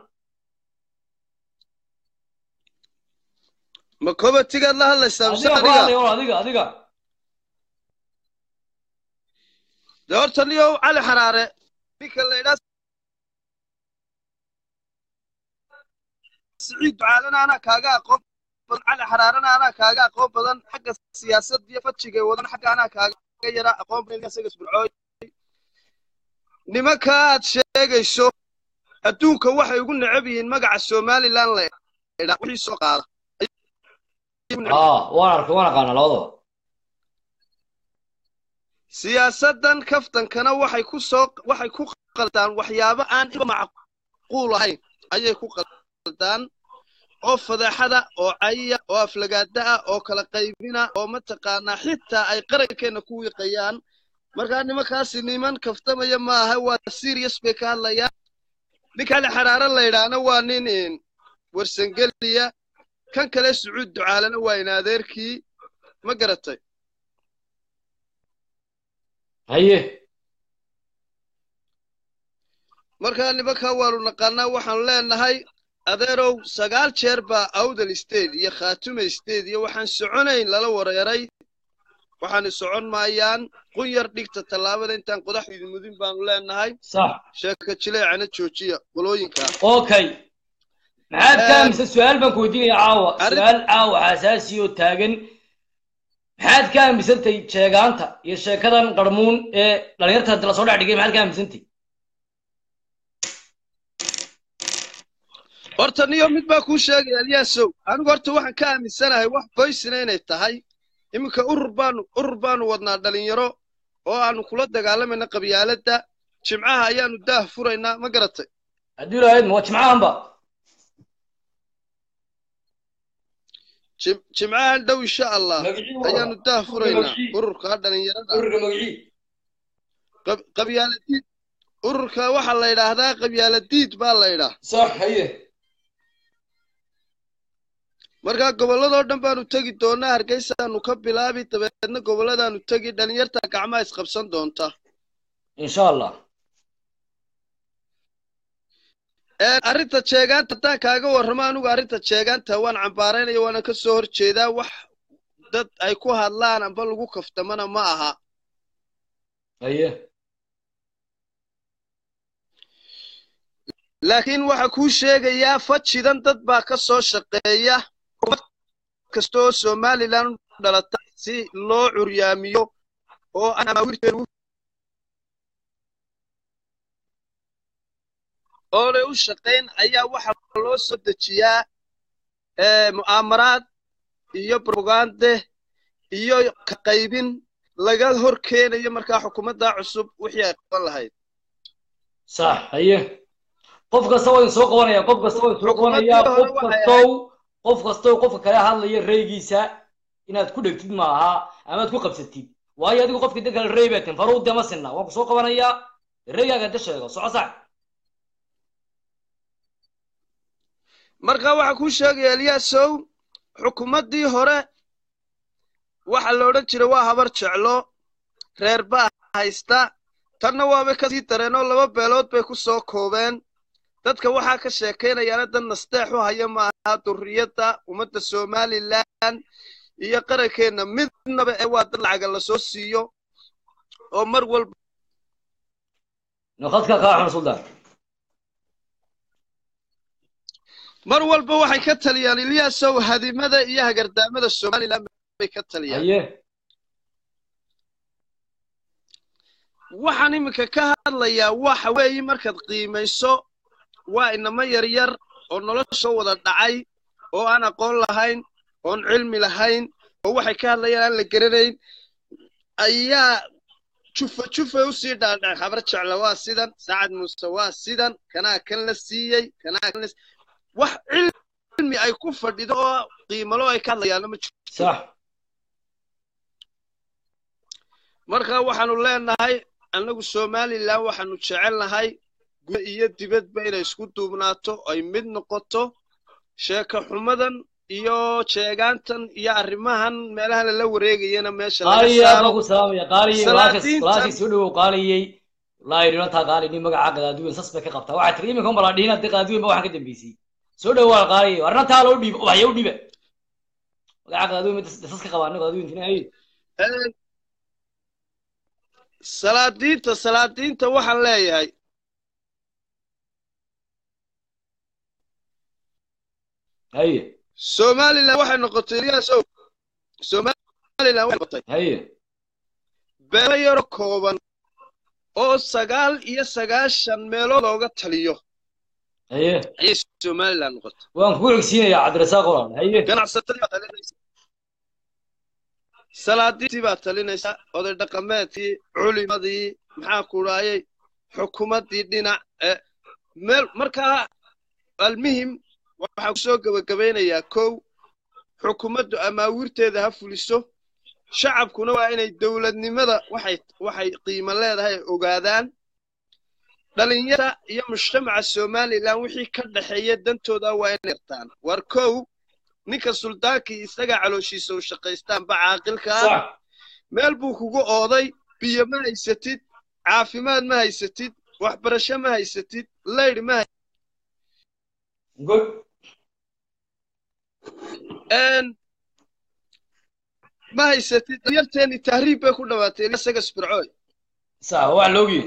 ma kobatigaad la hadlaysaa mise adiga ku adiga hadlaya war adiga adiga dee horta niyow cali xaraare ninka la idhaa siciid ducaalana anaa kaaga aqoon badan cali xaraarana anaa kaaga aqoon badan xagga siyaasad iyo fajiga wadan xagga anaa kaaga yara aqoon badan isaga isburcooy nimanka aad sheegayso adduunka waxay ugu necab yihiin magaca somaliland la idhaa wixii soo qaada aa waan arkay waan aqaanaa labadaba siyaasadan kaftankana waxay ku soo waxay ku qaldaan waxyaabo aan iba macquul ahayn ayay ku qaldaan oo fadeexada oo caya oo aflagaada ah oo kala qaybina oo mataqaanaa xitaa ay qarankeenna ku wiiqayaan markaa nimankaasi niman kaftamaya maaha waa serious bay ka hadlayaan ninka ali xaraare la yidhaahna waa nin in warsangeliya kan kale sacuud ducaalana waa in adeerkii ma garatay haye markaa nimankaa waanu naqaanaa waxaanu leenahay adeerow sagaal jeer baa awdal state iyo khaatume state iyo waxaan soconayn lala wareeray waxaanu socon maayaan qun yar dhigta tallaabada intaan qodax idin mudin baanu leenahay sax sheeka jileecana joojiya qolooyinka okay maxaad ka aaminsan su-aal baan ku weydiinaya caawa arrin- su-aal caawa xasaasi oo taagan maxaad ka aaminsantay sheegaanta iyo sheekadan qarmuun ee dhalinyarta lasoo dhex dhigay maxaad ka aaminsantay horta niyo mid baa kuu sheegaya alyaasow anigu horta waxaan ka aaminsanahay wax boysina inay tahay iminka urur baanu urur baanu wadnaa dhalinyaro oo aanu kula dagaalamayna qabyaaladda jimcaha ayaanu daah furaynaa ma garatay haddii lahayd ma waa jimcahanba Jim- jimcahan dhow insha allah Magacii ayaanu waa- daah furaynaa magacii. ururka dhalinyarada ururka magacii Qab- qabyaaladiid ururka waxaa la yidhaahdaa qabyaaladiid baa la yidhaa sax haye markaa gobolladoo dhan baanu tegi doonaa hargeysaanu ka bilaabi dabeedna gobolladaanu tegi dhalinyarta gacmaha isqabsan doonta insha allah Een, arrinta jeegaanta haddaan kaaga warramo anigu arrinta jeegaanta waan cambaaraynaya waana ka soo horjeedaa wax dad ay ku hadlaan amba lagu kaftamana ma aha haye laakiin waxa kuu sheegayaa fajidan dad baa ka soo shaqeeya ummad kasta oo somalilan u dhalatay si loo curyaamiyo oo aan amaawirteedu oonay u shaqayn ayaa waxa loo soo dejiyaa ee, mu'aamaraad iyo propagande iyo ka qaybin laga hor keenayo markaa xukuumadda cusub wixii ay qaban lahayd sax haye qof kasta waa idin soo qabanaya qof kasta waa idin soo qabanaya Xukuumaddii hore qof waxay kastow qof kastow qofka kale hadlaya reygiisa inaad ku dhegtid maaha ama aad ku qabsatid waayo adigu qofkii dan kale rey baatin faruud dema sinna waan ku soo qabanayaa reygaaga inta sheego soco sax marka waxaa kuu sheegaya eliyaasow xukuumaddii hore waxa la odhan jiray waa habar jeclo reer baa haysta tanna waabay kasii dareenoo laba beelood bay ku soo koobeen dadka waxaa ka sheekaynayaana dad nasteex u haya maaha durriyadda ummadda somalilan iyo qarankeenna midnaba ee waa dad lacaga lasoo siiyo oo mar walba naqadka kaa xun suldaan mar walba waxay ka taliyaan ilyaasow hadimada iyo hagardaamada somalilan bay ka taliyaan haye waxaan iminka ka hadlayaa waxa weeye markaad qiimayso waa inamo yaryar oo nolosha wada dhacay oo aan aqoon lahayn oon cilmi lahayn oo waxay ka hadlayaan aan la garanayn ayaa jufa jufa usii dhaadhac habar jecla waa sidan saacad muuse waa sidan kanaa kan la siiyey kanaa kan la si- wax cilmi ay ku fadhido oo qiimalo ay ka hadlayaanna ma jiro sax marka waxaanu leenahay annagu somalilan waxaanu jecelnahay guda iyo dibadba inay isku duubnaato ay mid noqoto sheeko xumadan iyo jeegaantan iyo arrimahan meelaha lala wareegayana meesha laga qaaliye aad baan saaro ku salaamaya qaaliye walaalkas salaadiintan walaalkay soo dhawow qaaliyey wallaahi dhinataa qaali nin magaca qadaadiwen sas bay ka qabtaa waxaa tiri iminka unbala dhihin haddii qadaadiwen ba waxaan ka dambeysay soo dhawaal qaaliye arrintaa loo dhiibo waxya u dhiiba magaca qadaadiwen sas ka qabaa nin qadaadiwentina ay Een, salaadiinta salaadiinta waxaan leeyahay haye somalilan waxay noqotay ilyaasow somalilan waxay noqotay haye beelo yaro kooban oo sagaal iyo sagaashan meelood looga taliyo haye ayay somalilan noqotay waan kugu xigsiinayaa cabdirasaaq olan haye ganacsatadii baa talinaysa salaadiintii baa talinaysa oday dhaqameedkii culimadii maxaa ku dhaayay xukuumaddii dhinac ee meel markaa almuhim waxaa ku soo gebagabaynayaa kow xukuumaddu amaawiirteeda ha fuliso shacabkuna waa inay dowladnimada waxay waxay qiimo leedahay ay ogaadaan dhalinyarada iyo mujtamaca somalilan wixii ka dhexeeya dantooda waa inay yartaan war kow ninka suldaankii isagaa calooshiisa u shaqaystaanba caaqilka ah sax meel buu kugu ooday biyo ma haysatid caafimaad ma haysatid waxbarasho ma haysatid laydh ma hay- good een, ma haysatid dhalinyarteeni tahriib bay ku dhawaatay isaga sbircooy sax wax loogiye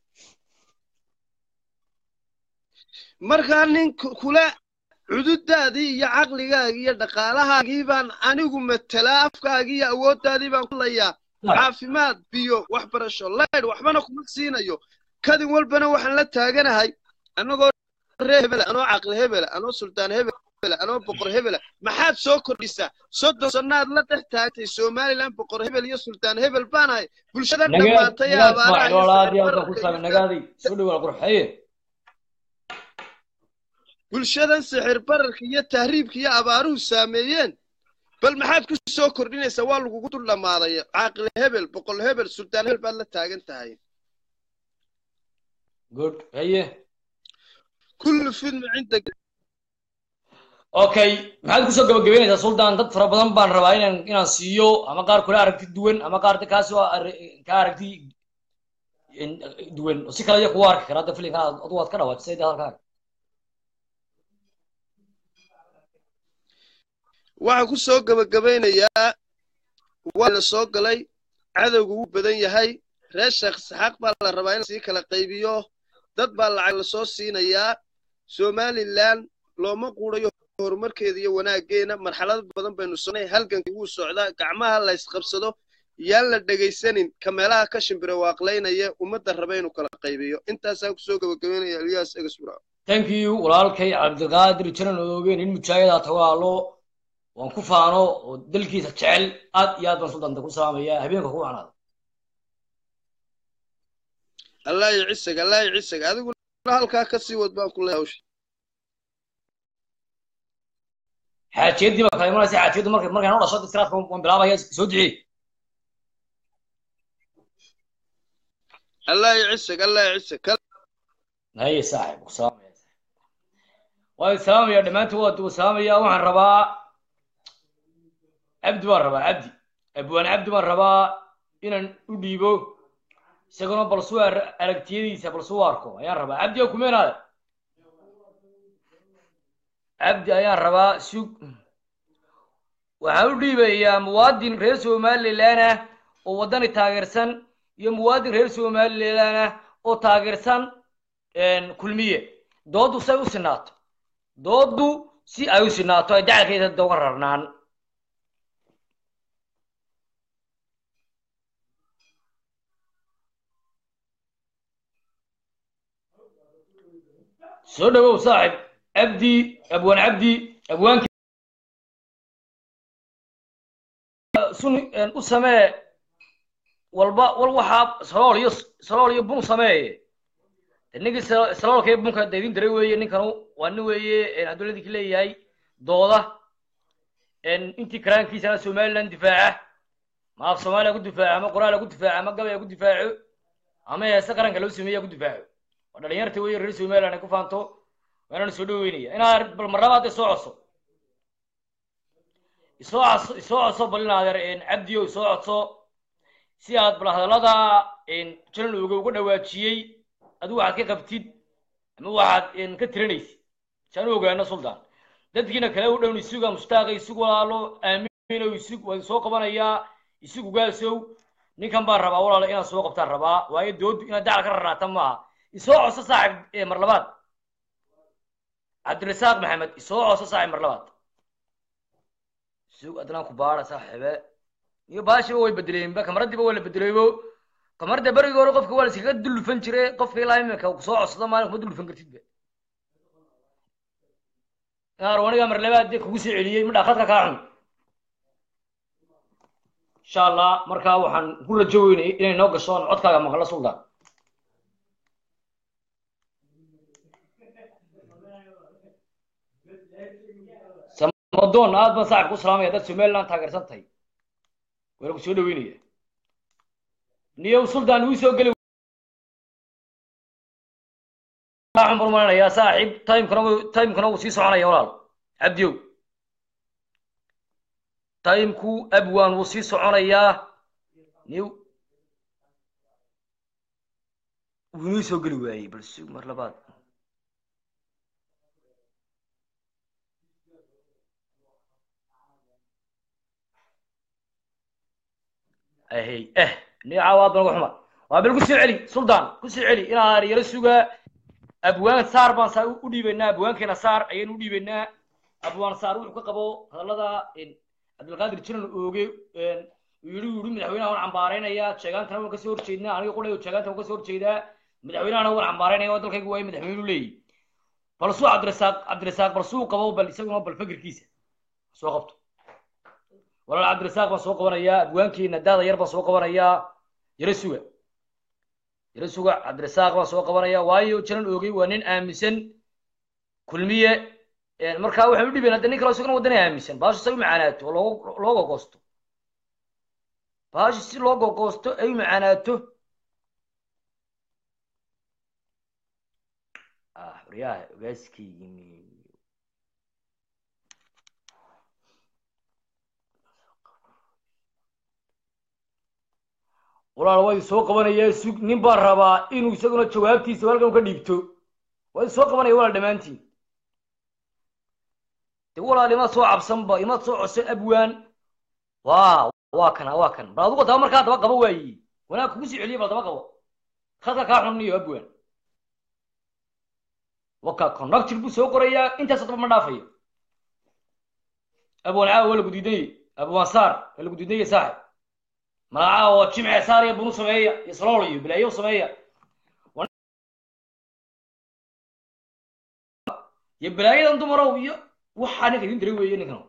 markaa nin ku- kule cududaadii iyo caqligaagii iyo dhaqaalahaagii baan anigu matelaa afkaagii iyo awooddaadii baan ku layaa caafimaad biyo waxbarasho laydh waxbana kuma siinayo kadin walbana waxaan la taaganahay annagoo reer hebela anoo caqli hebela anoo suldaan hebela anoo boqor hebela maxaad soo kordhisaa soddon sannaad la dhex taagtay somalilan boqor hebel iyo suldaan hebel baanahay bulshadan nagaad dhammaatay ee nagaad abaaraha ismaaciil iyo walaal aad iyo aad baan ku sicir salaamay bararka iyo nagaaday soo dhawaal qurux haye bulshadan sixir bararka iyo tahriibka iyo abaaruhu saameeyeen bal maxaad ku soo kordhinaysaa waa lagugu dul dhammaaday caaqil hebel boqol hebel suldaan hebel baad la taagan tahay good haye kullu fidma cinda okay maxaad kusoo gabagabeynaysaa sultan dad fara badan baan rabaa inaan inaan siiyo ama qaar kula aragti duwan ama qaar kaasoo ka aragti in- duwan oo si kale iyo kugu arki kara hadda filinkan aad- adigu waad ka dhawaajisay dee halkaaga waxaan ku soo gebagabaynayaa waa la soo galay cadowgu wuu badan yahay reer sheekh isxaaq baa la rabaa in sii kala qaybiyo dad baa lacag lasoo siinayaa somalilan looma quudayo horumarkeeda iyo wanaaggeena marxalad badan baynu sonnay halgankii wuu socdaa gacmaha la ysqabsado yaan la dhegaysanin ka meelaha ka shimbire waaqlaynaya ummadda raba inuu kala qaybiyo intaasaa ku soo gebagabaynaya elyaas egasbura thank you walaalkay cabdiqaadir janan oogeen in mujaahidaa tawaalo waan ku faano oo dalkiisa jecel aad iyo aad baan sultanta ku salaamaya habeenka ku wacnaada allah iyo cisag allah iyo cisag adiguna halkaa ka sii wad baan ku leeyahay hawsha xaajiyadii baa kala imanaysa xaajiyaddu markay markay noo dhasho istiraadka waan bilaabaya soo ducee allah iyo cisag allah iyo cisag kal haye saaxib ku salaamaya waan salaamaya dhammaantood waa waa salaamaya waxaan rabaa cabdi baan rabaa cabdi abwaan cabdi baan rabaa inaan u dhiibo isaguna bal suu ar- aragtiyadiisa bal suu arko ayaan rabaa cabdi oo kumeenaade cabdi ayaan rabaa sug waxaan u dhiibayaa muwaadin reer somalilan ah oo waddani taageersan iyo muwaadin reer somalilan ah oo taageersan kulmiye dooddu say u sinaato dooddu si ay u sinaato ay dacalkeeda doga rarnaan soo dhawow saaxib cabdi abwaan cabdi abwaanki sun u samee walba wal waxaa salool iyo salool iyo bun sameeye ninkii saloolka iyo bunka daydin diray weeye ninkanu waa nin weeye hadduu ladinki leeyahay dooda intii karaankiisana somaliland difaaca ma af soomaaliya ku difaaco ama qoraala ku difaaco ama gabaya ku difaaco ama heese qaranka loo sameeya ku difaaco waa dhalinyarta weeye reer somaliland ay ku faanto waanana soo dhaweynaya inaa bal marlabaad soo codso isoo codso isoo codso bal in adeer cabdiyo isoo codso si aad bal hadallada jalan uga uga dhawaajiyey adigu waxaad ka qabtid ama waxaad ka tiranaysid si aan u ogaano sultan dadkiina kale u dhown isuga mustaaqa isug walaalo aamino isug waan soo qabanayaa isug ugaasow ninkan baan rabaa walaalo inaan soo qabtaan rabaa waayo doodu inaad dacal ka raraata maaha isoo codso saaxib mar labaad cabdirasaaq maxamed isoo codso saaxib mar labaad isug adnaan ku baara saaxibe iyo baashiba way bedeleenba kamaradiiba waa la bedeleybo kamarada berigii hore qofka waa la iskaga dullufan jire qofka ilaa iminka soo codsado maalin kuma dullufan kartidba arwaniga mar labaad dee kugu soo celiyey ma dhaakadka kaa cun insha allah markaa waxaan ku rajo weynay inay noo gasho aan codkaaga maqlo sultan samadoon aad baan saaxib ku salaamaya dad somaliland taageersan tahay waa lagu soo dhaweynaya niyow sultan wuu soo geli waxaan barmaanayaa saaxiib timekana timekana wuu sii soconaya walaal cabdiyow timeku abwan wuu sii soconayaa niyow wuu inoo soo geli waayey bal sug mar labaad ahey eh niyo caawaad banaga xuma waa bal ku soo celi sultan ku soo celi inaa yaro sugaa abwaan saar baan saa u dhiibaynaa abwaankeena saar ayaynu u dhiibaynaa abwaan saar wuxuu ka qabo hadallada cabdilqaadir jiran ooge uu yidhi uu yidhi madaxweynaha waan cambaaraynaya sheegaantana waan kasoo horjeednaa aniga qudhay sheegaanta waan kasoo horjeedaa madaxweynahana waan cambaaraynaya oo dalkaygu waayo madaxweynu leeyahy bal suu cabdirasaaq cabdirasaaq bal suu qabo bal isaguna bal fikirkiisa soo qabto walaal cabdirasaaq baan soo qabanayaa abwaankeena daada yar baan soo qabanayaa yaro suga yaro suga cabdirasaaq baan soo qabanaya waayo jalan oogey waa nin aaminsan kulmiye markaa waxaan u dhibayn hadda nin kale isaguna wadana aaminsan baashu say u macaanaato oo looga loo gogoosto baashu si loo gogoosto ay u macaanaato ah waryaha ogaaskii yimi walaal waa idin soo qabanaya sug nin baan rabaa inuu isaguna jawaabtiisa halkan ka dhiibto waa idin soo qabanaya walaal dhammaantiin de walaal imaad soo cabsanba imaad soo codsan abwaan wa waa kana waa kan bal adugu daba markaa daba qabo waayi wanaag kugu sii celiya bal daba qabo khadka kaa xunniyo abwaan waka connector buu soo qorayaa intaas daba ma dhaafayo abwaan caawa waa lagu diidanye abwaan saar waa lagu diidanye saaxib magaca oo jimce saariya bunu sameeya iyo salool iyo bilaayo sameeya iyo bilaayadan dumarow iyo waxaa ninka idin diray weeye ninkan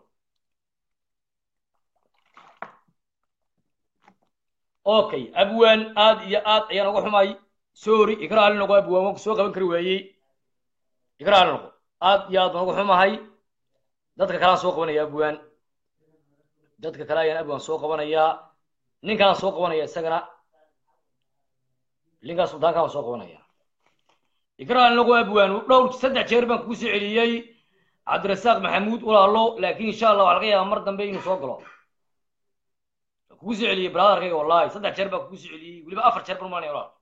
okay abwaan aad iyo aad ayaan uga xumay sorry ikra ali noqo abwaan waan ku soo qaban kari waayey ikra ali noqo aad iyo aad baan uga xumahay dadka kalean soo qabanaya abwaan dadka kale ayaan abwaan soo qabanayaa ninkaan soo qabanaya isagana ninkaan suldaankaan soo qabanaya ikraan lagu abwaan dhowr saddex jeer baan kugu soo celiyey cabdirasaaq maxamuud walaalo laakiin insha allah waxaa laga yaabaa mar dambe inuu soo galo kugu soo celiyey brotherkayga wallahi saddex jeer baan kugu soo celiyey weliba afar jeer baan maanaya walaal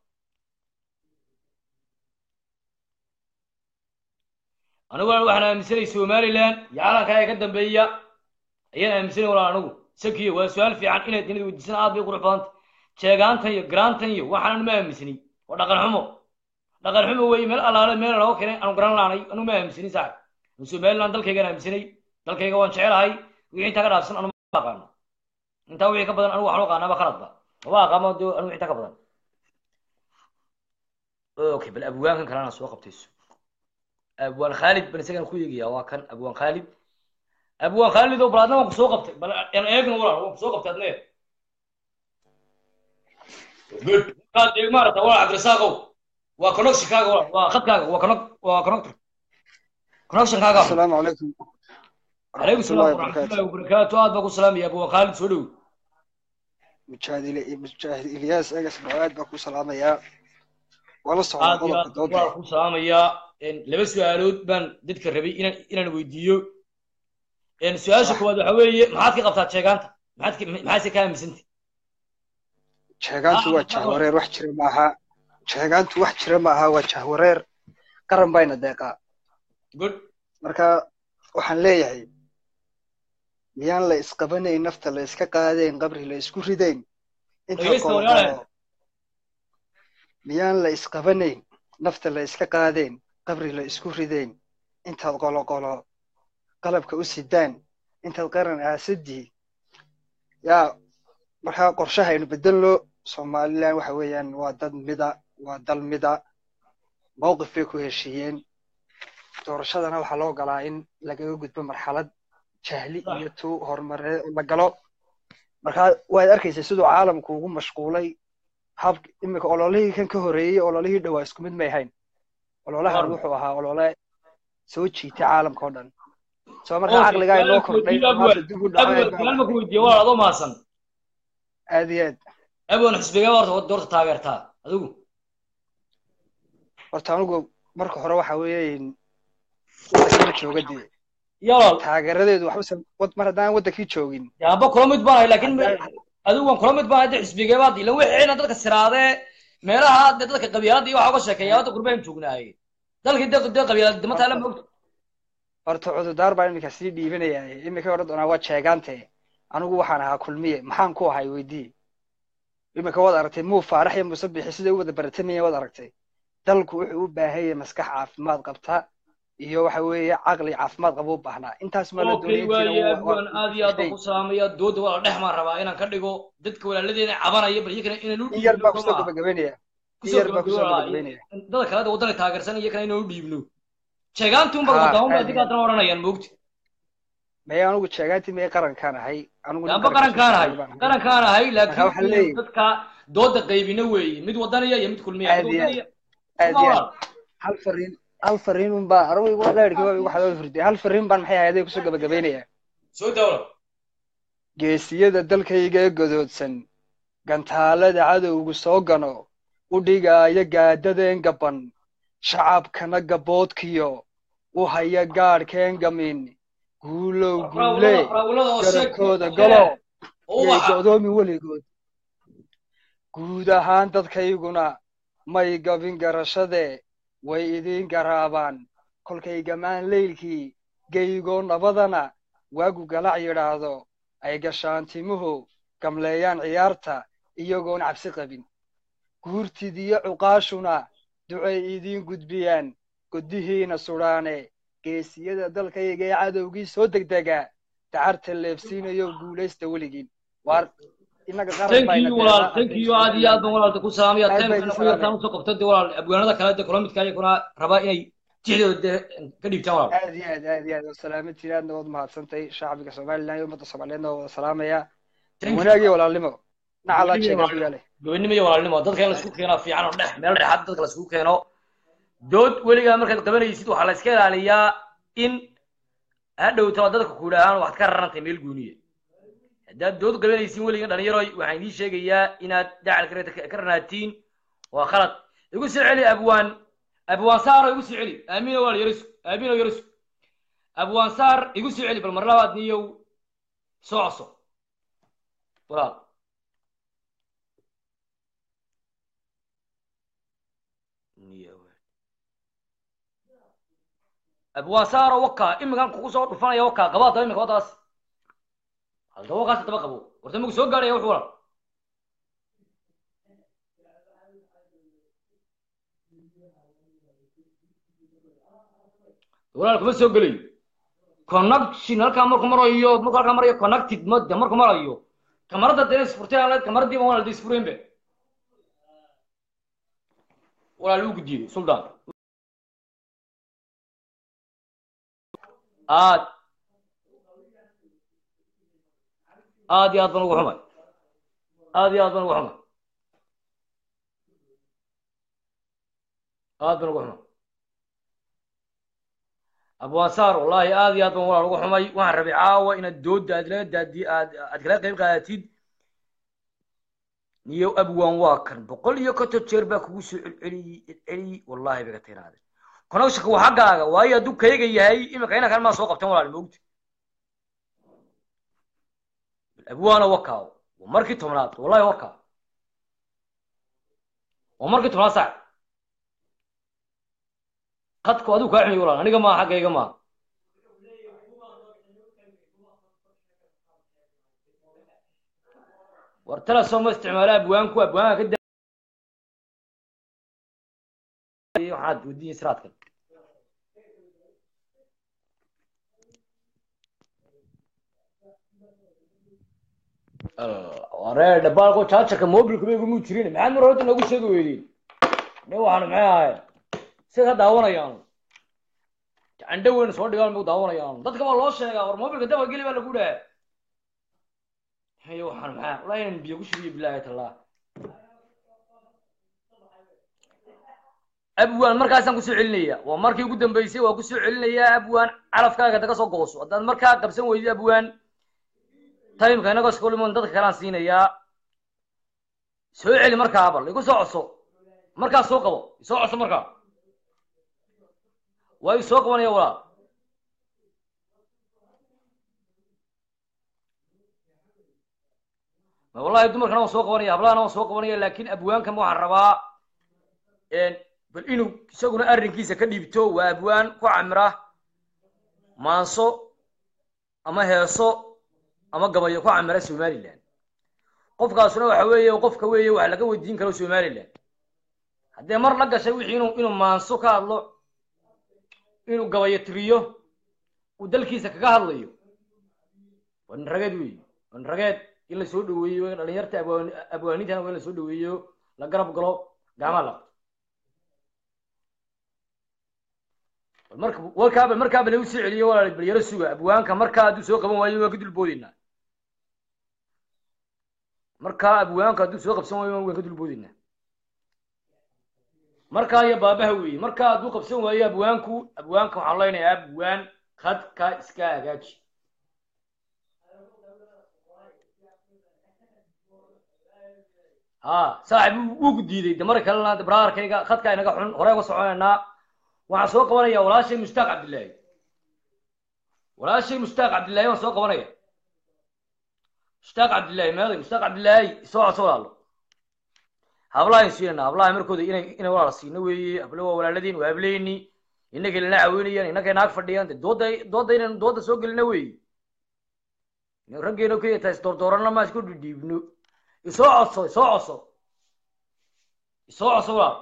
aniguna waxaan aaminsanay somaliland iyo calankaa ka dambeeya ayaan aaminsanay walaal anigu sakiyo waa su-aal fiican inaad inad weydiisana aad bay qurux badanta jeegaantan iyo garaantan iyo waxaan anu ma aaminsani waa dhaqan xumo dhaqan xumo weeye meel allaale meel laga keenay aanu garan laanay anu ma aaminsani saaxib anu somaliland dalkaygaan aaminsanay dalkayga waan jecelahay wixii intaa ka dhaafsan anu ma aqaano intaa wixii ka badan anigu waxaan u aqaanaaba khaladba maba aqaamo anu wixii intaa ka badan okay bal abwaankan kalena soo qabtayso abwaan khaalid ban isagan ku eegaya waa kan abwaan khaalid abwaan khaalid oo bal adna waan kusoo qabtay bal aan eegno walaal waan kusoo qabtay adna good kaad eeg maarata walaal cabdirasaaqow waa connectionkaaga walaal waa khadkaaga waa connect waa connector connectionkaaga السلام عليكم عليكم ورحمة الله السلام ورحمة وبركاته الله وبركاته aad baa ku salaamaya abwaan khaalid soo dhow مجاهد إلي- مجاهد إلياس أجس بعاد بكو سلامة يا ولا صعود aad iyo قلب aad دودا waan ku salaamayaa Een, laba su-aalood baan dadka rabay inaan inaan weydiiyo Een, su-aasha صح koowaad waxa weeye maxaad ka qabtaa sheegaanta maxaad ka maxaase ka aaminsantay sheegaantu waa jahwareer wax jira maaha sheegaantu wax jira maaha waa jahwareer qaran bayna deeqaa good marka waxaan leeyahay miyaan la isqabanayn nafta la iska qaadayn qabri la isku ridayn inta dhegeysta qolo walaalahay qolo miyaan la isqabanayn nafta la iska qaadayn qabri la isku ridayn intaad qolo qolo qalabka u sidaan intaad qaran aasadii yaa markaa qorshaha aynu bedelno somalilan waxa weeyaan waa dad mida waa dal mida mowqif bay ku heshiiyeen doorashadana waxaa loo galaa in lagaga gudbo marxalad jahli صح iyo tu horumareed la galo markaa waad arkaysa siduu caalamku ugu mashquulay hab iminka ololihii kan ka horeeyey ololihii dhowaa isku mid may ahayn ololahan war wuxuu ahaa olole soo jiitay caalamka oo dhan soo markaa okay caqligaa inoo su-aalaan ku kordhay weydiiyo oo maanta abwan dib u dhacay abwan baa su-aal ma ku waxay weydiiyo walaal adoo maasan aad iyo aad abwan xisbigee horta doorta taageertaa adigu horta anigu marka hore waxa weeye waddankii ma jooga dee iyo walaal taageeradeedu waxba wad- mar haddaan waddankii joogin dee amba kula mid baan ahay laakiin haddaan adigu waan kula mid baan ahay dee xisbigee baad ilan wixiina dadka siraadee meelaha dee dadka qabyaaladda iyo waxa uga sheekeeya hadda qurbaan joognaaye dalkii dee dee qabyaalad dima taala horta moogta horta cududaar baan iminka sii dhiibanayaa iminka odhan doonaa waa jeegaante anigu waxaan ahaa kulmiye maxaan ku ahay weydii iminka waad aragtay muu faarax iyo muuse bixi siday u wada baratamayeen waad aragtay dalku wuxuu u baahan yahay maskax caafimaad qabta iyo waxa weeye caqli caafimaad qaba u baahnaa intaas maa la okay doonaya waaye intiina waa abwan aad iyo aad baan shay ku salaamaya dooda walaal dhex maan rabaa inaan ka dhigo dadka walaaladeena cabanaya bal iyakana inaan u in yar dhiibno baa soo kusoo maaha gabagabeynaya in kusoo yar baa gabagabo kusoo walaal gabagabeynaya dadka kale waddanka taageersan iyakana inaan u dhiibno sheegaantii unbaa haa wadaaman baa aad adiga iyo aad haddana odhanayaan moogta maya anigu jeegaantii maya qarankaan ahay anigu nin amba qaranka soo qarankaan ahay socday baan ahay qarankaan ahay marka laakiin waxaan inaan leeyahay dadka dooda qaybina weeye mid wadaniya iyo mid kulmiya mid aad iyo aad wadaniya aad suma iyo aad walaal hal fariin hal fariin un baa anigu igu dheerkii waa igu xadoo furday hal fariin baan maxay ahayd kusoo gabagabeynaya soo dawla geesiyada dalkayga ee godoodsan gantaalada cadowgu soo gano u dhigaayo gaadadeen gaban shacabkana gaboodkiyo u haya gaadhkeen gamin guulow guule raawlada raawlada oo sheeg garabkooda sheeg galo oo yay waxa go'doomi weligood guud ahaan dadkayguna may gabin garashade way idiin garaabaan kolkay gamaan leylkii geygoo nabadana waagu galac yidhaahdo ay gashaan timuhu gamleeyaan ciyaarta iyagoon cabsi qabin guurtidiyo cuqaashuna ducay idiin gudbiyaan godihiina sudhaane geesiyada dalkayga ee cadowgii soo degdega dacarta leefsiinayo guulaysta weligiin waar innaga qaran thank bayna you walaal deeqaa thank haddaynu you aad iyo aad baan somalilan walaalta ku salaamaya aad baa timekana idin ku yartaan salaamaya usoo qabto dee walaal abwaanada kale dee kula midka ayaguna rabaa inay tixdooda dee ka dhiibtaan walaal aad iyo aad aad iyo aad salaamatiin aadna waad mahadsantahay shacbiga somalilan iyo ummadda soomaaliyeedna waa wada salaamaya thank you wanaag iyo walaalnimo nacalaa gobonimo iyo jeegaa ku walaalnimo yaalay gobonimo iyo walaalnimo dadka in laisku keeno fiican oo dhex meel dhexaad dadka laisku keeno dood weligaa markaad qabanaysid waxaa la iska ilaaliyaa in hadhowta dadka ku idhaahaan waxaad ka rarantay meel gooniya haddaad dood qabanaysin weligan dhalinyaroy waxaan idiin sheegayaa inaad dacal ka ka ranaatiin waa khalad igu soo celi abwaan abwaan saaro igu soo celi aamiino walaal yarisu aamiino yarisu abwaan saar igu soo celi bal mar labaad niyow soo coso walaal niyow abwaan saaro wakaa imigan kugu soo dhufanaya wakaa qabaa daba imika wadaas hadaba wakaas daba qabo horta magu soo gaadhaya wuxuu walaal walaal kuma soo gelayo connection halkaa marku marayo marku halkaa marayo connected mode marku marayo kamarada dee isfurtay aan leed kamaradii baan walaal dee isfureen be walaal uu gudiyey suldaan aad aad iyo aad baan ugu xumay aad iyo aad baan ugu xumay aad baan ugu xumay abwaansaar wallahi aad iyo aad baan walaal ugu xumay waxaan rabay caawa inaad dooda aad laga daadi aad aad kala qayb qaadatid niyo abwaan waa kan boqol iyo konton jeer baa kugu soo celceliyey celceliyey wallahi bay ka tiraade connectionka waa xaggaaga waayo hadduu kayga yahay imika inankan maa soo qabtan walaal moogta abwaana wakaa waa markii tobnaad wallahi wakaa waa markii tobnaad sac qadku adigu kaa xuniy walaal aniga maa xaggayga maa war telesom ma isticmaala abwaanku abwaanka ka da waxaad wadiyin siraadkan waree dhabaalko jaajarka mobilka bay igumuu jirin maxaad mar horta noogu sheegi weydeen ne waxaanu maxay ahayn sida ka daawanayaan candho weyn soo dhigaan magu daawanayaan dadka baa loo sheegaa war mobilka daba geli baa lagu dhaha hayo waxaan maxaa wallahi inaan biyo ku shubiyo bilaahi tallah abwaan markaasaan kusoo celinaya waa markii ugu dambeysay waa kusoo celinayaa abwaan calafkaaga daga soo gooso haddaad markaa qabsan weydi abwaan timeka inagoo skolimoon dadka kalaan siinayaa soo celi markaa bal igu soo codso markaa soo qabo isoo codso markaa waa isoo qabanaya walaal wallahi dumarkana waan soo qabanaya hablahana waan soo qabanaya laakin abwaankan waxaan rabaa bal inuu isaguna arrinkiisa ka dhiibto waa abwaan ku camira maanso ama heeso ama gabayo ku camira somaliland qofkaasuna waxa weeye qofka weeye wax laga weydiin karo somaliland haddee mar la gashay wixii inuu inuu maanso ka hadlo inuu gabayo tiriyo uu dalkiisa kaga hadlayo waa nin rageed weeye waa nin rageed in la soo dhaweeyo dhalinyarta abwaan abwaanintana waa in la soo dhaweeyo la garab galo gacmaha la marka warkaaba markaaba lagu soo celiyo walaal balyaro suga abwaanka markaa hadduu soo qaban waayo waan ka dulboodeynaa markaa abwaanka hadduu soo qabsan waayo waan ka dulboodeynaa markaa iyo baabaha weeye markaa hadduu qabsan waayo abwaanku abwaanka waxaan leenayaa abwaan khadka iska hagaaji ha saaxib wuu ku diiday de mar kalena brarkayga khadka inaga xun hore uga soconaynaa waxaan soo qabanaya walaashay mushtaaq cabdillaahi walaashay mushtaaq cabdillaahi waan soo qabanaya mushtaaq cabdillaahi meeday mushtaaq cabdillaahi soo codso walaalo hablahayn siinayna hablaha markooda inay inay walaala siino weeye hablo waa walaaladeen waa hableyni innagay lana caawinayaan innagay naag fadhiyaan de dooda dooda inaynu dooda soo gelina weeye raggeena kaya tahay isdoordooranna maa isku dhidhiibno isoo codso isoo codso isoo codso walaal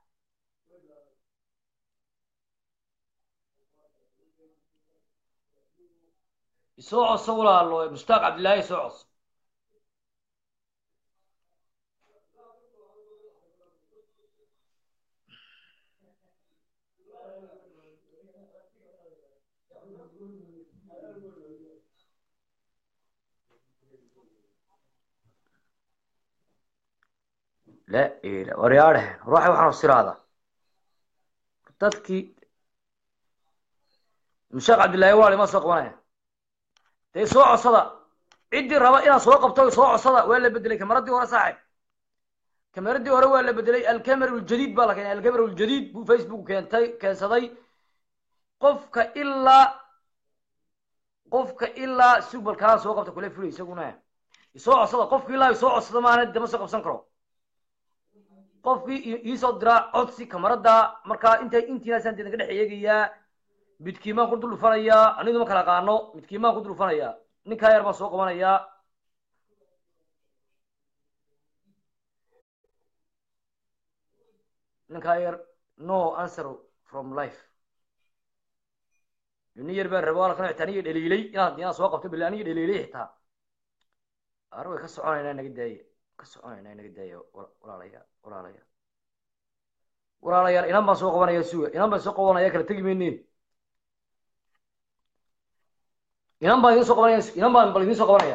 isoo codso walaalo mushtaaq cabdillaahi isoo codso la ila waryaadhe ruuxa waxaan siraada dadkii mushaaq cabdillaahi walaal ima soo qabanaya dee soo codsada ciddii raba inaad soo qabto soo codsada waa la bedelay kamaradii hore saaxib kamaradii hore waa la bedelay alkamera uljadiid baa la keenay alkamera uljadiid buu facebook keentay keensaday qofka ilaa qofka ilaa subalkaa soo qabta kule fulay isaguna isoo codsada qofka ilaa isoo codsada maana dama soo qabsan karo qofkii iisoo diraa codsi kamarada markaa inta intiinaasaan deedan ka dhex eegayaa midkiimaan ku dul dhufanayaa anidu ma kala qaano midkiimaan ku dul dhufanayaa ninkaa yar baan soo qabanayaa ninkaa yar no answer from life nin yar baan raba walkan xitaa aniga dhaliilay inaad inaad soo qabto bille aniga dhaliilay xitaa ar way ka soconaynaa naga daaya ka soconaynaa naga daaya walaalayaal walaalayaal walaalayaal inan baan soo qabanaya suga inan baan soo qabanaya kala tegi mayneen inan baan idiin soo qabanaya inan baan bal idiin soo qabanaya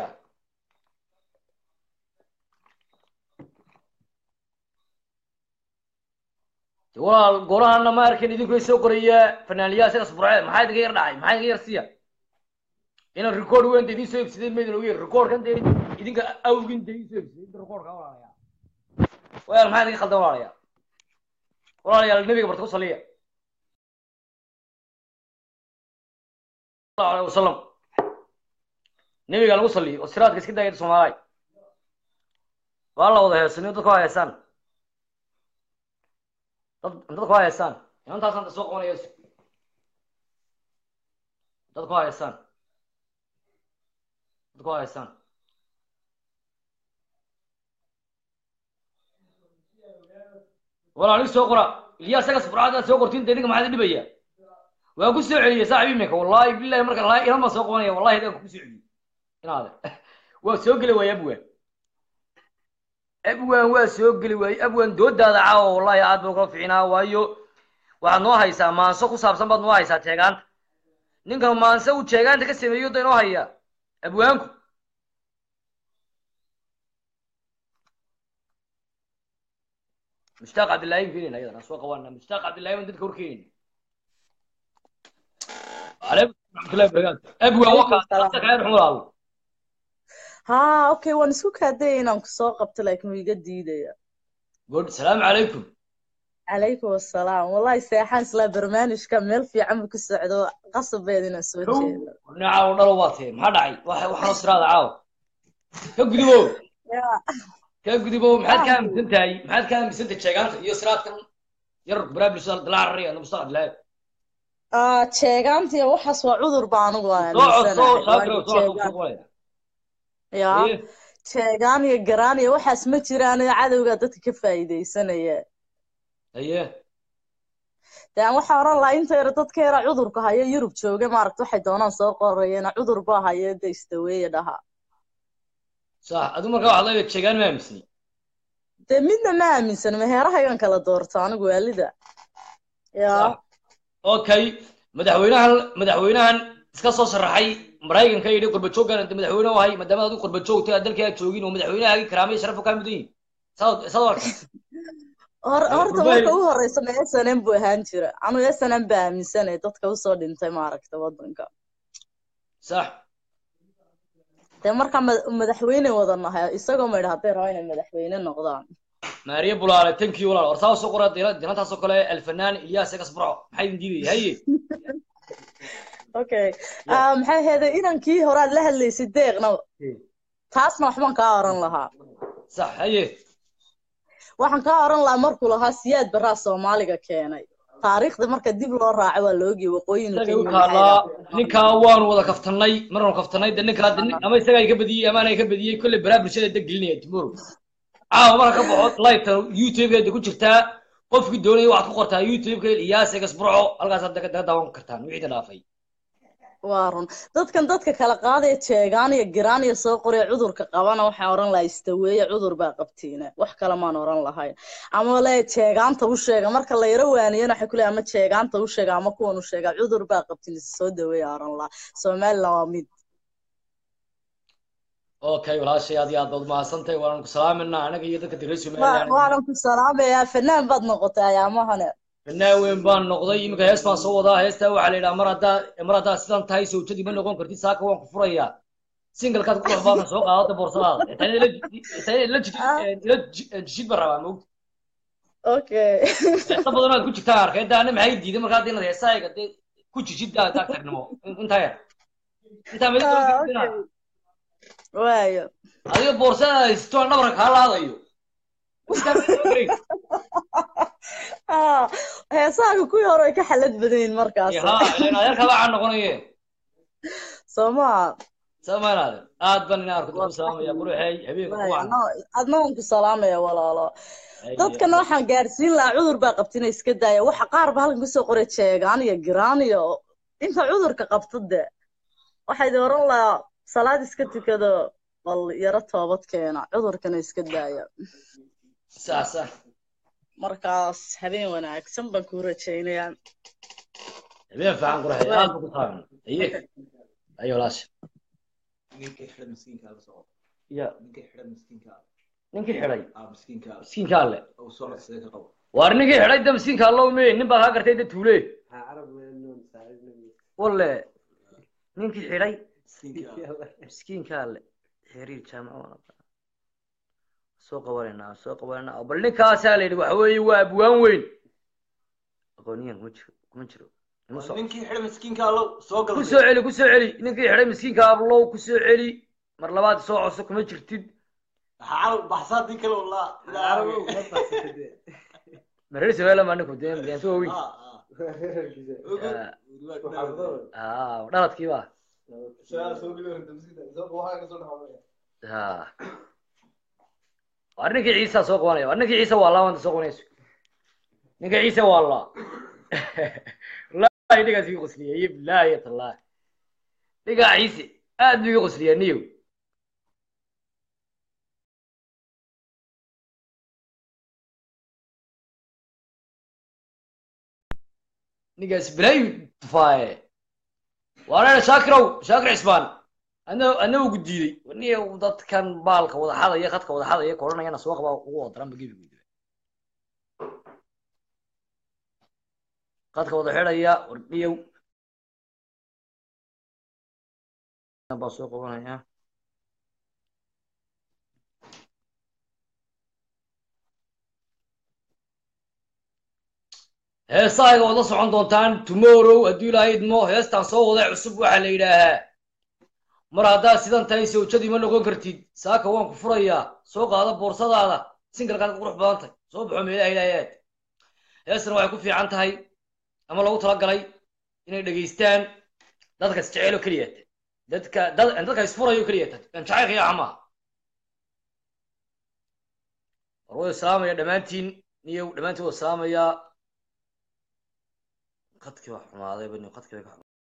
De walaal golahana ma arkin idinku soo qoraya fanaaniyaha sidaas burce maxaa idinka yar dhacay maxaa idinka yar siiya inaan record weyn de idiin soo ibsadeen maydin ogeyn recordkan de idinka awgin de idiin soo ibsadeen inta recordka walaalaya walaal maxaa idinka khaldan walaalaya walaalayaal nabiga barta ku saliya sallallahu alayhi wasallam nabiga lagu saliyo oo siraadka iska daayay Soomaaliya waa la wada heesanayo dadku waa heesaan dad dadku waa heesaan intaasaan soo qabanaya dadku waa heesaan dadku waa heesaan walaal soo qora ilyaa sagas furcada soo qortiin deniga maxaa dhibaya waan ku soo celiyay saaxiib iminka wallahi billahi marka la ilan ma soo qabanaya wallahi idaan ku soo celiyay inaade waa soo geli waaya abwaan abwaan waa soo geli waayey abwaan doodaada caawa wallahi aad baan kula ficinaa waayo waxaad noo haysaa maanso ku saabsan baad noo haysaa jeegaanta ninkan maanse uu jeegaanta ka sameeyo da inoo haya abwaanku mushtaaq cabdillahi baan keenayna ayadana soo qabaana mushtaaq cabdillahi baan dadka horkeenayna عليكم ورحمة الله وبركاته أبوي وقع خير حمر ها اوكي waan isku kaaday inaan ku soo qabto laakiin wuu iga diidaya قول السلام عليكم calaykum assalaam wallahi seexaan isla barnaamijka meel fiican buu ku socdo qasabeed inaan soo jeedo نعاو دلو باتي ما دعي واحد واحد صراط عاو كقدبو كقدبو محد كان مسنتاي محد كان مسنت شيغانت iyo siraadkan yar barnaamij soo dilaaciya nabad soo dilaaciya ah jeegaantii waxaas waa cudur baan ugu soo soo saakro soo soo ya jeegaan iyo garaan iyo waxaas ma jiraan cadowga dadka ka faa'iidaysanaya aye de aan waxaa oran lahaa inta yar dadka yara cudurka haya yurub jooga maaragta waxay doonaan soo qorayeen cudur baa haya de istaweeye dhaha صح adu marka waxaad leedahay jeegaan ma aaminsani de midna ma aaminsan meheerahayan kala doorto anigu waalida ya okay madaxweynahan madaxweynahan iska soo sharaxay maraykanka yidhi qurbajooggan inta madaxweyne u ahay maadaama adigu qurbajoogtay aad dalkii aad joogin oo madaxweynahaagii karaamay sharaf u kaa mudan yihin saad arka Hor- horta marka ugu horeysa ma snm buu ahaan jira anu snm baa aaminsanay dadka usoo dhintay maaragta wadanka sax dee marka ma- madaxweyne wada nahay isagoo ma idha hadday rabaa inay madaxweyne noqdaan maariya bulaale tankii walaal war saa soo qora dinantaasoo kale alfanaan ilyaas egas burco maxaa idin diidaya haye okay Ah, maxay ahaydee inankii horaad la hadlaysay deeqna taasna waxbaan kaa oran lahaa sax haye waxaan kaa oran lahaa markuu lahaa siyaad baraa soomaaliga keenay taariikhda marka dib loo raaco waa loogiya waqooyin isaga u taalaa ninkaa waanu wada kaftanay maranu kaftanay de ninkaa de nin- ama isagaa iga badiyey ama anaa iga badiyey kolley baraa bulshada deg gelinaya tomorrow caawa marka ka baxo live-ta youtube-geeda ku jirtaa qofkii doonaya waxaad ku qortaa youtube-ka iyaas egas burco halkaasaad daga daga daawan kartaan wixii ta dhaafay waa run dadkan dadka kala qaadaya jeegaan iyo giraan iyo soo qoraya cudurka qabana waxaan oran lahaa istaweeye cudur baa qabtiina wax kale maan oran lahayn ama le jeegaanta u sheega marka la yaro waaniyana waxay kuleeya ama jeegaanta u sheega ama kuwan u sheega cudur baa qabtiin is soo daweeya oran lahaa somaliland waa mid okay walaashay aad iyo aad baad mahadsantahay waanaan ku salaaminaa anaga iyo dadka reer Wa- somaliland waanan ku salaamayaa fanaan baad noqotay ayaamahane fanaan weyn baan noqday iminka hees baan soo wadaa heestaa waxaa la yidhaha mar haddaa mar haddaa sidan tahay sawjadii ma noqon kartid saaka waan ku furayaa singalkaad ku dhexbaadna soo qaadada boorsadaada tani ila ila ila jishid baan rabaa maogta okay heesa badan aad ku jirtaan arkay hadda ana maxay diiday markaa hadda inaad heesaaga dee ku jishid daa taag tagnimo intaa yar intaa meel Ah, kale okay. waayo adiga boorsada haysto aan dhabarka kaa laadayo intaa meel kale garay Ah, heesaaga kuwii hore way ka xalad badan yihiin markaas ha ilaan adeerkaa baa caan noqonaye soo maa samaanaade aad baan ina arko ku salaamaya quruxey habeenka ku wacan adna waan ku salaamaya walaalo dadkana waxaan gaarsiin lahaa cudur baa qabtina iska daaya waxa qaar ba halkan kusoo qoray jeegaan iyo giraan iyo inta cudurka qabta de waxaa idin oran lahaa salaad iska tukado bal yaro toobad keena cudurkana iska daaya sax sax markaas habeen wanaagsan baan kuu rajaynayaa habeen fiican quruxey aad baan ku salaamay aye ayo walaasha ninkii xidha miskiinka la soo ya ninkii xidha miskiinka ninkii xidhay ah miskiinka miskiinka alle oo soo codsaday ka qabo waar ninkii xidhay da miskiinka allow me nin baa kaa gartay da tuule walle ninkii xidhay miskiinka alle xiriir jaamaca soo qabanaynaa soo qabanaynaa bal ninkaasaa la yidhi waxa weeye waa abwaan weyn aqooniyan kuma jiro kuma jiro Ima soo- ninkii xidha miskiinka allow soo ku galay soo celi ku soo celi ninkii xidhay miskiinka ablow ku soo celi mar labaad soo codso kuma jirtid xaal baxsaadii kale walaa ilaa aragow mareer sabeela maa ninku dee miyaanto waaweyn ah ah dhaladkii ba ha war ninkii ciisa soo qabanaya war ninkii ciisa waa laa wanta soo qabanayso ninka ciisa waa laa wallahi ninkaas iga qosliyay bilahi tallahi ninkaa ciise aad buu iga qosliyaa niyow ninkaas bilaayu tufaaye waana shaakirow shaakir cisbaan adna adna ugu diiday niyow dadkan baalka wada xadaya khadka wada xadaya koranayana soo qaba ugu wadaranba gebigoodaba khadka wada xidhaya war niyow baa soo qabanaya heesahayga waad la socon doontaan tomorrow hadduu ilaahay idmo heestaan soo waday cusub waxaa la yidhaahaa mar haddaad sidan tahay sawjadii ma noqon kartid saaka waan ku furayaa soo qaado boorsadaada singalkaad qurux badan tahay soo baxo meelaha ilaahay aad heestan waxay ku fiican tahay ama lagu talagalay inay dhegaystaan dadka isjecelo keliyata dadka dad dadka isfurayo keliyata aan jacaylka yaa xamaa war way salaamaya dhammaantiin niyow dhammaantiin waa salaamayaa qadkii baa xumaaday bani qadkii bay ka